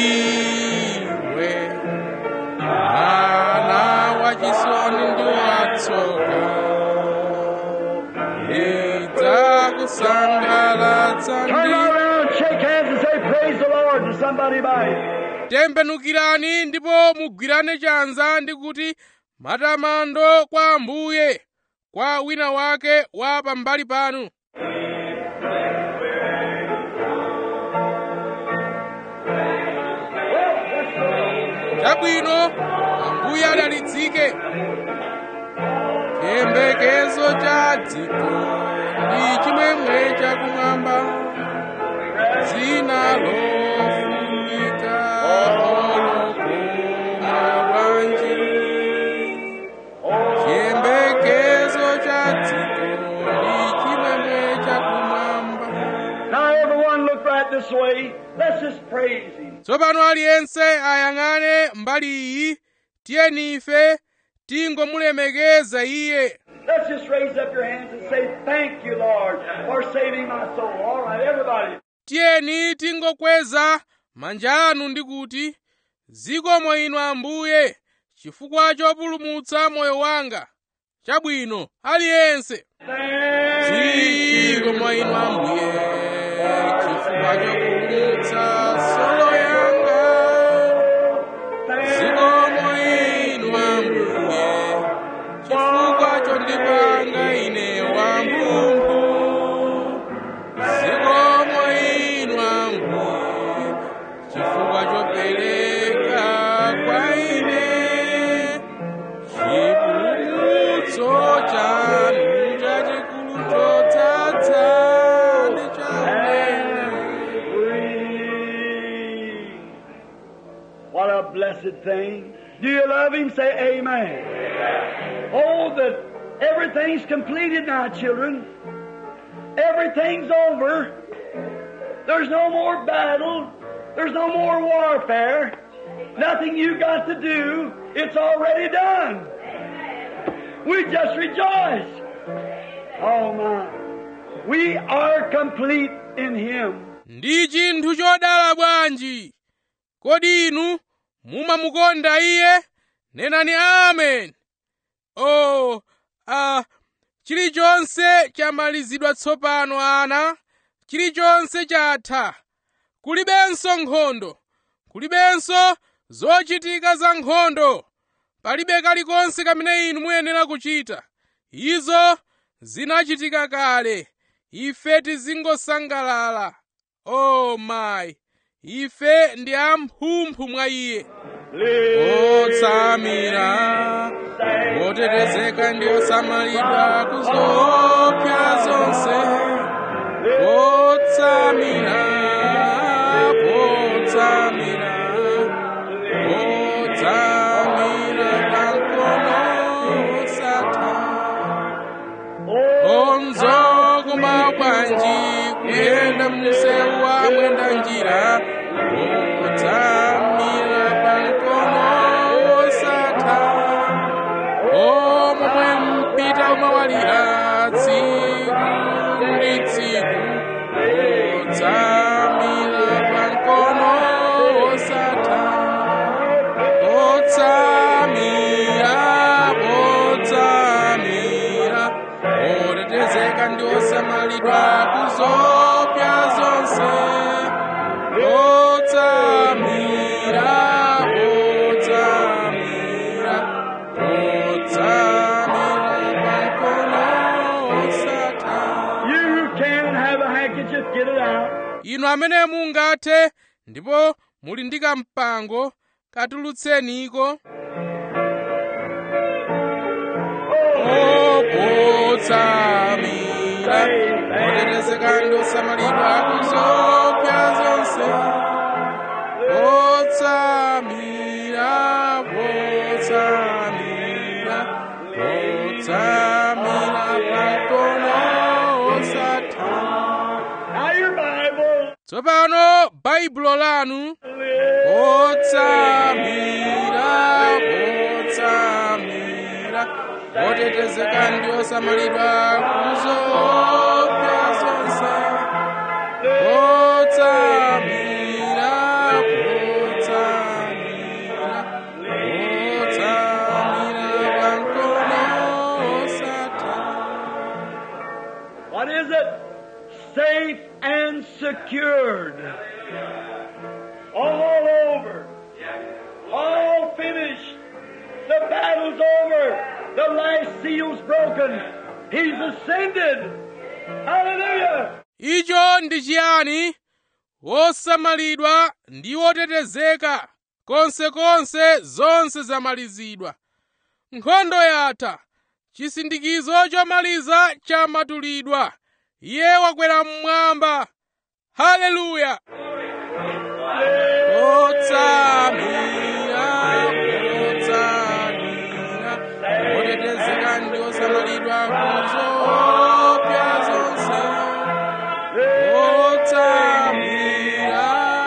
iwe mwana wachisoni ndi watsoka idzakusangalatsa Turn ndi around, shake hands, and say, Praise the Lord to somebody by tembenukirani ndipo mugwirane chanza ndi kuti matamando kwa ambuye kwa wina wake wa pambali panu chabwino ambuye adalitsike chiyembekezo cha dziko ndi chimwemwe chakumwamba dzina lofunika olokoma bwanji chiyembekezo cha dziko ndi chimwemwe chakumwamba Now, everyone look right this way. Let's just praise Him. tsopano aliyense ayang'ane mbali iyi tiyeni ife tingomulemekeza iye Let's just raise up your hands and say, Thank you, Lord, for saving my soul. All right, everybody. tiyeni tingokweza manja anu ndi kuti zikomo inu ambuye chifukwa chopulumutsa moyo wanga chabwino aliyense zikomo inu ambuye chifukwa chopulumutsa solo yanga zikomo inu ambuye chifukwa chondipanga ine wamphumphu zikomo inu ambuye chifukwa chopereka kwa ine chipulumutso chanu chachikulu chotsatsa ndi chaunene Free. What a blessed thing. Do you love Him? Say Amen. Oh, that everything's completed now, children. Everything's over. There's no more battle. There's no more warfare. Nothing you got to do. It's already done. We just rejoice. Oh my. We are complete in Him. ndi chinthu chodala bwanji kodi inu mumamukonda iye nenani amen o a chilichonse chamalizidwa tsopano ana chilichonse chatha kulibenso nkhondo kulibenso zochitika za nkhondo palibe kalikonse kamene inu muyenera kuchita izo zinachitika kale ife tizingosangalala o mayi ife ndi amphumphu mwa iye otsamira otetezeka ndi osamalidwa kuzopya zonse otsamira otsamira otsamira pamkono osatha onzo kumabwanji kuyenda msewu wa mwenda njira otsamira pamkono osatha omwe mpita umawalira tsiku ndi tsiku otsamira pamkono osatha otsamira otsamira otetezeka ndi osamalidwa kuzopya zonse otsamira otsamira otsamira pamkono osatha You can have a handkerchief, get it out. inu amene mungathe ndipo muli ndi kampango katulutseniko okotsamira otetezeka ndi osamalidwa kuzopya zonse otsamira otsamira otsamira pamkono osatha Now your Bible. tsopano baibulo lanu otsamira otsamira otetezeka ndi osamalidwa kuzopya zonse otsamira otsamira otsamira pamkono osatha What is it? Safe and secured. All over. All finished. The battle's over. The last seal's broken. He's ascended. Hallelujah. icho ndi chiyani wosamalidwa ndi wotetezeka konsekonse zonse zamalizidwa nkhondo yatha chisindikizo chomaliza chamatulidwa iye wakwera mmwamba haleluya otsamira otsamira otetezeka ndi osamalidwa kuzopya zonse otsamira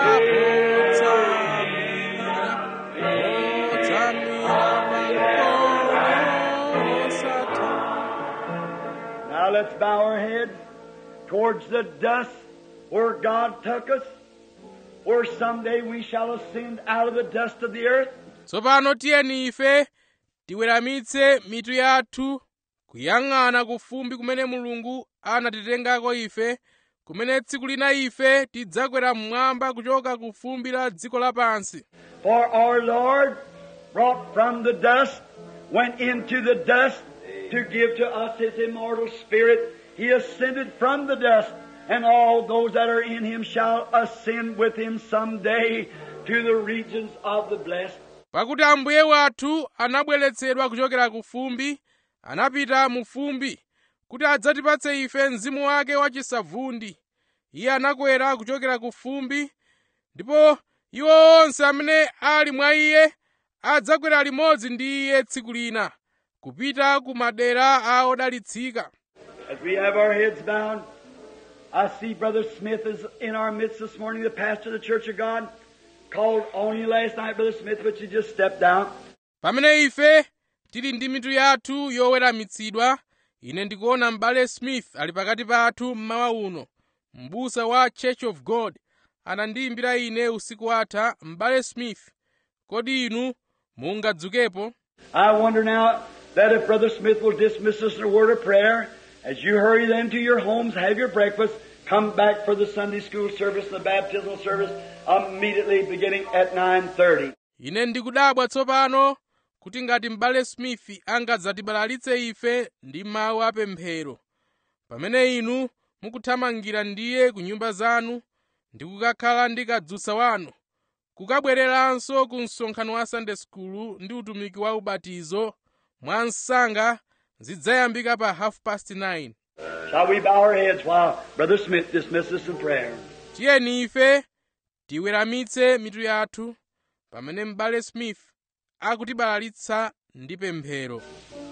otsamira otsamira pamkono osatha Now let's bow our heads towards the dust where God took us, where someday we shall ascend out of the dust of the earth. tsopano tiyeni ife tiweramitse mitu yathu kuyang'ana ku fumbi kumene mulungu anatitengako ife kumene tsiku lina ife tidzakwera mmwamba kuchoka ku fumbi la dziko lapansi For our Lord, brought from the dust, went into the dust to give to us His immortal Spirit. He ascended from the dust, and all those that are in Him shall ascend with Him someday to the regions of the blessed. pakuti ambuye wathu anabweretsedwa kuchokera ku fumbi anapita mu fumbi kuti adzatipatse ife mzimu wake wachisavundi iye anakwera kuchokera ku fumbi ndipo iwo onse amene ali mwa iye adzakwera limodzi ndi iye tsiku lina kupita ku madera a odalitsika As we have our heads bowed, I see Brother Smith is in our midst this morning, the pastor of the Church of God. Called on you last night, Brother Smith, but you just stepped out. pamene ife tili ndi mitu yathu yoweramitsidwa ine ndikuona m'bale smith ali pakati pathu mmawa uno m'busa wa church of god anandiyimbira ine usiku watha m'bale smith kodi inu mungadzukepo I wonder now that if Brother Smith will dismiss us in a word of prayer, as you hurry then to your homes, have your breakfast, come back for the Sunday school service and the baptismal service immediately beginning at 9.30. ine ndikudabwa tsopano kuti ngati m'bale smith angadzatibalalitse ife ndi mawu apemphero pamene inu mukuthamangira ndiye ku nyumba zanu ndi kukakhala ndi kadzutsa wanu kukabwereranso ku msonkhano wa sunday school ndi utumiki wa ubatizo mwa msanga zidzayambika pa half past 9 Shall we bow our heads while Brother Smith dismisses us in prayer? tiyeni ife tiweramitse mitu yathu pamene m'bale smith akutibalalitsa ndi pemphero